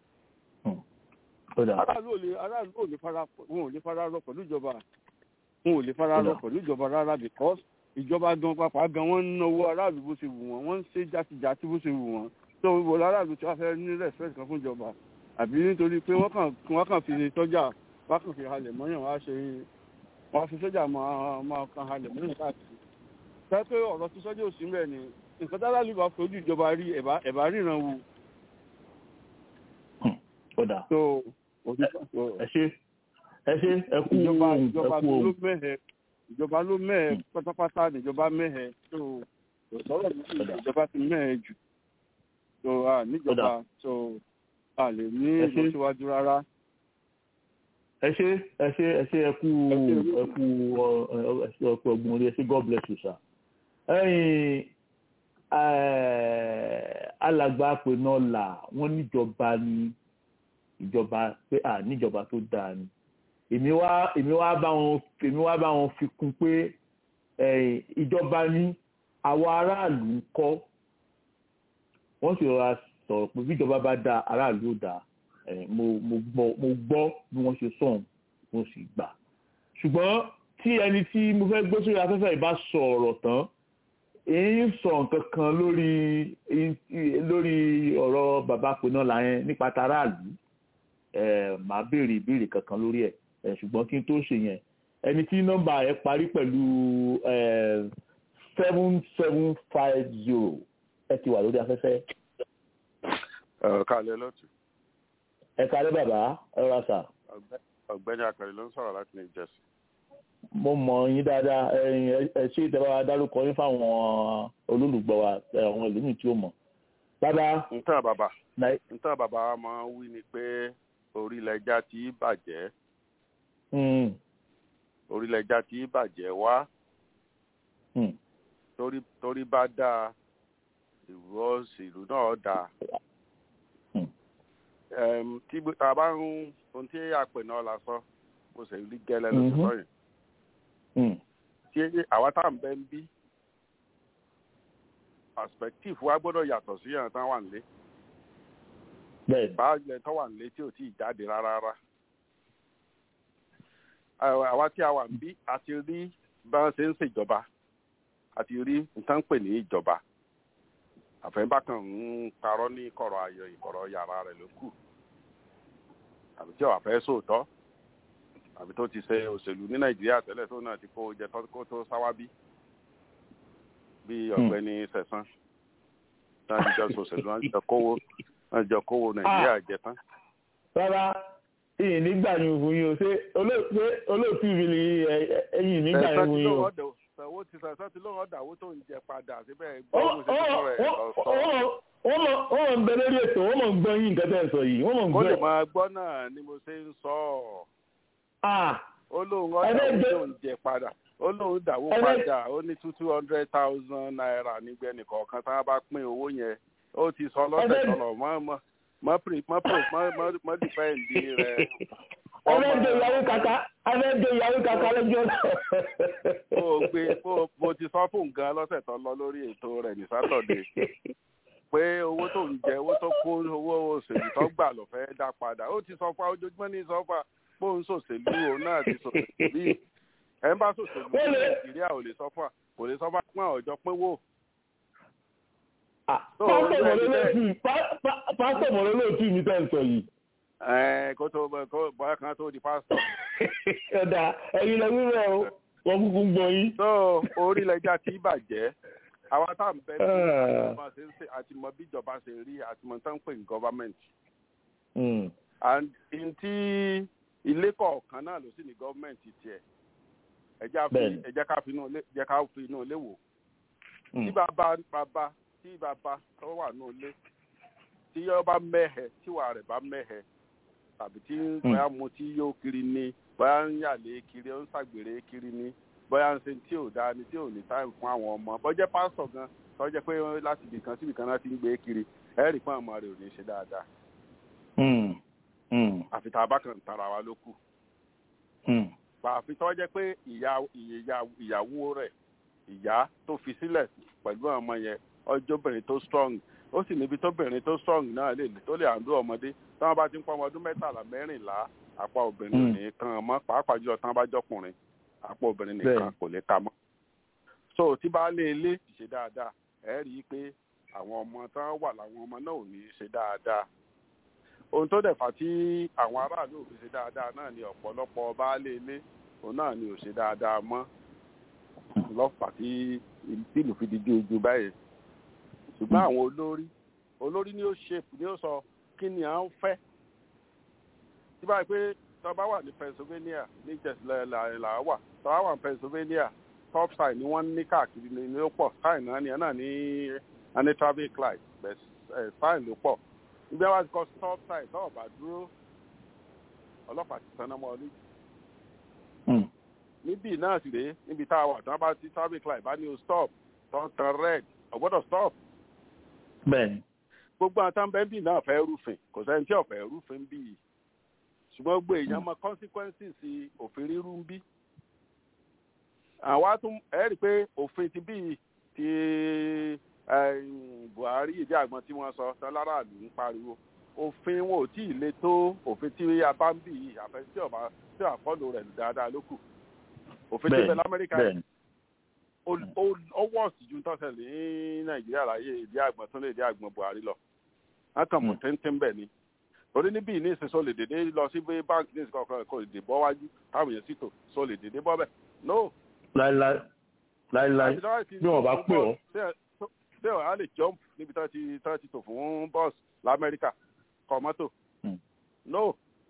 aráàlú ò lè aráàlú ò lè fara wọn ò lè fara rọ pẹ̀lú ìjọba wọn ò lè fara rọ pẹ̀lú ìjọba rárá because ìjọba gan pàápàá gan wọ́n ń náwó aráàlú bó ṣe wù wọ́n wọ́n ń ṣe játijàti bó ṣe wù wọ́n tó wọ aráàlú tí wọ́n fẹ́ ní respect kan fún ìjọba àbí nítorí pé wọ́n kàn wọ́n kàn fi sọ́jà wọ́n kàn fi halẹ̀ mọ́yàn wọ́n á ṣe wọ́n á fi sọ́jà máa máa kan halẹ̀ mọ́yàn káàkiri sọ pé ọ̀rọ̀ tí sọ́jà ò sí mbẹ̀ ni nǹkan tá aráàlú bá fojú ìjọba rí ẹ̀bá ẹ̀bá ríran wò. ọ̀dà so ẹ ṣe ẹ ṣe ẹ kú ìjọba ohun ẹ ìjọba kú ló ohun. mẹ́hẹ ìjọba ló mẹ́hẹ pátápátá níjọba mẹ́hẹ so kò sọ̀rọ̀ nípa ìjọba ti mẹ́hẹ jù so a níjọba so a lè ní Ẹ ṣé. ìlọsíwájú rárá. ẹ ṣe ẹ ṣe ẹ ṣe ẹ kú ẹ kú ọ ẹ ṣe ọpẹ ọgbọn orí ẹ ṣe god bless you sir. ẹyin alàgbà pé náà là wọn níjọba ní ìjọba pé à níjọba tó dáa ni èmi wá èmi wá bá wọn èmi wá bá wọn fi kún pé ẹ̀yìn ìjọba ní àwọn aráàlú ń kọ́ wọ́n sì rọra sọ̀rọ̀ pé bíjọba bá dáa aráàlú ò dáa ẹ̀yìn mo mo gbọ́ mo gbọ́ bí wọ́n ṣe sọ̀hún mo sì gbà ṣùgbọ́n tí ẹni tí mo fẹ́ gbé sórí afẹ́fẹ́ yìí bá sọ ọ̀rọ̀ tán èyí ń sọ nǹkan kan lórí lórí ọ̀rọ̀ bàbá pinna láyẹn nípa taráàlú ẹ̀ máa béèrè ìbéèrè kankan lórí ẹ̀ ẹ̀ ṣùgbọ́n kí n tó ṣe yẹn ẹni tí nọ́mbà ẹ̀ parí pẹ̀lú seven seven five zero ẹ ti wà lórí afẹ́fẹ́. kálẹ̀ lọ́tù ẹ kálẹ́ bàbá ẹ rà sà. ọ̀gbẹ́ni akọ̀rẹ́ ló ń sọ̀rọ̀ láti new jersey. mo mọ̀ yín dáadáa ẹ̀yin ẹ ṣé ìtẹ́wá dárúkọ yín fáwọn olólùgbọ́ wa ẹ, àwọn ìlú mi tí ó mọ̀. bàbá ntàn bàbá Nàì- ntàn bàbá wa máa ń wí ni pé orílẹ̀ ẹja tí í bàjẹ́ mm, orílẹ̀ ẹja tí í bàjẹ́ wá mm, torí torí bá dáa ìlú ọ̀sìn ìlú náà dáa. Ẹm, tí gbé- tá a bá ń ohun tí àpè náà la sọ mo sì rí gẹ́lẹ́ ló ti Mhm. sọ yẹn mm, tí àwa tá à ń bẹ ń bí perspective wa gbọ́dọ̀ yàtọ̀ sí àwọn tán wà nílé bẹ́ẹ̀ báàgì tó wà nílé tí ò tí ì jáde rárá rárá Àwa- àwa tí a wà ń bí a ti rí bá wọn ṣe ń ṣèjọba a ti rí nǹkan pè ní ìjọba àfẹ́bákan ń parọ́ ní kọ̀rọ̀ ayọ̀ ìkọ̀rọ̀ yàrá rẹ̀ ló kù àbí tí ọ̀wà fẹ́ sóòótọ́ àbí tó ti ṣe òṣèlú ní nàìjíríà tẹ́lẹ̀ tó náà ti kó jẹ tó kó tó sáwábí bí ọ̀gbẹ́ni sẹ̀sán náà ti jọ sòṣèlú náà ti jọ kówó náà ti jọ kówó nàìjíríà jẹ tán. rárá ìyìn nígbà ni òfin yìí o ṣé olóò- ṣé olóòtú mi ni ẹyìn nígbà ni sẹ̀sán òfin ti yìí o. lóun ọ̀dọ̀ sẹ̀wó ti sẹ̀sán ti lóun ọ̀dà owó tó ń jẹ padà síbẹ̀ gbọ́ bó ṣe ti sọ̀rọ̀ ẹ̀ lọ sọ. wọ́n mọ̀ wọ́n mọ̀ ń bẹ lórí ètò wọ́n mọ̀ ń gbọ́ yín nǹkan tẹ́ ẹ sọ yìí wọ́n mọ̀ ń kó lè gbọ́. máa gbọ́ náà ni mo ṣe ń sọ ọ́. ó lóun ọ̀dà Ẹgbẹ́ owó jẹ- tó ń jẹ padà ó lóun dàwó Ẹgbẹ́- padà ó ní two two hundred thousand naira nígbẹ́ nìkọ̀ọ̀kan tí wọ́n bá pín owó yẹn ó ti sọ lọ́sẹ̀ Ẹgbẹ́- sọ̀rọ̀ mọ́ mọ́ mọ́ pre mọ́ pro mọ́ mọ́ mọ́ dìpẹ́ǹdì rẹ̀. abẹ́jọ ìyàwó kàkà abẹ́jọ ìyàwó kàkà lọ́jọ́ náà. ó gbé ó mo ti sọ fún nǹkan lọ́sẹ̀ tó lọ lórí ètò rẹ̀ ní sátọ̀dé pé owó tó ń jẹ owó tó kó owó òṣèlú tó gbà ló fẹ́ dá padà ó ti sọ fún ojoojúmọ́ ní sọ fún bóun ṣòṣèlú òun náà ti ṣòṣèlú bí ẹ̀ ń bá ṣòṣèlú ní nàìjíríà ò lè sọ fún kò lè sọ fún àwọn ọ̀jọ́ pé wò. pásítọ̀ mọ̀lẹ́lẹ́tì pásítọ̀ mọ̀lẹ́lẹ́tì mi tẹ́ ń sọ yìí. ẹ kó tó kó bọ́yá kan tó di pásítọ̀. ẹ̀dà ẹ̀yin lọ wíwẹ̀ o wọ́n kúkú ń gbọ́ yín. tó orílẹ̀-èdè tí bàjẹ́ àwa tá à ń bẹ́ bí Ah. ìjọba ṣe ń ṣe àti mọ bí ìjọba ṣe rí àti mọ tán ń pè ní government. Mm. and in tí ilé kọ̀ọ̀kan náà ló sì ní government tiẹ̀ ẹ jẹ́ ká fi- Bẹ́ẹ̀ni. ẹ jẹ́ ká fi inú ilé jẹ́ ká fi inú ilé wò. Mm. tí bàbá bàbá tí bàbá tó wà ní ilé tí yọ bá mẹ́hẹ̀ tí wà rẹ̀ bá mẹ́hẹ̀ tàbí tí bóyá mu tí yóò kiri ni bóyá ń yàlé kiri ó ń ṣàgbèrè kiri ni bóyá ń ṣe tí ò dáa ni tí ò ní táìmù fún àwọn ọmọ bọ́jẹ́ pásítọ̀ gan tó jẹ́ pé láti ibì kan síbì kan náà ti ń gbé kiri ẹ̀rì pọ́n ọmọ rẹ̀ ò ní ṣe dáadáa Mm. Mm. àfi tá a bá kàn tara wa ló kù Mm. àfi tó jẹ́ pé ìyá ìyá- ìyàwó rẹ̀ ìyá tó fi sílẹ̀ pẹ̀lú àwọn ọmọ yẹn ọjọ́bìnrin tó strong ó sì níbi tóbìnrin tó strong náà lè tó lè àndó ọmọdé tí wọ́n bá ti ń pọ́ ọmọ ọdún mẹ́tàlá mẹ́rìnlá àpá obìnrin ò ní kan mọ́ pàápàá jùlọ tí wọ́n bá jọkùnrin àpá obìnrin nìkan Bẹ́ẹ̀ni. kò lè ka mọ́. so tí bá lé ilé ṣe dáadáa ẹ rí i pé àwọn ọmọ tí wọ́n wà láwọn ọmọ náà ò ní ṣe dáadáa ohun tó dẹ̀ fà tí àwọn aráàlú ò fi ṣe dáadáa náà ni ọ̀pọ̀lọpọ̀ baálé ilé òun náà ni ò ṣe dáadáa mọ́ lọ́fà tí ìlú fi di ju báyìí ṣùgbọ́n àwọn olórí olórí ni ó ṣe ni ó sọ kí ni à ń fẹ́ tí báyìí pé tó bá wà ní Pennsylvania ní jẹ̀sílẹ̀ là wà tó bá wà ní Pennsylvania top sign ni wọ́n ní káàkiri ní ní ó pọ̀ sign náà ni ẹ̀ náà ní ẹni traffic light bẹ̀ ẹ̀ sign ló pọ̀ ibi àwọn àti kọ stop sign tó ọ̀bà dúró ọlọ́pàá ti sanná mọ́ ọ lójú Mm. níbí náà sì rèé níbi tá a wà tí wọ́n bá ti traffic light bá ní o stop tó ń tan red ò gbọ́dọ̀ stop bẹ́ẹ̀ni. gbogbo àwọn táwọn bẹ́ẹ̀ bì náà fẹ́ rúfin kò sẹ́ni tí ò fẹ́ rúfin bí yìí ṣùgbọ́n gbogbo èèyàn mọ consequences òfin rírú ń bí àwa tún ẹ rí i pé òfin ti bí ti eh, Buhari ìdí àgbọn tí wọ́n sọ tán láràlú ń pariwo òfin wọn ò tí ì le tó òfin tí a bá ń bì yìí àfẹ tí ọba tí àfọlù rẹ̀ dáadáa ló kù òfin tí bẹ lamẹ́ríkà yìí bẹ́ẹ̀ni. ó- ó- ó wọ́ọ̀sì ju tọ́sẹ̀ ní nàìjíríà láyé ìdí àgbọn tó lè dí àgbọn buhari lọ wọn kàn mọ̀ téńtéń bẹ̀ ni torí níbí ní ìsìn sọ lè dédé lọ sí bí báńkì ní ìsìn kọ̀ọ̀kan kò lè dè bọ́ wájú táwọn èèyàn sì tò sọ lè dédé bọ́ bẹ̀ no láíláí láíláí bí wọ́n bá pè ọ́. ṣé ọ̀ á lè jump níbi tí wọ́n ti tí wọ́n ti tò fún bọ́ọ̀sì lamẹ́ríkà kọ mọ́tò no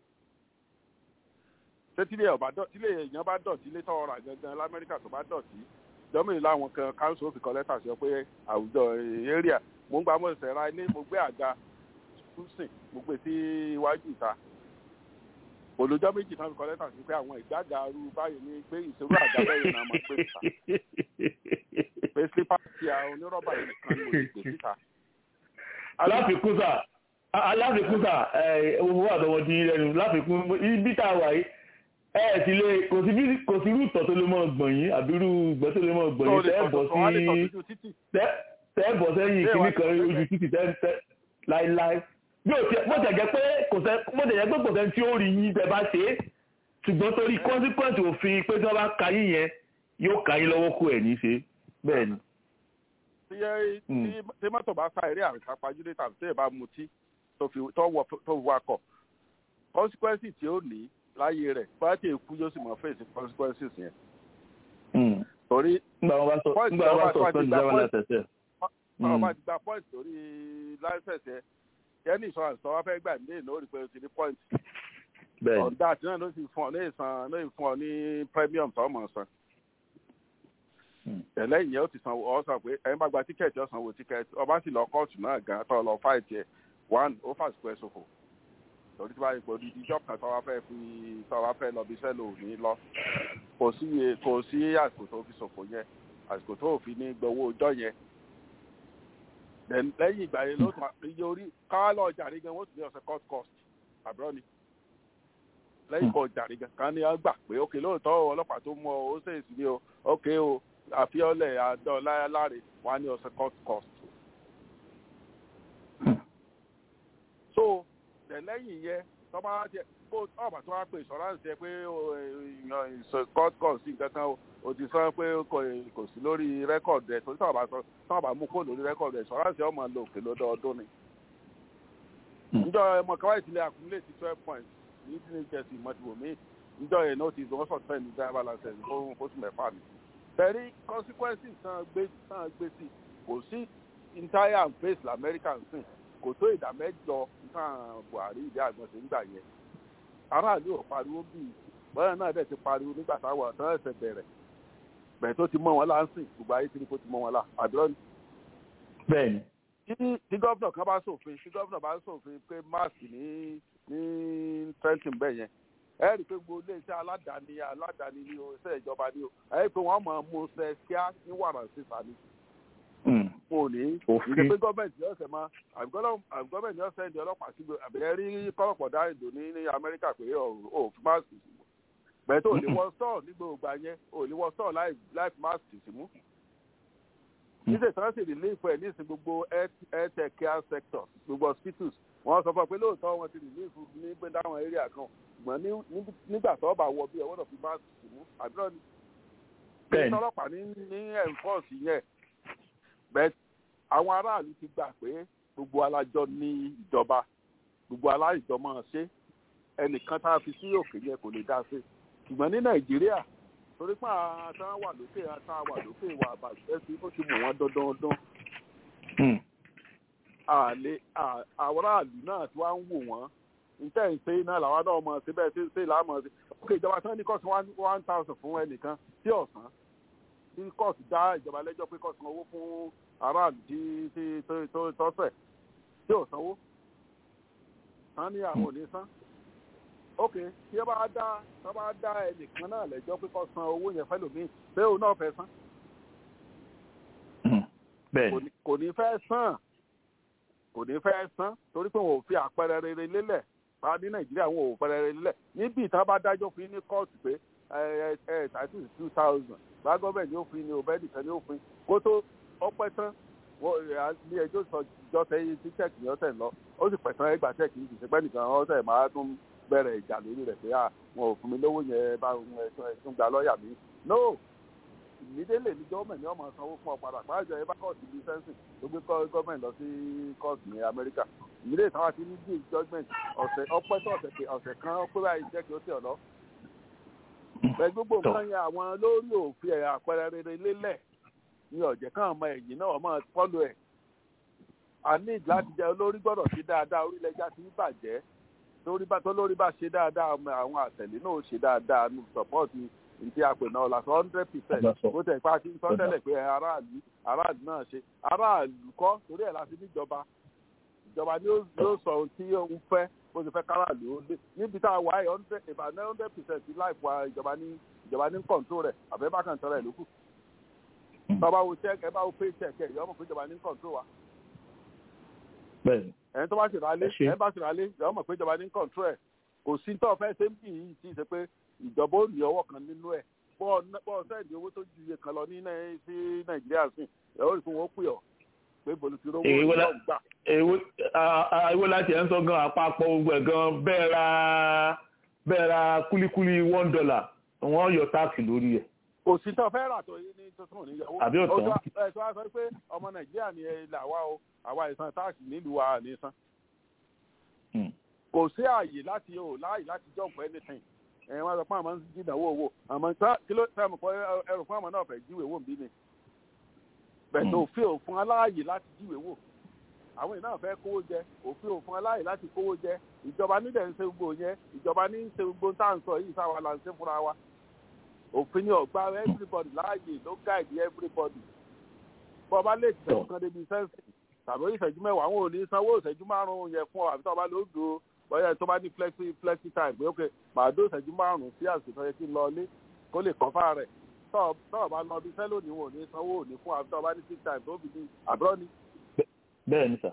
ṣé tílé ọba dọ̀ tílé èèyàn bá dọ̀ tílé tọ́ ọ̀rà gangan lamẹ́ríkà tó bá dọ̀ tí jọ́mìnì láwọn kan council fi kọ lẹ́tà sí ọ pé àwùjọ area mo ń gba mo ṣẹ̀ṣẹ̀ ra ilé mo gbé àga túsìn mo gbé sí iwájú ìta olùjọ́ méjì kan fi kọ lẹ́tà sí pé àwọn ìgbàgà arú báyìí ní pé ìṣòro àga bẹ́ẹ̀ náà máa gbé síta pé slipper ti àwọn onírọ́bà yìí kan ní mo lè gbé síta. aláfikún sà aláfikún sà owó àtọwọ́ ti lẹ́nu láfikún ibi tá a wà yìí ẹ ẹ ti lé kò sí bí- kò sí irú ìtọ̀ tó lè mọ̀ gbọ̀n yín àbí irú ìgbẹ́ tó lè mọ̀ gbọ̀n yín tẹ́ ẹ bọ̀ sí tẹ́ tẹ́ bọ̀ sẹ́yìn kìíní kan ojú títì tẹ́ tẹ́ láíláí bí o tiẹ̀ bó tẹ̀ jẹ́ pé kò sẹ́ bó tẹ̀ jẹ́ pé kò sẹ́ni tí ó rí yín tẹ́ bá ṣe é ṣùgbọ́n torí consequence òfin pé tí wọ́n bá ka yín yẹn yóò ka yín lọ́wọ́ kó ẹ̀ ní ṣe bẹ́ẹ̀ ni. tí yẹ tí tí mọ́tò bá sá eré àrùn kápájúdé tàbí tí ẹ bá mutí tó fi tó wọ tó wakọ̀ consequences tí ó ní láyé rẹ̀ bá tí èkú yóò sì mọ̀ face consequences yẹn. torí nígbà wọn bá sọ nígbà wọn bá sọ fún ìjọba náà tẹ̀sẹ̀. ọ̀rọ̀ bá ti gba point lórí license yẹn yẹn insurance tó wá fẹ́ gbà ní èèyàn ó rí pé o ti ní point. bẹ́ẹ̀ni ọ̀dà àti náà ló sì fún ọ ní ìsan ló sì fún ọ ní premium tó mọ̀ san. tẹ̀lé ìyẹn ó ti san ọ sọ pé ẹni bá gba tíkẹ́ẹ̀tì ó sanwó tíkẹ́ẹ̀tì ọba sì lọ kóòtù náà gan tó lọ fáìtì ẹ̀ one ó fàṣìkò ẹ̀ ṣòfò torí tí wàá ipò dídí ìjọ kan tó wá fẹ́ fi tó wá fẹ́ lọ bí iṣẹ́ lò ní lọ kò sí kò sí àsìkò tó fi ṣòfò yẹn àsìkò tó fi ní gbowó ọjọ́ yẹn lẹ́yìn ìgbà yẹn ló tún iye orí káwá lọ jàre gan wọ́n tún ní ọ̀sẹ̀ court cost àbúrò ni lẹ́yìn kan jàre gan kan ní wọ́n gbà pé ókè lóòótọ́ ọlọ́pàá tó mú ọ ó ṣèṣì ní o ókè o àfiọ́lẹ̀ àdán láyáláre wọ́n á ní ọ̀sẹ̀ court cost. so lẹ́yìn yẹn tọ́ba jẹ kó ọ̀bà tó wá pé ìṣọ́ránsì ẹ pé court cost sí nǹkan kan o o ti sọ pé kò sí lórí rẹ́kọ̀dù ẹ̀ torí tọ́ba sọ tọ́ba mú kó lórí rẹ́kọ̀dù ẹ̀ ìṣọ́ránsì ọmọ lò òkè lọ́dọọdún ni. njọ ẹmọ kawai ti lè accumulate twelve points ní tí ní jẹ́sí mọ́tìwò mí njọ yẹn náà ti wọ́n sọ fẹ́ ní driver license fún oṣù mẹ́fà mi. bẹ̀rí consequences tán gbé tán gbé sí kò sí entire and face lamẹ́ríkà sìn kò tó ìdá mẹ́jọ nǹkan buhari ìdí àgbọ̀nsẹ̀ nígbà yẹn aráàlú ò pariwo bíi bọ́yá náà dẹ̀ ti pariwo nígbà táwọn ọ̀tán ẹ̀sẹ̀ bẹ̀rẹ̀ bẹ̀rẹ̀ tó ti mọ́ wọn láǹsìn gbogbo ayé tí kò ti mọ́ wọn lá àdúrà ni. bẹ́ẹ̀ni. tí gómìnà kan bá ṣòfin tí gómìnà bá ṣòfin pé máàsì ní ní trenton bẹ́ẹ̀ yẹn ẹ rí i pé gbogbo iléeṣẹ́ aládàáni aládàáni ni o iṣẹ́ ìjọba ni o ẹ rí i pé wọ́n máa mú ṣe kíá ní wàrà sísà ni kò ní ìdè pé gọ́ọ̀mẹ̀ntì yóò ṣe máa àbí gọ́ọ̀mẹ̀ntì yóò sẹ́ndì ọlọ́pàá sí àbẹ̀rẹ̀ rí kọ́lọ̀pọ̀ dá ìdò ní ní amẹ́ríkà pé ò fi máàsì sí bẹ́ẹ̀ tó lè wọ stọ́ọ̀ ní gbogbo yẹn ò lè wọ stọ́ọ̀ láì fi máàsì sí mú. níṣẹ́ tí wọ́n sì relief ẹ̀ ní ìsìn gbogbo health care sector gbogbo hospitals wọ́n sọ fún ọ pé lóòótọ́ wọn ti relief ní gbé dáwọn area kan ṣùgbọ́n nígbà tó bá wọ bí ẹ wọ́n fi máàsì sí mú àbúrò ní. bẹ́ẹ̀ ni ọlọ́pàá ní ní enforce yẹn bẹ́ẹ̀ àwọn aráàlú ti gbà pé gbogbo alájọ ní ìjọba gbogbo aláìjọ máa ṣe ẹnìkan tá a fi sí òkè yẹn kò lè dá sí ṣùgbọ́n ní nàìjíríà torí pé àtàn wà lókè àtàn wà lókè wà bàjẹ́ sí ó ti mú wọn dandan àlè àwọn aráàlú náà tí wọ́n ń wò wọ́n níta ìpè náà làwọn náà mọ̀ síbẹ̀ tí ṣe làá mọ̀ sí òkè ìjọba tí wọ́n ní kọ́sùn one thousand fún ẹnìkan tí ọ̀sán tí kóòtù dá ìjọba lẹ́jọ́ pé kóòtù sanwó fún aráàlú tí tí tọ́sẹ̀ tí ò sanwó tán ní àwọn ò ní san ok tí ẹ bá dá tí ẹ bá dá ẹnìkan náà lẹ́jọ́ pé kó san owó yẹn fẹ́ lòmíì pé òun náà fẹ́ san kò ní fẹ́ san kò ní fẹ́ san torí pé wọn ò fi àpẹẹrẹ rere lélẹ̀ bá ní nàìjíríà wọn ò pẹrẹ rere lélẹ̀ níbi ìtàn bá dájọ́ fún ní kóòtù pé ẹ ẹ thirty two thousand bá gọ́ọ̀mẹ̀ntì ní òfin ni òbẹ́ nìkan ní òfin kó tó ọpẹ́ tán ní ẹjọ́ sọ ìjọ tẹ́yìn tí chẹ́ẹ̀kì ní ọ̀sẹ̀ lọ ó sì pẹ̀sán ẹgbà chẹ́ẹ̀kì ní ìṣẹ́pẹ́ nìkan ọ̀sẹ̀ máa tún bẹ̀rẹ̀ ìjà lórí rẹ̀ pé wọn ò fún mi lówó yẹn bá ẹ̀sùn gba lọ́ọ̀yà mi no ìmídélé ní gọ́ọ̀mẹ̀ntì ọmọ sanwó fún ọ padà pàjọ ẹ bá kọ́ọ̀tù bíi sẹ́ńsìn tó gbé gọ́ọ̀mẹ̀ntì lọ sí kóòtù ní amẹ́ríkà ìmídélé táwa ti ní bíi judgement ọ̀sẹ̀ ọpẹ́ tó ọ̀sẹ̀ kan ọpẹ́ báyìí jẹ́ kí ó tẹ̀ ọ́ lọ bẹ́ẹ̀ gbogbo nǹkan yẹn àwọn lórí òfin ẹ̀ àpẹẹrẹ rere lélẹ̀ ní ọ̀jẹ̀ kan ọmọ ẹ̀yìn náà ọmọ fọ́lù ẹ̀ a ní láti jẹ́ olórí gbọ́dọ̀ ṣe dáadáa orílẹ̀-èdè ti ń bàjẹ́ tó lórí bá ṣe dáadáa àwọn àtẹ̀lé náà ṣe dáadáa ní sọ́pọ́ọ̀tì ìdí àpè náà la sọ hundred percent ó tẹ̀ pa kí n sọ tẹ́lẹ̀ pé aráàlú aráàlú náà ṣe aráàlú kọ́ torí ẹ̀ láti níjọba ìjọba ni ó sọ ohun tí òun fẹ́ bó ṣe fẹ́ káràlú ó lé níbi tá a wà ẹ̀ hundred about hundred percent life wa ìjọba ní ìjọba ní control rẹ̀ àbẹ́ bá kàn tọ́ra ẹ̀ lókù tọ́ba wo check ẹ bá wo pay check ẹ̀ yọmọ pé ìjọba ní control wa ẹni tó bá ṣe rálé ẹni bá ṣe rálé yọmọ pé ìjọba ní control ẹ̀ kò sí tó fẹ́ ṣe ń bì yìí tí ì ṣe pé ìjọba ò ní ọwọ́ kan nínú ẹ̀ bọ́ọ̀ sẹ́ẹ̀dì owó tó ju iye kan lọ ní sí nàìjíríà sí ẹ̀ ó rí fún wọn pè ọ́ pé bolo ti rówó èwo la ìjọ gbà. èwo a- a- èwo láti ẹ̀ ń sọ gan àpapọ̀ gbogbo ẹ̀ gan bẹ́ẹ̀ ra bẹ́ẹ̀ ra kúlíkúlí one dollar wọ́n yọ táàkì lórí ẹ̀ kò sí tó fẹ́ rà tó yé ní tuntun níyàwó. Àbí ọ̀tọ̀? ẹ tó wá sọ pé ọmọ nàìjíríà ni ẹ là wá o àwa ìsan táàkì nílùú wa ní san. kò sí ààyè láti o láàyè láti jump anything. ẹ wọn sọ pé àmọ́ ń jìnnàwó owó àmọ́ tá- kí ló fẹ́ mọ̀ pé ẹrù fún àmọ́ náà fẹ́ jíwèé wò ń bí ni. bẹ̀tẹ̀ òfin òfin aláàyè láti jíwèé wò. àwọn èèyàn fẹ́ kówó jẹ òfin òfin aláàyè láti kówó jẹ ìjọba nílẹ̀ ń ṣe gbogbo yẹn ìjọba ní ń ṣe gbogbo tá à ń sọ yìí sáwa là ń ṣe fúnra wa òfin ni ọgbà everybody láàyè ló guide everybody bọ́ ọba lè tẹ̀sán kan débi sẹ́ǹsì tàbí ìṣẹ́jú mẹ́wàá àwọn ò ní sanwó ìṣẹ́jú márùn-ún yẹn fún ọ àbí tó ọba ló dùn ó bọ́yá tó bá ní flexi flexi time pé ok màá dó ìṣẹ́jú márùn-ún sí àsìkò tó yẹ kí n lọ ilé kó lè kọ́ fáà rẹ̀ tó ọba lọ bí sẹ́lò ní wọn ò ní sanwó ò ní fún àbí tó ọba ní six time tó fi ní àbúrò ní. bẹ́ẹ̀ ni sà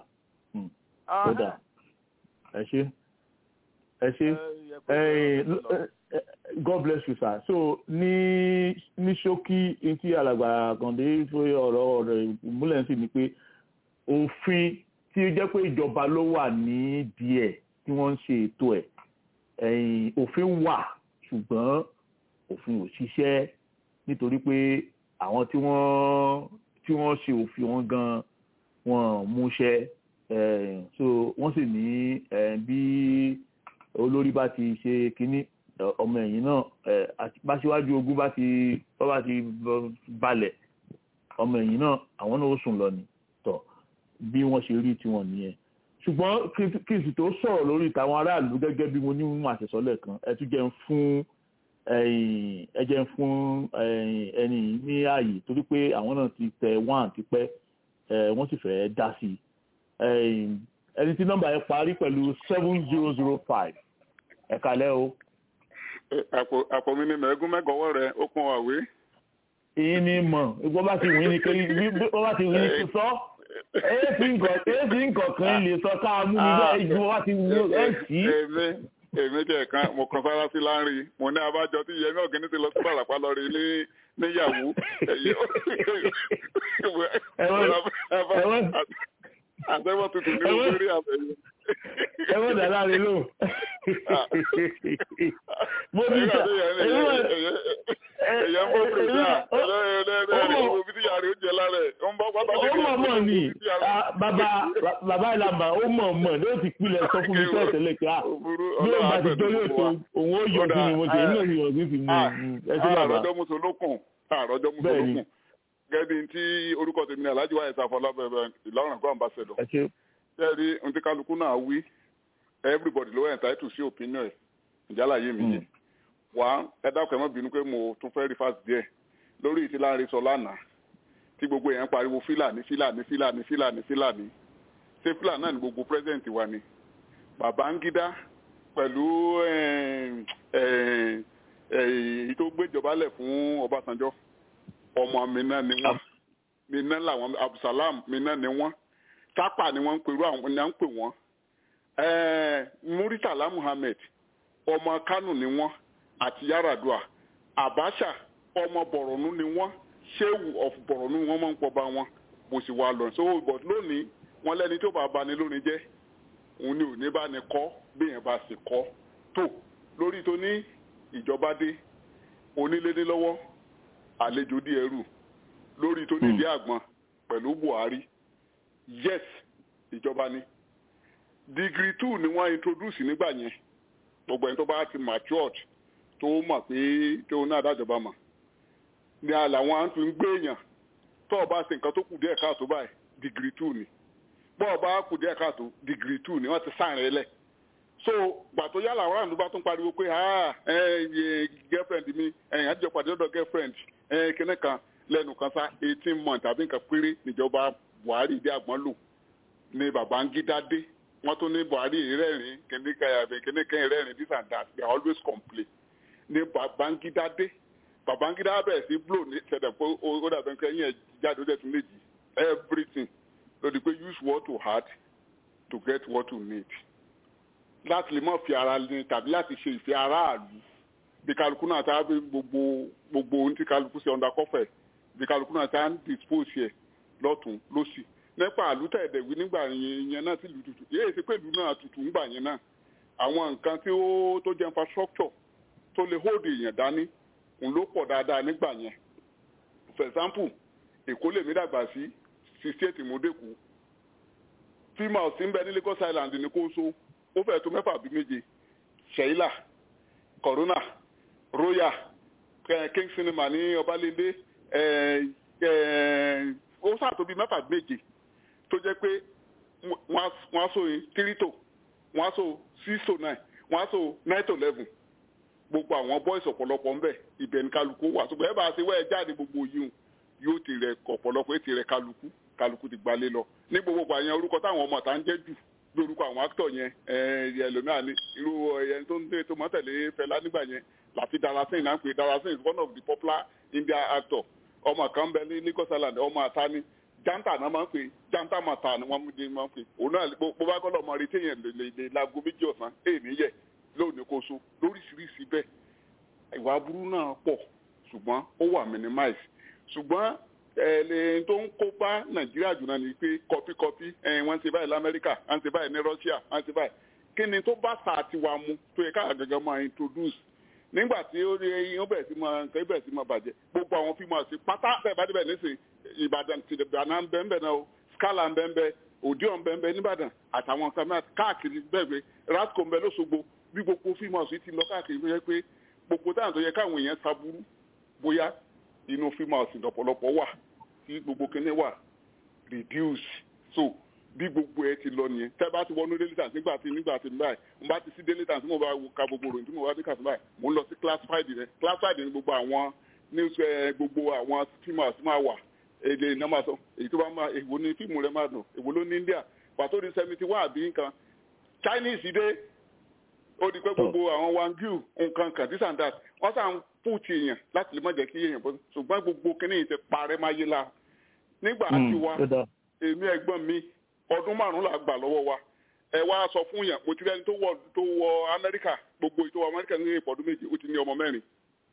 ó dà ẹ ṣe ẹ ṣe ẹ god bless you sir so ní ní ṣókí etí alàgbà kàndé fún ọ̀rọ̀ rẹ̀ ìmúlẹ̀ sí ni pé òfin tí ó jẹ́ pé ìjọba ló wà ní díẹ̀ tí wọ́n ń ṣe ètò ẹ̀ ẹ̀yìn òfin wà ṣùgbọ́n òfin ò ṣiṣẹ́ nítorí pé àwọn tí wọ́n tí wọ́n ṣe òfin wọn gan wọn múṣẹ́ eh, so wọ́n sì ní eh, bí olórí bá ti ṣe kínní eh, ọmọ ẹ̀yìn náà eh, àti- bá síwájú ogun bá ti bá bá ti bọ- balẹ̀ ọmọ ẹ̀yìn náà àwọn náà ó sùn lọ ni tọ̀ bí wọ́n ṣe rí tiwọn nìyẹn ṣùgbọ́n kí- kí n sì tó sọ̀rọ̀ lórí tàwọn aráàlú gẹ́gẹ́ bí mo ní mú àṣẹsọ́lẹ̀ kan ẹ tún jẹ́ ń fún ẹ̀yìn ẹ jẹ́ ń fún ẹ̀yìn ẹni yìí ní ààyè torí pé àwọn náà ti tẹ one tipẹ́ ẹ, wọ́n sì fẹ́ dá sí i ẹ̀yìn ẹni tí nọ́mbà yẹn parí pẹ̀lú seven zero zero five ẹ kalẹ́ o. àpò àpò mi ni mẹ́gún mẹ́gọ́wọ́ rẹ̀ ó kún àwé. èyí ni mọ̀ ìgbọ́ bá ti wí ni kéli bí bí wọ́n bá ti wí ni kí sọ èsì nǹkan èsì nǹkan kan lè sọ ká mú mi bẹ́ẹ̀ ìgbọ́ bá ti wí ẹ̀ sí. èmi èmi jẹ́ kan mo kan sára sí láńrin mo ní abájọ tí yẹmi ọ̀gẹ́ni ti lọ sí bàràpá lọ rí ní níyàwó àtẹ́wọ́ tuntun ní orí àbẹ̀yẹ. ẹ wọ́n dà láàrin lò. mo ní sà èyí wà èyàn bó fi sá ẹlẹ́ẹ̀lẹ́ẹ̀lẹ́ ìwò bí tí yàrá ó jẹ lára ẹ̀ ó ń bọ́ pátá ó mọ̀ mọ̀ ni ah, bàbá bàbá ìlànà ó mọ̀ mọ̀ ló ti pilẹ̀ sọ fún mi tẹ́lẹ̀ tẹ́lẹ̀ pé ah bí ó bá ti jọ yóò tó òun ó yọ sí mi mo jẹ́ inú mi yọ̀ sí ti mú ẹ sí bàbá. àròjọ musolókun àròjọ musolókun gẹ́gẹ́ tí orúkọ tèmi ní alájú wáyé sáfọlá bẹ̀rẹ̀ ìlọrin kó àmbàṣẹdọ̀ ẹ ṣe jẹ́rí ohun tí kálukú náà wí everybody ló entitled sí opinion ẹ̀ ìjálàyé mi yìí wá ẹ dákun ẹ má bínú pé mo tún fẹ́ rí fásitì díẹ̀ lórí ìtí láàrin sọ lánàá tí gbogbo èèyàn pariwo fílàní fílàní fílàní fílàní fílàní ṣé fílàní náà ni gbogbo president wa ni Babangida pẹ̀lú èyí tó gbéjọba lẹ̀ fún Ọbásanjọ́ ọmọ mi náà ni wọ́n mi náà làwọn Abdulsalam mi náà ni wọ́n tápà ni wọ́n ń pèrú àwọn ní à ń pè wọ́n Muritala Muhammed ọmọ Kánò ni wọ́n àti Yaradua Abacha ọmọ Bọ̀rọ̀nù ni wọ́n Shehu of Bọ̀rọ̀nù wọ́n máa ń pọba wọn bó sì wà lọ so but lónìí wọ́n lẹ́ni tó bá bani lónìí jẹ́ òun ni òní bá ní kọ́ bí yẹn bá sì kọ́ tó lórí tó ní ìjọba dé onílédé lọ́wọ́ àlejò dí ẹrù lórí tó ní ìdí àgbọn pẹ̀lú Buhari yes ìjọba ni degree two ni wọ́n introduce nígbà yẹn gbogbo ẹni tó bá ti matured tó mọ̀ pé tó náà dájọba mọ̀ ni àlàwọn à ń fi ń gbé èèyàn tó o bá ṣe nǹkan tó kù díẹ̀ káàtó báyìí degree two ni bọ́ ọ bá kù díẹ̀ káàtó degree two ni wọ́n ti sáà rẹ lẹ̀ so gbàtó yálà àwọn àlùbá tó ń pariwo pé ah ẹ ẹ girlfriend mi ẹ̀yìn àtijọ́ pàdé ọ̀dọ̀ girlfriend ẹ kíní kan lẹ́nu kan sá eighteen months àbí nǹkan péré níjọba Buhari ìdí àgbọn lò ní Babangida dé wọ́n tún ní Buhari rẹ́rìn kíní kan àbí kíní kan rẹ́rìn this and that they always complain ní Babangida dé Babangida bẹ̀rẹ̀ sí blow ní ṣẹ̀dẹ̀ pé ó dàbẹ̀ pé ẹ̀yìn ẹ̀ jáde ó dẹ̀ tún méjì everything lórí pé use what you had to get what you need láti lè mọ̀ fi ara ní tàbí láti ṣe ìfẹ́ aráàlú bí kálukú náà tá bí gbogbo gbogbo ohun tí kálukú ṣe ọ̀dà kọfẹ̀ bí kálukú náà tá ń dispose yẹ lọ́tún lọ́sì nípa àlùtẹ̀ẹ̀dẹ̀wí nígbà yẹn náà sí ìlú tutù yéé ṣe pé ìlú náà tutù ńgbà yẹn náà àwọn nǹkan tí ó tó jẹ́ infrastructure tó lè hold èèyàn dání òun ló pọ̀ dáadáa nígbà yẹn for example èkó lèmi dàgbà sí sixty eight mọ́dẹ́kù fíìmù ọ̀sìn bẹ ní Lagos Island ní kóso ó fẹ́ tó mẹ́fà bí méje sheila corona royal king cinema ní ọbalẹ́ndé ó sàtó bíi mẹ́fà méje tó jẹ́ pé wọ́n á so three to wọ́n á so six to nine wọ́n á so nine to eleven gbogbo àwọn boys ọ̀pọ̀lọpọ̀ ń bẹ̀ ibẹ̀ ní kálukú wà ṣùgbọ́n ẹ bá ṣe wẹ́ẹ̀ jáde gbogbo yìí yóò ti rẹ̀ ọ̀pọ̀lọpọ̀ ètì rẹ̀ kálukú kálukú ti gbalé lọ ní gbogbo àyẹn orúkọ táwọn ọmọ tá ń jẹ́ jù lórúkọ àwọn actor yẹn ẹlòmíà ní irú ẹyẹn tó ń tẹ tó mọ́ tẹ̀lé Fẹlá nígbà yẹn láti Darasin náà ń pè Darasin is one of the popular Indian actor ọmọ kan bẹ ní Lagos Island ọmọ àtàní janta náà máa ń pè janta mata ni wọ́n mú di máa ń pè òun náà bó bá gbọ́dọ̀ mọ retí yẹn lè lè lago méjì ọ̀sán èèní yẹ lónìí kó so lóríṣiríṣi bẹ́ẹ̀ ìwà aburú náà pọ̀ ṣùgbọ́n ó wà minimize ṣùgbọ́n ẹ̀ẹ́dẹ̀ tó ń kó bá nàìjíríà jù náà ni pé kọfíkọfí wọ́n ti báyìí lamẹ́ríkà wọ́n ti báyìí ní russia wọ́n ti báyìí kí ni tó bá sa àti wa mu tó yẹ ká gẹ́gẹ́ máa introduce nígbà tí ó rí eyín ó bẹ̀rẹ̀ sí máa nǹkan bẹ̀rẹ̀ sí máa bàjẹ́ gbogbo àwọn fíìmù àti pátá bẹ́ẹ̀ bá débẹ̀ nísìn ìbàdàn ti dàná ń bẹ́ẹ̀ náà o scala ń bẹ́ẹ̀ òdiwọ̀n ń bẹ́ẹ̀ nìbàdàn àtàwọn nǹkan náà káàkiri bẹ́ẹ̀ bẹ́ẹ̀ rasco ń bẹ lóṣogbo bí gbogbo fíìmù àti ti lọ káàkiri tó yẹ pé gbogbo táwọn tó yẹ káwọn èèyàn saburú bóyá inú fíìmù àti ọ̀pọ̀lọpọ̀ wà tí gbogbo kinní wà reduce so bí gbogbo ẹ ti lọ nìyẹn tẹ bá ti wọnú daily times nígbà tí nígbà tí báyìí mo bá ti sí daily times tí mo bá ka gbogbo ròyìn tí mo bá dé kàtí báyìí mo ń lọ sí classified rẹ classified ní gbogbo àwọn news ẹ gbogbo àwọn fíìmù àti máa wà èdè iná máa sọ èyí tó bá máa èwo ní fíìmù rẹ máa dùn èwo ló ní India pàtó di seventy one àbí nǹkan Chinese dé ó di pé gbogbo àwọn wangyu nǹkan kan this and that wọ́n sàn fún ti èèyàn láti lè má jẹ́ kí èèyàn bọ́ ṣùgbọ́n gbogbo kinní yìí ti parẹ́ máa yé la nígbà tí wa èmi ẹ̀gbọ́n mi ọdún márùn-ún là gbà lọ́wọ́ wa ẹ wá sọ fún yàn mo ti rẹ́ni tó wọ tó wọ Amẹ́ríkà gbogbo ìtọ́wọ́ Amẹ́ríkà ní ìpọ̀dún méje ó ti ní ọmọ mẹ́rin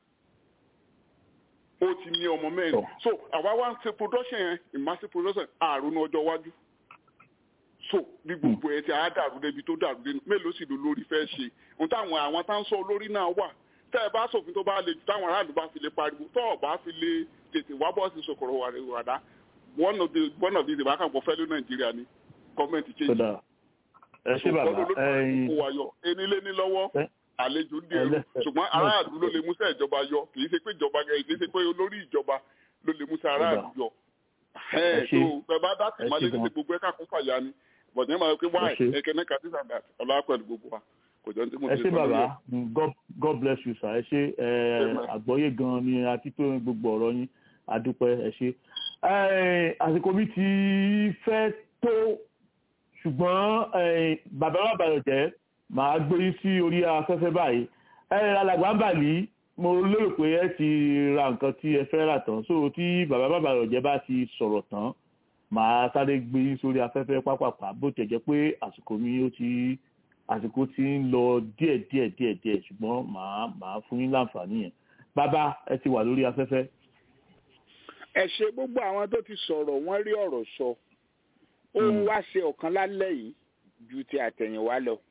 ó ti ní ọmọ mẹ́rin so àwa wá ń ṣe production yẹn ìmásí production àrùn ọjọ́ iwájú so bí gbogbo ẹ ti á dàrú débi tó dàrú débi mélòó sì ló lórí fẹ́ ṣe ohun táwọn àwọn tá ń sọ olórí náà wà tẹ́ ẹ bá ṣòfin tó bá le jù táwọn aráàlú bá fi lè pariwo tó ọ̀ bá fi lè tètè wá bọ́ọ̀sì sòkòrò wàdà one of the one of the ìbákàpọ̀ fẹ́lú nàìjíríà ni gọ́ọ̀mẹ̀ntì change. ẹ ṣé bàbá ẹyin kó wa yọ enílé ní lọ́wọ́ àlejò ń dèrò ṣùgbọ́n aráàlú ló lè músẹ́ ìjọba yọ kì í ṣe pé ìjọba kì í ṣe pé olórí ìjọba ló lè músẹ́ aráàlú yọ. ẹ tó ẹ bá dá tì máa lé ní gbogbo ẹ̀ka kún fàyà ni bọ̀dé máa pé wáì ẹ̀kẹ́ náà kàdí sàdá ọlá pẹ̀lú gbogbo wa kò jọ ní tí mo ẹ ti ṣé sọ bàbá lórí god god bless you sir ẹ ṣé ẹ àgbọ́yé gan ni àti tó gbogbo ọ̀rọ̀ yín adúpẹ́ ẹ ṣé ẹ àsìkò mi ti fẹ́ tó ṣùgbọ́n ẹ bàbá bàbá rẹ̀ jẹ́ màá gbé yín sí orí afẹ́fẹ́ báyìí ẹ alàgbà ń bà ní mo lérò pé ẹ ti ra nǹkan tí ẹ fẹ́ rà tán so tí bàbá bàbá rẹ̀ jẹ́ bá ti sọ̀rọ̀ tán màá sáré gbé yín sórí afẹ́fẹ́ pápápá bó tẹ̀ jẹ́ pé àsìkò mi ó ti àsìkò ti ń lọ díẹ̀ díẹ̀ díẹ̀ díẹ̀ ṣùgbọ́n màá màá fún yín láǹfààní yẹn bàbá ẹ ti wà lórí afẹ́fẹ́. ẹ ṣe gbogbo àwọn tó ti sọ̀rọ̀ wọ́n rí ọ̀rọ̀ sọ ó wá ṣe ọ̀kan lálẹ́ yìí ju ti àtẹ̀yìnwá lọ.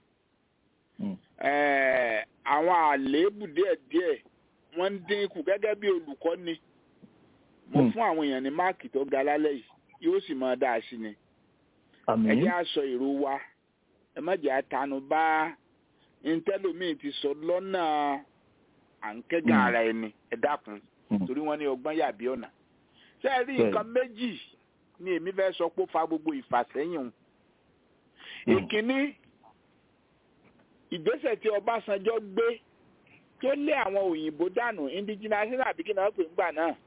Ẹ̀ẹ̀, àwọn àléébù díẹ̀díẹ̀ wọ́n ń dínkù gẹ́gẹ́ bí olùkọ́ni mo fún àwọn èèyàn ní máàkì tó ga lálẹ́ yìí yóò sì máa dáa sí ni. ẹ jẹ́ àṣọ èrò wa ẹ má jẹ́ àtànù bá ntẹ́lómìn ti sọ lọ́nà à ń kẹ́gàn ara ẹni ẹ dákun torí wọ́n ní ọgbọ́n yàbí ọ̀nà. ṣé ẹ rí nǹkan méjì ni èmi fẹ́ sọ pé ó fa gbogbo ìfàsẹ́yìn òun. ìkíní ìgbésẹ̀ tí Ọbásanjọ́ gbé tó lé àwọn òyìnbó dànù indigenous àbí kí náà pè ń gbà náà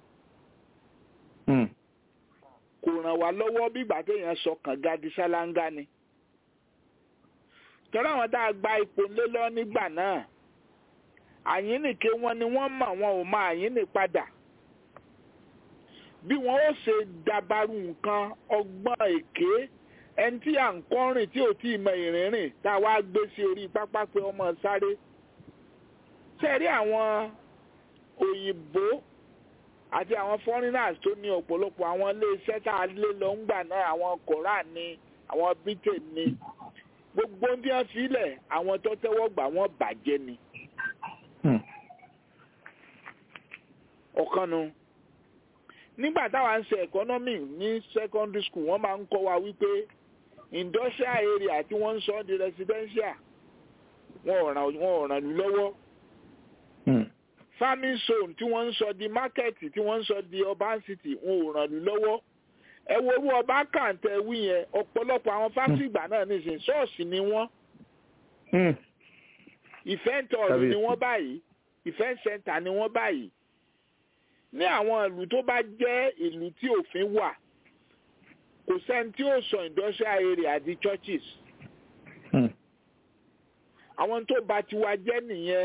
kò ràn wá lọ́wọ́ bí ìgbà téèyàn sọ kànga di ṣáláńgá ni tọ́lá àwọn tá a gba ipò ńlẹ́ lọ nígbà náà àyínnìke wọn ni wọ́n mọ̀ wọn ò mọ àyínnì padà bí wọn ó ṣe dabaru nǹkan ọgbọ́n èké ẹni tí à ń kọ́rìn tí ò tí ì mọ ìrìnrìn tá a wá gbé sí orí pápá pé ọmọ sáré sẹ́rí àwọn òyìnbó àti àwọn foreigners tó ní ọ̀pọ̀lọpọ̀ àwọn iléeṣẹ́ tá a lé lọ ń gbà náà àwọn koran ni àwọn britain ni gbogbo bí wọ́n fi lẹ̀ àwọn tó tẹ́wọ́ gbà wọ́n bàjẹ́ ni. ọ̀kan nu nígbà táwa ń ṣe economy ní secondary school wọ́n máa ń kọ́ wa wípé industrial area tí wọ́n ń sọ di residential wọn ò ràn lú lọ́wọ́ farming zone tí wọ́n ń sọ di market tí wọ́n ń sọ di urban city wọn ò ràn lú lọ́wọ́ ẹ wo owó ọba kàǹtẹ̀ wí yẹn ọ̀pọ̀lọpọ̀ àwọn fásitì ìgbà náà nìsín ṣọ́ọ̀ṣì ni wọ́n event hall ni wọ́n báyìí event center ni wọ́n báyìí ní àwọn ìlú tó bá jẹ́ ìlú tí òfin wà kò sẹ́ni tí ó sọ industrial area di churches àwọn tó bá tiwa jẹ́ nìyẹn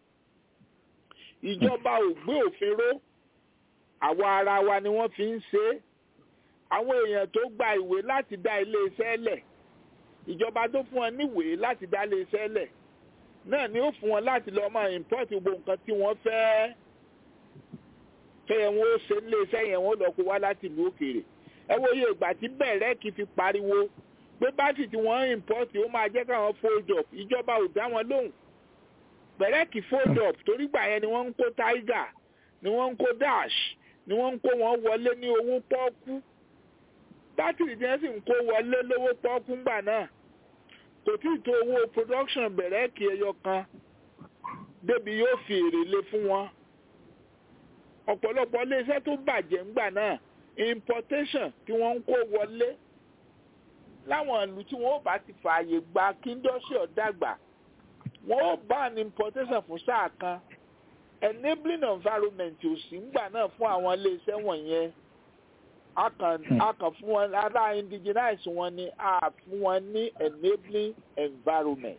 ìjọba ò gbé òfin ró àwa ara wa ni wọ́n fi ń ṣe é àwọn èèyàn tó gba ìwé láti dá iléeṣẹ́ lẹ̀ ìjọba tó fún wọn níwèé láti dá iléeṣẹ́ lẹ̀ náà ni ó fún wọn láti lọ́ọ́ máa import gbogbo nǹkan tí wọ́n fẹ́ fẹ́yẹ̀ wọn ó ṣe iléeṣẹ́ yẹn wọ́n lọ́ọ́ kó wá láti ìlú òkèèrè ẹ wo iye ìgbà tí bẹ̀rẹ̀ kì í fi pariwo pé bátì tí wọ́n import ó máa jẹ́ káwọn fold up ìjọba ò dá wọn lóhùn bẹ̀rẹ̀ kì í fold up torí gbà yẹn ni wọ́n ń kó tiger ni wọ́n ń kó dash ni wọ́n ń kó wọn wọlé ní owó pọ́ọ́kú bátìrì tí wọ́n sì ń kó wọlé lówó pọ́ọ́kú ńgbà náà kò tí ì tó owó production bẹ̀rẹ̀ kì ẹyọ kan débi yóò fi èrè lé fún wọn ọ̀pọ̀lọpọ̀ iléeṣẹ́ tó bàjẹ́ ńgbà náà importation tí wọ́n ń kó wọlé láwọn ìlú tí wọ́n ó bá ti fààyè gba kí industry dàgbà wọ́n ó ban importation fún sáà kan enabling environment ò sí ńgbà náà fún àwọn iléeṣẹ́ wọ̀nyẹn a kàn a kàn fún wọn ará indigenize wọn ni a fún wọn ní enabling environment.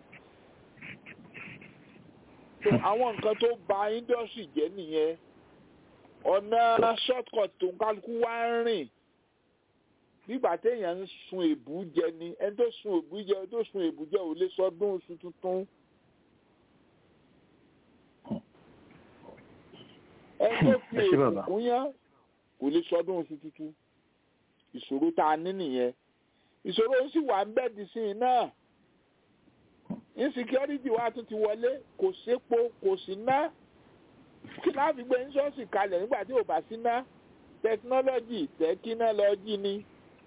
so àwọn nǹkan tó ba industry jẹ́ nìyẹn ọ̀nà shortcut tó ń kálukú wá ń rìn nígbà téèyàn ń sun èbú jẹ ni ẹni tó sun èbú jẹ ẹni tó sun èbú jẹ ò lè sọdún oṣù tuntun. ẹni tó fi èbú kún yán kò lè sọdún oṣù tuntun ìṣòro tá a ní nìyẹn ìṣòro ń sì wà ń bẹ́ẹ̀dì sí i náà insecurity wa tún ti wọlé kò sépo kò sí ná kí láà fi gbé ṣọ́ọ̀ṣì kalẹ̀ nígbà tí ò bá sí ná tẹkinọ́lọ́jì tẹkinọ́lọ́jì ni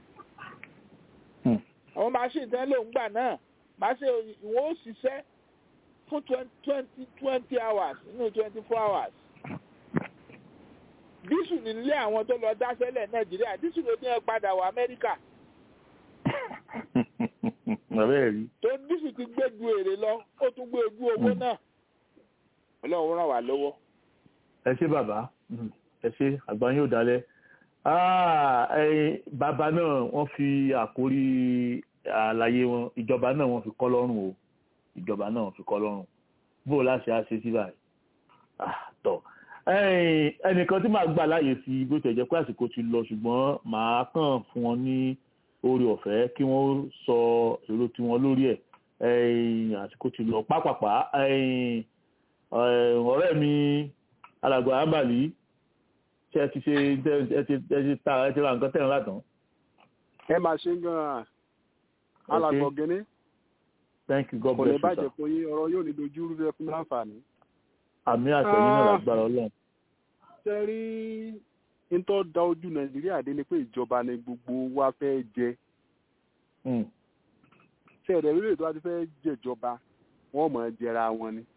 àwọn machine tẹ́ ló ń gbà náà machine ìwọ̀n ó ṣiṣẹ́ fún twenty twenty hours nínú twenty four hours dísù nílé àwọn tó lọ dáṣẹ́lẹ̀ nàìjíríà dísù ló ní ẹ padà wọ amẹ́ríkà. bàbá rí. tó dísù ti gbé ju èrè lọ ó tún gbé ojú owó náà ọlọ́run ràn wá lọ́wọ́. ẹ ṣé bàbá ẹ ṣé àgbà yóò dalẹ̀ bàbá náà wọ́n fi àkórí àlàyé wọn ìjọba náà wọ́n fi kọ́ lọ́rùn o ìjọba náà wọ́n fi kọ́ lọ́rùn bó o láṣẹ á ṣe sí báyìí tọ́ ẹnìkan tí màá gbà láàyè sí bó tẹ̀ jẹ́ pé àsìkò ti lọ ṣùgbọ́n màá kàn fún wọn ní oore ọ̀fẹ́ kí wọ́n sọ èrò tiwọn lórí ẹ̀ àsìkò ti lọ pápápá ọ̀rẹ́ mi alàgbà àbàlí ṣe ẹ ti ṣe ẹ ti ẹ ti ta ẹ ti ra nǹkan tẹ̀ràn látàn. ẹ máa ṣe gan-an alàgbà ọ̀gẹ́ni thank you god kò bless lè you sir. bàjẹ́ fún yín ọ̀rọ̀ yóò ní dojú rú rẹ fún láǹfààní. àmì àtẹ̀yìn náà lágbára ọlọ́run. ṣe rí ntọ́ da ojú nàìjíríà dé ni pé ìjọba ni gbogbo wa fẹ́ jẹ. ṣe ẹ̀rẹ̀ lórí ètò àti fẹ́ jẹ̀jọba wọ́n mọ̀ ẹ́ jẹra wọn ni.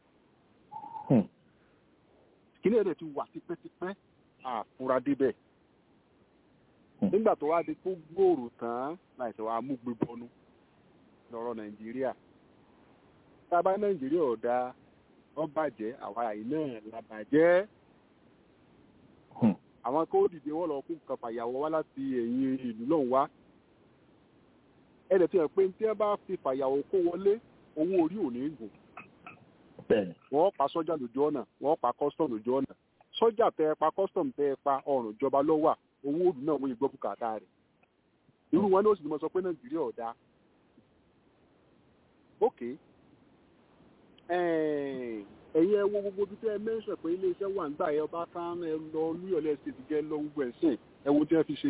kíní ẹ̀rẹ̀ ti wà tipẹ́tipẹ́ àfúrá débẹ̀. nígbà tó wá di kó gbòòrò tán láìsẹ̀ wàá mú gbé bọ́nú lọ́rọ̀ nàìjíríà. tá a bá nàìjíríà ọ̀dà wọ́n bàjẹ́ àwa yìí náà la bàjẹ́. àwọn kó dìde wọ́n lọ kó nǹkan fàyàwọ́ wá láti ẹ̀yìn ìlú náà wá. ẹ̀rẹ̀ tí wọ́n pé tí wọ́n bá fi fàyàwọ́ kó wọlé owó orí ò ní gùn. wọ́n pa sọ́jà lójú ọ̀nà wọ́n pa custom lójú ọ̀nà. sọ́jà tẹ ẹ pa custom tẹ ẹ pa ọ̀rùn ìjọba lọ́wọ́ owó òdù náà wọ́n yẹ gbọ́ bùkátà rẹ̀. irú wọn ní ó sì ní mo sọ pé nàìjíríà ọ̀dà. ok ẹ̀yin ẹ wo gbogbo bí tẹ́ ẹ mẹ́sàn pé iléeṣẹ́ wà nígbà yẹn ọba kan ẹ lọ lúyọ̀lẹ́ state gẹ́ lọ gbogbo ẹ̀ sìn ẹ wo tí wọ́n fi ṣe.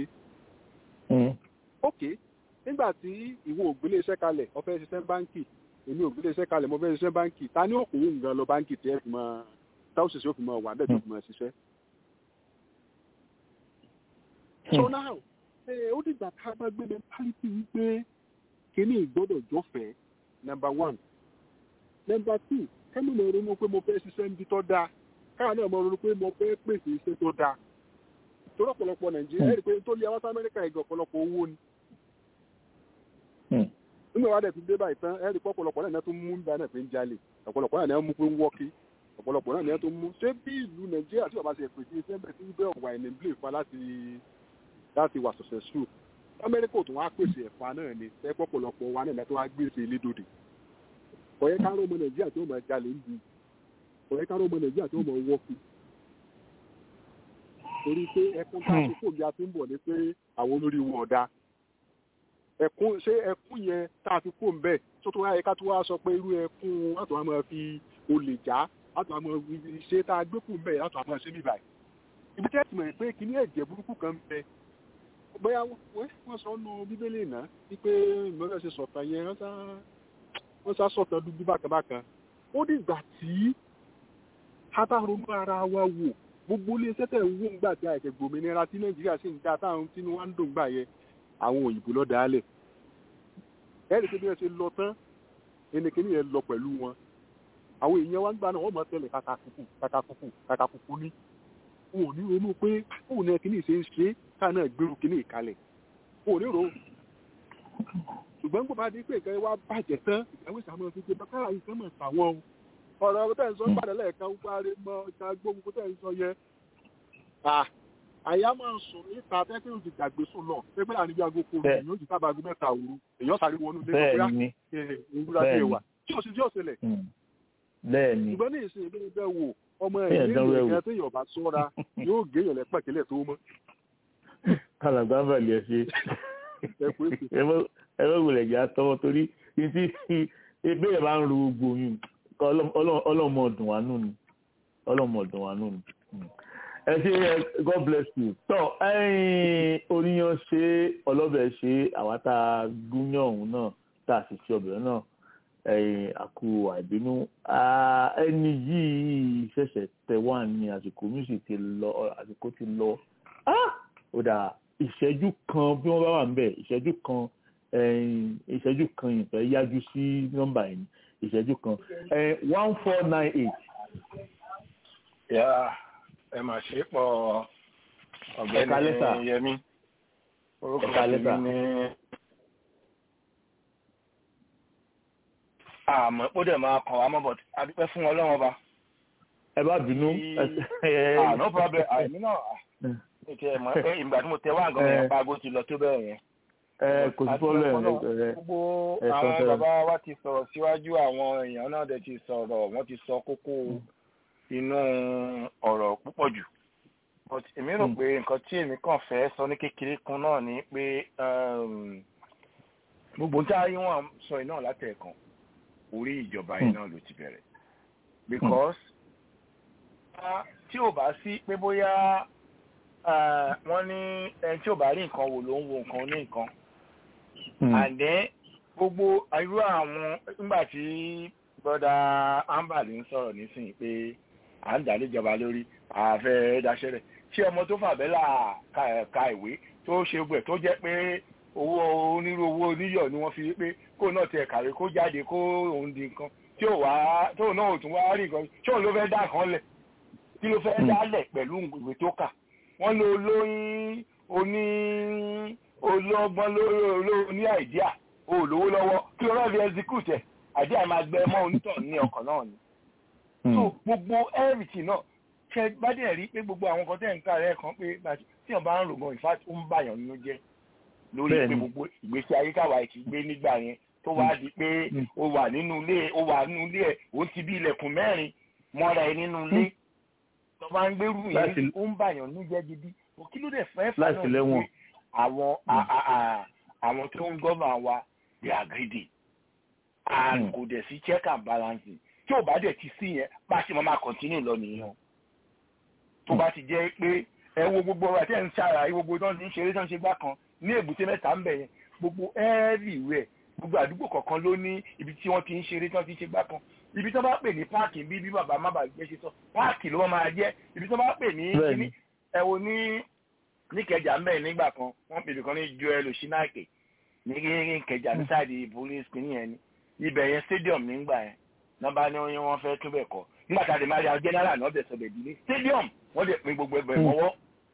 ok nígbà tí ìwọ ògbélé iṣẹ́ kalẹ̀ ọ̀fẹ́ ṣiṣẹ́ báńkì èmi ògbélé iṣẹ́ kalẹ̀ mo fẹ́ ṣiṣẹ́ báńkì ta ni òkòwò nǹkan lọ báńkì tí ẹ fi máa táwọn ṣiṣẹ́ ó fi máa wà bẹ́ẹ̀ tó fi máa ṣiṣẹ́. so now ó dìgbà tá a bá gbé mentality wípé kíní ìgbọ́dọ̀ jọ́fẹ̀ẹ́ number one number two kẹ́mi lè ronú pé mo fẹ́ ṣiṣẹ́ níbi tó dáa káwọn náà mo ronú pé mo fẹ́ pèsè iṣẹ́ tó dáa torí ọ̀pọ̀lọpọ̀ nàìjíríà ẹ̀rí pé tó lé àwọn amẹ́ríkà ẹ̀gẹ̀ ọ̀pọ̀lọpọ̀ owó ni. nígbà wàá dẹ̀ fi dé báyìí tán ẹ̀rí pé ọ̀pọ̀lọpọ̀ náà tó mú nígbà náà pé ń jalè ọ̀pọ̀lọpọ̀ náà mú pé ń wọ́kí ọ̀pọ̀lọpọ̀ náà tó mú ṣé bí ìlú nàìjíríà tí ọba ṣe pèsè iṣẹ́ bẹ̀ sí bẹ́ẹ̀ wà ní blé fa láti láti wà successful amẹ́ríkà tó wá pèsè ẹ̀fà náà ni ẹ̀ pọ̀pọ̀lọpọ̀ wa náà tó wá gbèsè lédòdì ọ̀yẹ́ ká rọ́mọ nàìjíríà tí ó mọ̀ jalè ń du ọ̀yẹ́ ká rọ́mọ nàìjíríà tí ó mọ̀ wọ́pù torí pé ẹkún tá a ti kó bí a ti ń bọ̀ ni pé àwọn olórí wọn ọ̀dà ẹkún ṣé ẹkún yẹn tá a fi kó ń bẹ̀ tó tó wáyé ká tó wá sọ pé irú ẹkún látọ̀ àmọ́ fi olè já látọ̀ àmọ́ ṣe tá a gbé kù ń bẹ̀ látọ̀ àmọ́ ṣe mí báyìí ibi tẹ́ ti mọ̀ pé kíní ẹ̀jẹ̀ burúkú kan ń bẹ bóyá wọ́n sọ nù bíbélì náà wípé ìmọ̀lẹ́ ṣe sọ̀tàn yẹn wọ́n sá wọ́n sá sọ̀tàn dúdú bákanbákan ó dìgbà tí a bá ronú ara wa wò gbogbo iléeṣẹ́ tẹ̀ ń wó ńgbà tí àìsẹ̀ gbòmìnira tí nàìjíríà sì ń dá táwọn tí wọ́n ń dùn gbà yẹ àwọn òyìnbó lọ dálẹ̀ ẹ̀rì pé bí wọ́n ṣe lọ tán ẹnìkíní yẹn lọ pẹ̀lú wọn àwọn èèyàn wa ń gbà náà wọ́n mọ̀ tẹ́lẹ̀ kàkàkùkù kàkàkùkù kàkàkùkù ní wọn ò ní ronú pé òun náà kíní ṣe ń ṣe káà náà gbèrú kíní ìkalẹ̀ wọn ò ní ronú ṣùgbọ́n kò bá di pé nǹkan wá bàjẹ́ tán ìgbàwé ìsàmọ́ fi gbé bàbá ìfẹ́ mọ̀ sàwọn o ọ̀rọ̀ ọ̀rọ̀ tẹ̀ ń sọ gbàdé lẹ́ẹ̀kan wáre mọ́ ọjà gbógun tẹ̀ ń sọ yẹ. àyà máa ń sùn níta tẹ́tí òjì gbàgbé sùn lọ pé pé àníbi aago kò rìn yóò jì sábà aago mẹ́ta òru èèyàn sáré wọnú ilé ìgbà ìwúra bí ìwà tí o sì tí o ṣẹlẹ̀. bẹ́ẹ̀ni ṣùgbọ́n ní ìsìn ìbéèrè bẹ́ẹ̀ wò ọmọ ẹ̀yìn ìrìn tí èèyàn bá sọ́ra yóò gé èèyàn lẹ́pẹ̀kẹ́lẹ̀ tó mọ́. kàlàgbà bàlẹ̀ ṣe ẹ bá wulẹ̀ jà tọwọ́ torí títí ebéèrè bá ń ru gbogbo yìí ọlọ́mọ ọdún wa nù ni ọlọ́mọ ọdún wa nù ni. ẹ ṣe god bless you. tọ́ oníyan ṣe ọlọ́bẹ̀ ṣe àwa tá a gúnyán ọ̀hún náà tá a sì ṣe ọbẹ̀ náà àkú àìbínú ẹni yìí ṣẹ̀ṣẹ̀ tẹ̀ wá ní àsìkò music ti lọ àsìkò ti lọ ó dà ìṣẹ́jú kan bí wọ́n bá wà ń bẹ̀ ìṣẹ́jú kan ìṣẹ́jú kan ìfẹ́ yájú sí nọ́mbà yìí ìṣẹ́jú kan one four nine eight. yà ẹ mà ṣe pọ̀ ọ̀gbẹ́ni yẹmi orúkọ tèmi ní. àmọ́ ó dẹ̀ máa kàn wá mọ́ bọ̀t adúpẹ́ fún ọlọ́run ọba. ẹ bá bínú. no problem àìmí náà ìgbà tí mo tẹ wá nǹkan yẹn paago ti lọ tó bẹ́ẹ̀ yẹn kò sí problem gbogbo àwọn bàbá wa ti sọ̀rọ̀ síwájú àwọn èèyàn náà dẹ̀ ti sọ̀rọ̀ wọ́n ti sọ kókó inú ọ̀rọ̀ púpọ̀ jù but èmi rò pé nǹkan tí èmi kàn fẹ́ sọ ní kékeré kan náà ni pé gbogbo tí ayé wọn sọ iná látẹ̀ẹ̀kan orí ìjọba yìí náà ló ti bẹ̀rẹ̀ because tí ò bá sí pé bóyá wọ́n ní ẹni tí ò bá rí nǹkan wò ló ń wo nǹkan ní nǹkan and then gbogbo irú àwọn nígbà tí brother amber ń sọ̀rọ̀ nísìnyí pé à ń dà níjọba lórí àfẹ́ daṣẹ́rẹ̀ tí ọmọ tó fàbẹ́là ka ìwé tó ṣe gbẹ̀ tó jẹ́ pé owó onírú owó oníyọ̀ ni wọ́n fi pé kó náà tiẹ̀ kàwé kó jáde kó òun di nǹkan tí ò wá tó náà ò tún wá rí nǹkan tí òun ló fẹ́ dá kan lẹ̀ kí ló fẹ́ dálẹ̀ pẹ̀lú ìwé tó kà wọ́n lo olóyin oní olóògbọ́n lórí ní àìdíà olówó lọ́wọ́ kí ló rọ́ọ̀lì execute ẹ̀ àìdíà máa gbẹ mọ́ onítọ̀ ní ọkàn náà ni. so gbogbo ẹ̀rìtì náà ṣe bá dẹ̀ rí pé gbogbo àwọn kan tẹ̀ ń kà rẹ̀ kan pé tí wọ́n bá ń rò gan ìfá ó ń bàyàn nínú jẹ́ lórí pé gbogbo ìgbésí ayé káwa ẹ̀ ti gbé nígbà yẹn tó wá di pé o wà nínú ilé o wà nínú ilé ẹ̀ o ti bí ilẹ̀kùn mẹ́rin mọ́ra ẹ̀ nínú ilé tó bá ń gbérù yẹn ó ń bàyàn nínú jẹ́ gidi kí ló dẹ̀ fẹ́ fà náà ní àwọn àwọn tó ń gọ́mà wa they are greedy and kò dẹ̀ sí check and balance tí ò bá dẹ̀ ti sí yẹn bá ṣe máa kọ̀ntínú lọ nìyẹn tó bá ti jẹ́ pé ẹ wo gbogbo ọ̀rọ̀ àti ẹ̀ ń ṣàrà gbogbo tó ń ti ń ṣeré tó ń ṣe gbá kan ní èbúté mẹ́ta ń bẹ̀ yẹn gbogbo everywhere gbogbo àdúgbò kọ̀ọ̀kan ló ní ibi tí wọ́n ti ń ṣeré tí wọ́n ti ń ṣe gbá kan ibi tó bá pè ní páàkì bí bí bàbá má bàa gbé ṣe sọ páàkì ló máa jẹ́ ibi tó bá pè ní kíní ẹ wo ní níkẹjà ń bẹ̀ nígbà kan wọ́n pè nìkan ní joel oshinake ní kẹjà ní sáàdì police kìíní yẹn ni ibẹ̀ yẹn stadium nígbà yẹn nọ́mbà ní wọ́n fẹ́ túbẹ̀ kọ́ nígbà tá a lè máa rí general náà bẹ̀ sọ̀bẹ̀ dílé stadium wọ́n lè pín gbogbo ẹgbẹ̀ mọ́wọ́.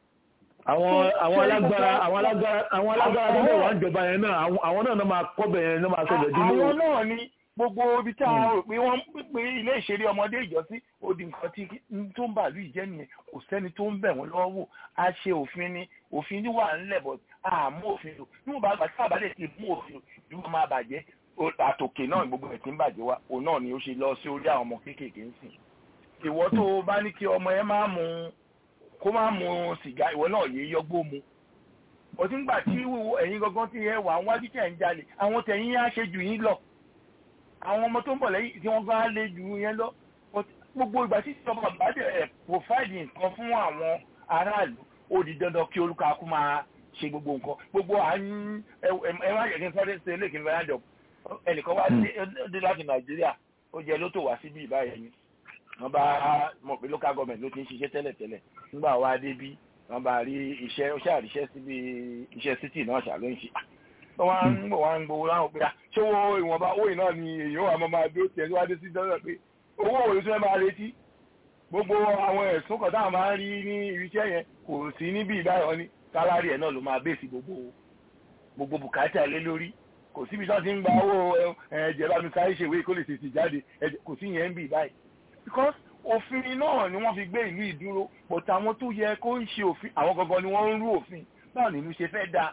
àwọn àwọn alágbára àwọn alágbára àwọn alágbára tó bẹ̀ wá ń jọba yẹn náà àwọn náà máa kọ́ bẹ̀ yẹn náà máa sọ̀bẹ̀ dílé. àwọn náà ni gbogbo ibi tí a rò pé wọ́n pé ilé ìṣeré ọmọdé ìjọsí ó di nǹkan tí tó ń bàálù ìjẹ́ nìyẹn kò sẹ́ni tó ń bẹ̀ wọ́n lọ́wọ́ wò a ṣe òfin ni òfin wà ńlẹ̀ bọ̀ àmú òfin lò níwọ̀n bá gbàtí àbálẹ̀ ti mú òfin ìlú máa bàjẹ́ àtòkè náà gbogbo ẹ̀ tí ń bàjẹ́ wa òun náà ni ó ṣe lọ sí orí àwọn ọmọ kéékèèké ń sìn ìwọ tó o bá ní kí ọmọ ẹ máa mu kó máa mu sìgá ìwọ náà yé yọgbó mu òtí ń gbà tí ẹ̀yin gangan tí ẹ wà wájú tí ẹ̀ ń jalè àwọn tẹ̀yìn á ṣe jù yín lọ àwọn ọmọ tó ń bọ̀ lẹ́yìn tí wọ́n bá lé jù yẹn lọ gbogbo ìgbà tí ìjọba àbájẹ ẹ̀ pòfáìdì nǹkan fún àwọn aráàlú ó di dandan kí olúkakú máa ṣe gbogbo nǹkan gbogbo à ń ẹ má yẹ kí n sáré ṣe lè kí n fẹ́ yájọ ẹnìkan wá dé láti nàìjíríà ó jẹ lótò wá síbí ìbáyẹn ni wọ́n bá mọ̀ pé local government ló ti ń ṣiṣẹ́ tẹ́lẹ̀tẹ́lẹ̀ nígbà wá débí wọ́n bá rí iṣẹ́ ó ṣàríṣẹ́ síbi iṣẹ́ city náà ṣàló ń ṣe wọ́n á ń bọ̀ wá ń gbowó láwọn pé ṣé owó ìwọ̀nba owó iná ni èèyàn wà máa dúró tiẹ̀ níwájú sí dọ́là pé owó òwe tó ẹ máa retí gbogbo àwọn ẹ̀sùn kan táwọn máa ń rí ní iṣẹ́ yẹn kò sí níbi ìbáyọ̀ ní sálárì ẹ̀ náà ló máa bèsì gbogbo gbogbo bùkátà lé lórí kò síbi tí wọ́n ti ń gba owó ẹ̀jẹ̀ bá mi sáré ṣèwé kó lè tètè jáde kò sí yẹn ń bì báyìí because òfin náà ni wọ́n fi gbé ìlú ìdúró but àwọn tó yẹ kó ń ṣe òfin àwọn gangan ni wọ́n ń rú òfin báwo ni ìlú ṣe fẹ́ dáa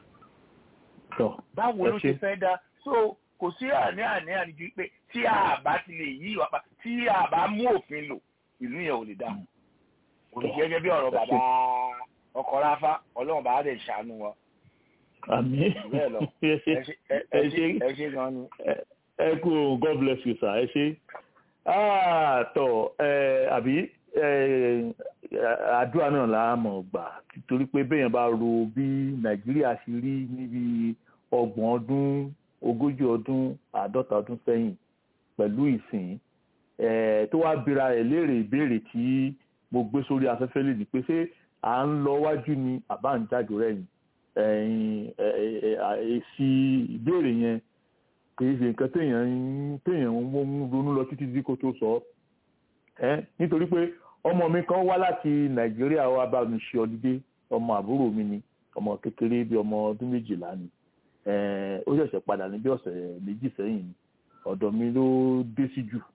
báwo ló ṣe fẹ́ dá so kò sí àní àní àníjú pé tí a bá ti lè yí ìwà pa tí a bá mú òfin lò ìlú yẹn ò lè dá kò ní gẹ́gẹ́ bí ọ̀rọ̀ bàbá ọkọ̀ ráfá ọlọ́run bá dẹ̀ ṣàánú wa. àmì ẹ ṣe gan ni. ẹ kú god bless you sir ẹ ṣe tọ àbí àdúrà náà là á mọ̀ gbà torí pé béèyàn bá ro bí nàìjíríà ṣe rí níbi ọgbọ̀n ọdún ogójì ọdún àádọ́ta ọdún sẹ́yìn pẹ̀lú ìsìn tó wá bira ẹ̀ léèrè ìbéèrè tí mo gbé sórí afẹ́fẹ́ lè ní pé ṣé à ń lọ wájú ni àbá ń jáde rẹ̀yìn èsì ìbéèrè yẹn kì í ṣe nǹkan téèyàn téèyàn ń ronú lọ títí tí kò tó sọ nítorí pé ọmọ mi kan wá láti nàìjíríà wá bá mi ṣe ọdídé ọmọ àbúrò mi ni ọmọ kékeré bíi ọmọ ọdún méjìlá ni ó ṣẹ̀ṣẹ̀ padà ní bí ọ̀sẹ̀ méjì sẹ́yìn ni ọ̀dọ̀ mi ló dé sí jù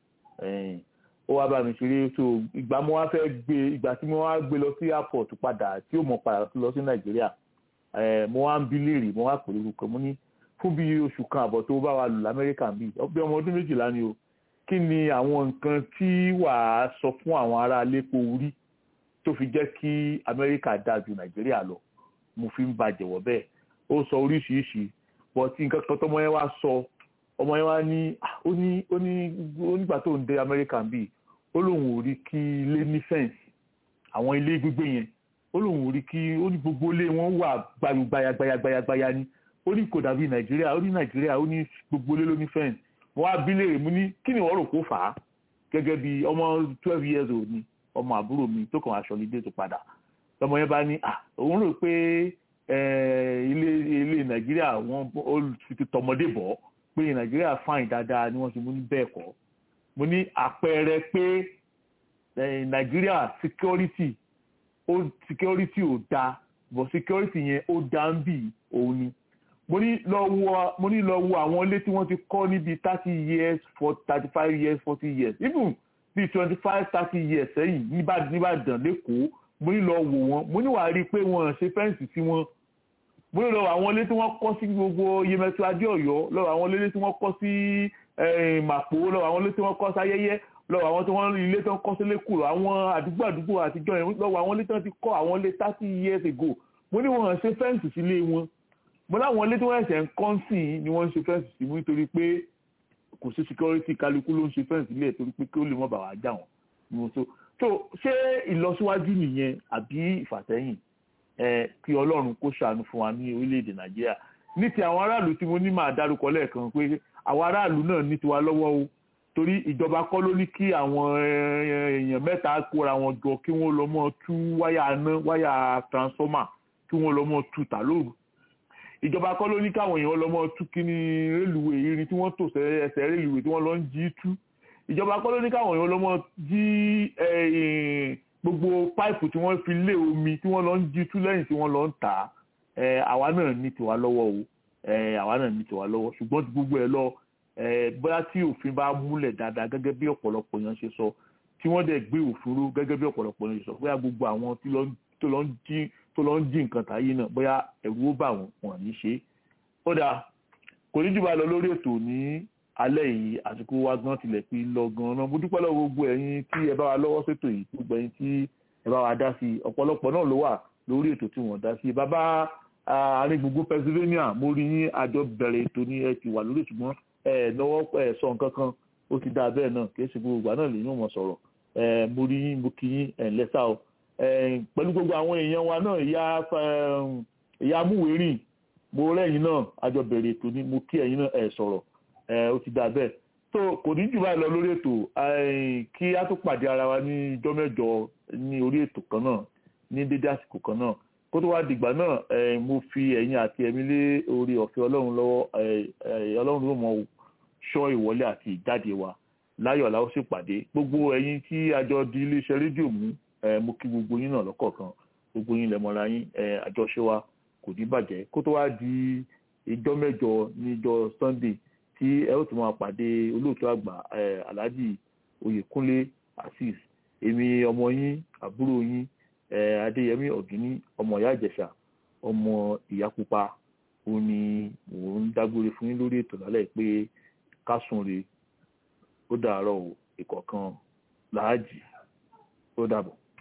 ó wá bá mi ṣeré so ìgbà mo wá fẹ́ gbé ìgbà tí mo wá gbé lọ sí airport padà tí ó mọ̀ padà lọ sí nàìjíríà mo wá ń bí léèrè mo wá pè lórúkọ mo ní fún bí oṣù kan àbọ̀ tó bá wa lù lamẹ́ríkà bí bí ọmọ ọdún méjìlá ni o kí ni àwọn nǹkan tí wàá sọ fún àwọn ará lépo orí tó fi jẹ́ kí amẹ́ríkà dáa ju nàìjíríà lọ mo fi ń ba jẹ̀wọ́ bẹ́ẹ̀ ó sọ oríṣiríṣi but nǹkan kan tọmọ yẹn wá sọ ọmọ yẹn wá ní ó ní ó ní onígbà tó ń dé amẹ́ríkà bíi ó lóun ò rí kí ilé ní fẹ́ǹsì àwọn ilé gbígbé yẹn ó lóun ò rí kí ó ní gbogbo ilé wọn wà gbayagbayagbaya ni ó ní kò dàbí nàìjíríà ó ní nàìjíríà ó ní gbogbo ilé ló ní fẹ́ǹsì mo wá bí léèrè mo ní kí ni wọ́n rò kó fà á gẹ́gẹ́ bí ọmọ twelve years old ni ọmọ àbúrò mi tó kàn aṣọ nídé tó padà ọmọ yẹn bá ní à òun rò pé ilé ilé nàìjíríà wọn ó ti tọmọdé bọ̀ pé nàìjíríà fáìn dáadáa ni wọ́n ti mú ní bẹ́ẹ̀ kọ́ mo ní àpẹẹrẹ pé nàìjíríà security ó security ò dáa but security yẹn ó dáa ń bì òun ni mo ní lọ wo mo ní lọ wo àwọn ilé tí wọ́n ti kọ́ níbi thirty years for thirty five years forty years even bíi twenty five thirty years sẹ́yìn níbàdàn lẹ́kọ̀ọ́ mo ní lọ wò wọ́n mo ní wàá rí i pé wọ́n ṣe fẹ́ǹsì sí wọn mo ní lọ àwọn ilé tí wọ́n kọ́ sí gbogbo yemẹtu adéọ̀yọ́ lọ àwọn ilé tí wọ́n kọ́ sí màpò lọ àwọn ilé tí wọ́n kọ́ sí ayẹyẹ lọ àwọn tí wọ́n ilé tí wọ́n kọ́ sí lẹ́kọ̀ọ́ àwọn àdúgbò àdúgbò àtijọ́ yẹn lọ àwọn ilé tí wọ́n ti kọ́ àwọn ilé thirty years ago mo ní wọ́n ṣe fẹ́ǹsì sílé wọn mo láwọn ilé tí wọ́n ẹ̀sẹ̀ ń kọ́ sí i ni wọ́n ń ṣe fẹ́ǹsì sí mú nítorí pé kò sí security kálukú ló ń ṣe fẹ́ǹsì sílẹ̀ torí pé kí ó lè mọ̀ bà wá jà wọ́n ni mo so so ṣé ìlọsíwájú nìyẹn àbí ìfàsẹ́yìn ẹ kí ọlọ́run kó ṣàánú fún wa ní orílẹ̀-èdè nàìjíríà ní ti àwọn aráàlú tí mo ní máa dárúkọ lẹ́ẹ̀kan pé àwọn aráàlú náà ní tiwa lọ́wọ́ o torí ìjọba kọ́ ló ní kí àwọn èèyàn mẹ́ta kóra wọn jọ kí wọ́n lọ mọ́ tú wáyà iná wáyà transformer kí wọ́n lọ mọ́ tú tà lóru ìjọba kọ́ ló ní káwọn èèyàn lọ mọ́ tú kíní rélùwé irin tí wọ́n tò ẹsẹ̀ rélùwé tí wọ́n lọ ń jí tú ìjọba kọ́ ló ní káwọn èèyàn lọ mọ́ jí gbogbo páìpù tí wọ́n fi lé omi tí wọ́n lọ ń jí tú lẹ́yìn tí wọ́n lọ ń tà á àwa náà ní tiwa lọ́wọ́ o àwa náà ní tiwa lọ́wọ́ ṣùgbọ́n gbogbo ẹ̀ lọ bóyá tí òfin bá múlẹ̀ dáadáa gẹ́gẹ́ bí ọ̀pọ̀lọpọ̀ èèyàn ṣe sọ tí wọ́n dẹ̀ gbé òfin ró gẹ́gẹ́ bí ọ̀pọ̀lọpọ̀ èèyàn ṣe sọ bóyá gbogbo àwọn tó lọ ń jí tó lọ ń jí nǹkan tàyé náà bóyá ẹ̀rù ó bà wọ́n wọ́n ní ṣe ó dáa kò ní jù bá lọ lórí ètò ní alẹ́ yìí àsìkò wa gan tilẹ̀ fi lọ gan-an mo dúpẹ́ lọ́wọ́ gbogbo ẹ̀yin tí ẹ bá wa lọ́wọ́ sétò yìí gbogbo ẹ̀yin tí ẹ bá wa dá sí i ọ̀pọ̀lọpọ̀ náà ló wà lórí ètò tí wọ́n dá sí i bàbá àárín gbogbo Pennsylvania mo rí yín àjọ bẹ̀rẹ̀ ètò ní ẹ ti wà lórí ṣùgbọ́n ẹ lọ́wọ́ ẹ sọ nǹkan kan ó ti dáa bẹ́ẹ̀ náà kì í ṣe gbogbo ìgbà náà lè yín mọ̀ sọ̀rọ̀ ẹ mo rí yín mo kí yín ẹ̀ lẹ́sà o pẹ̀lú gbogbo àwọn èèyàn wa náà ìyá ìyá amúwérìn mo rẹ́yìn náà àjọ bẹ̀rẹ̀ ètò ní mo kí ẹ̀yin náà ẹ̀ sọ̀rọ̀ ó ti dáa bẹ́ẹ̀ tó kò ní jù báyìí lọ lórí ètò kí á tó pàdé ara wa ní ijọ́ mẹ́jọ ní orí ètò kan náà ní dédé àsìkò kan náà kó tó wá dìgbà náà mo fi ẹ̀yin àti ẹ̀mí lé orí ọ̀fẹ́ ọlọ́run lọ́wọ́ ọlọ́run ló mọ̀ ṣọ́ ìwọlé àti ìjáde wa láyọ̀ la ó sì pàdé gbogbo ẹ̀yin tí àjọ di iléeṣẹ́ rédíò mú mo kí gbogbo yín náà lọ́kọ̀ọ̀kan gbogbo yín lẹ́mọ̀ra yín àjọṣe wa kò ní bàjẹ́ kó tó wá di ìjọ́ mẹ́jọ níjọ́ Sunday tí ẹ ó tún máa pàdé olóòtú àgbà Alhaji Oyèkúnlé Azeez èmi ọmọ yín àbúrò yín Adéyẹmí Ọ̀gíní ọmọ ìyá Ìjẹ̀ṣà ọmọ ìyá pupa ó ní mò ń dágbére fún yín lórí ètò lálẹ́ pé kásùn re ó dàárọ̀ ìkọ̀ọ̀kan làájì ó dàbọ̀.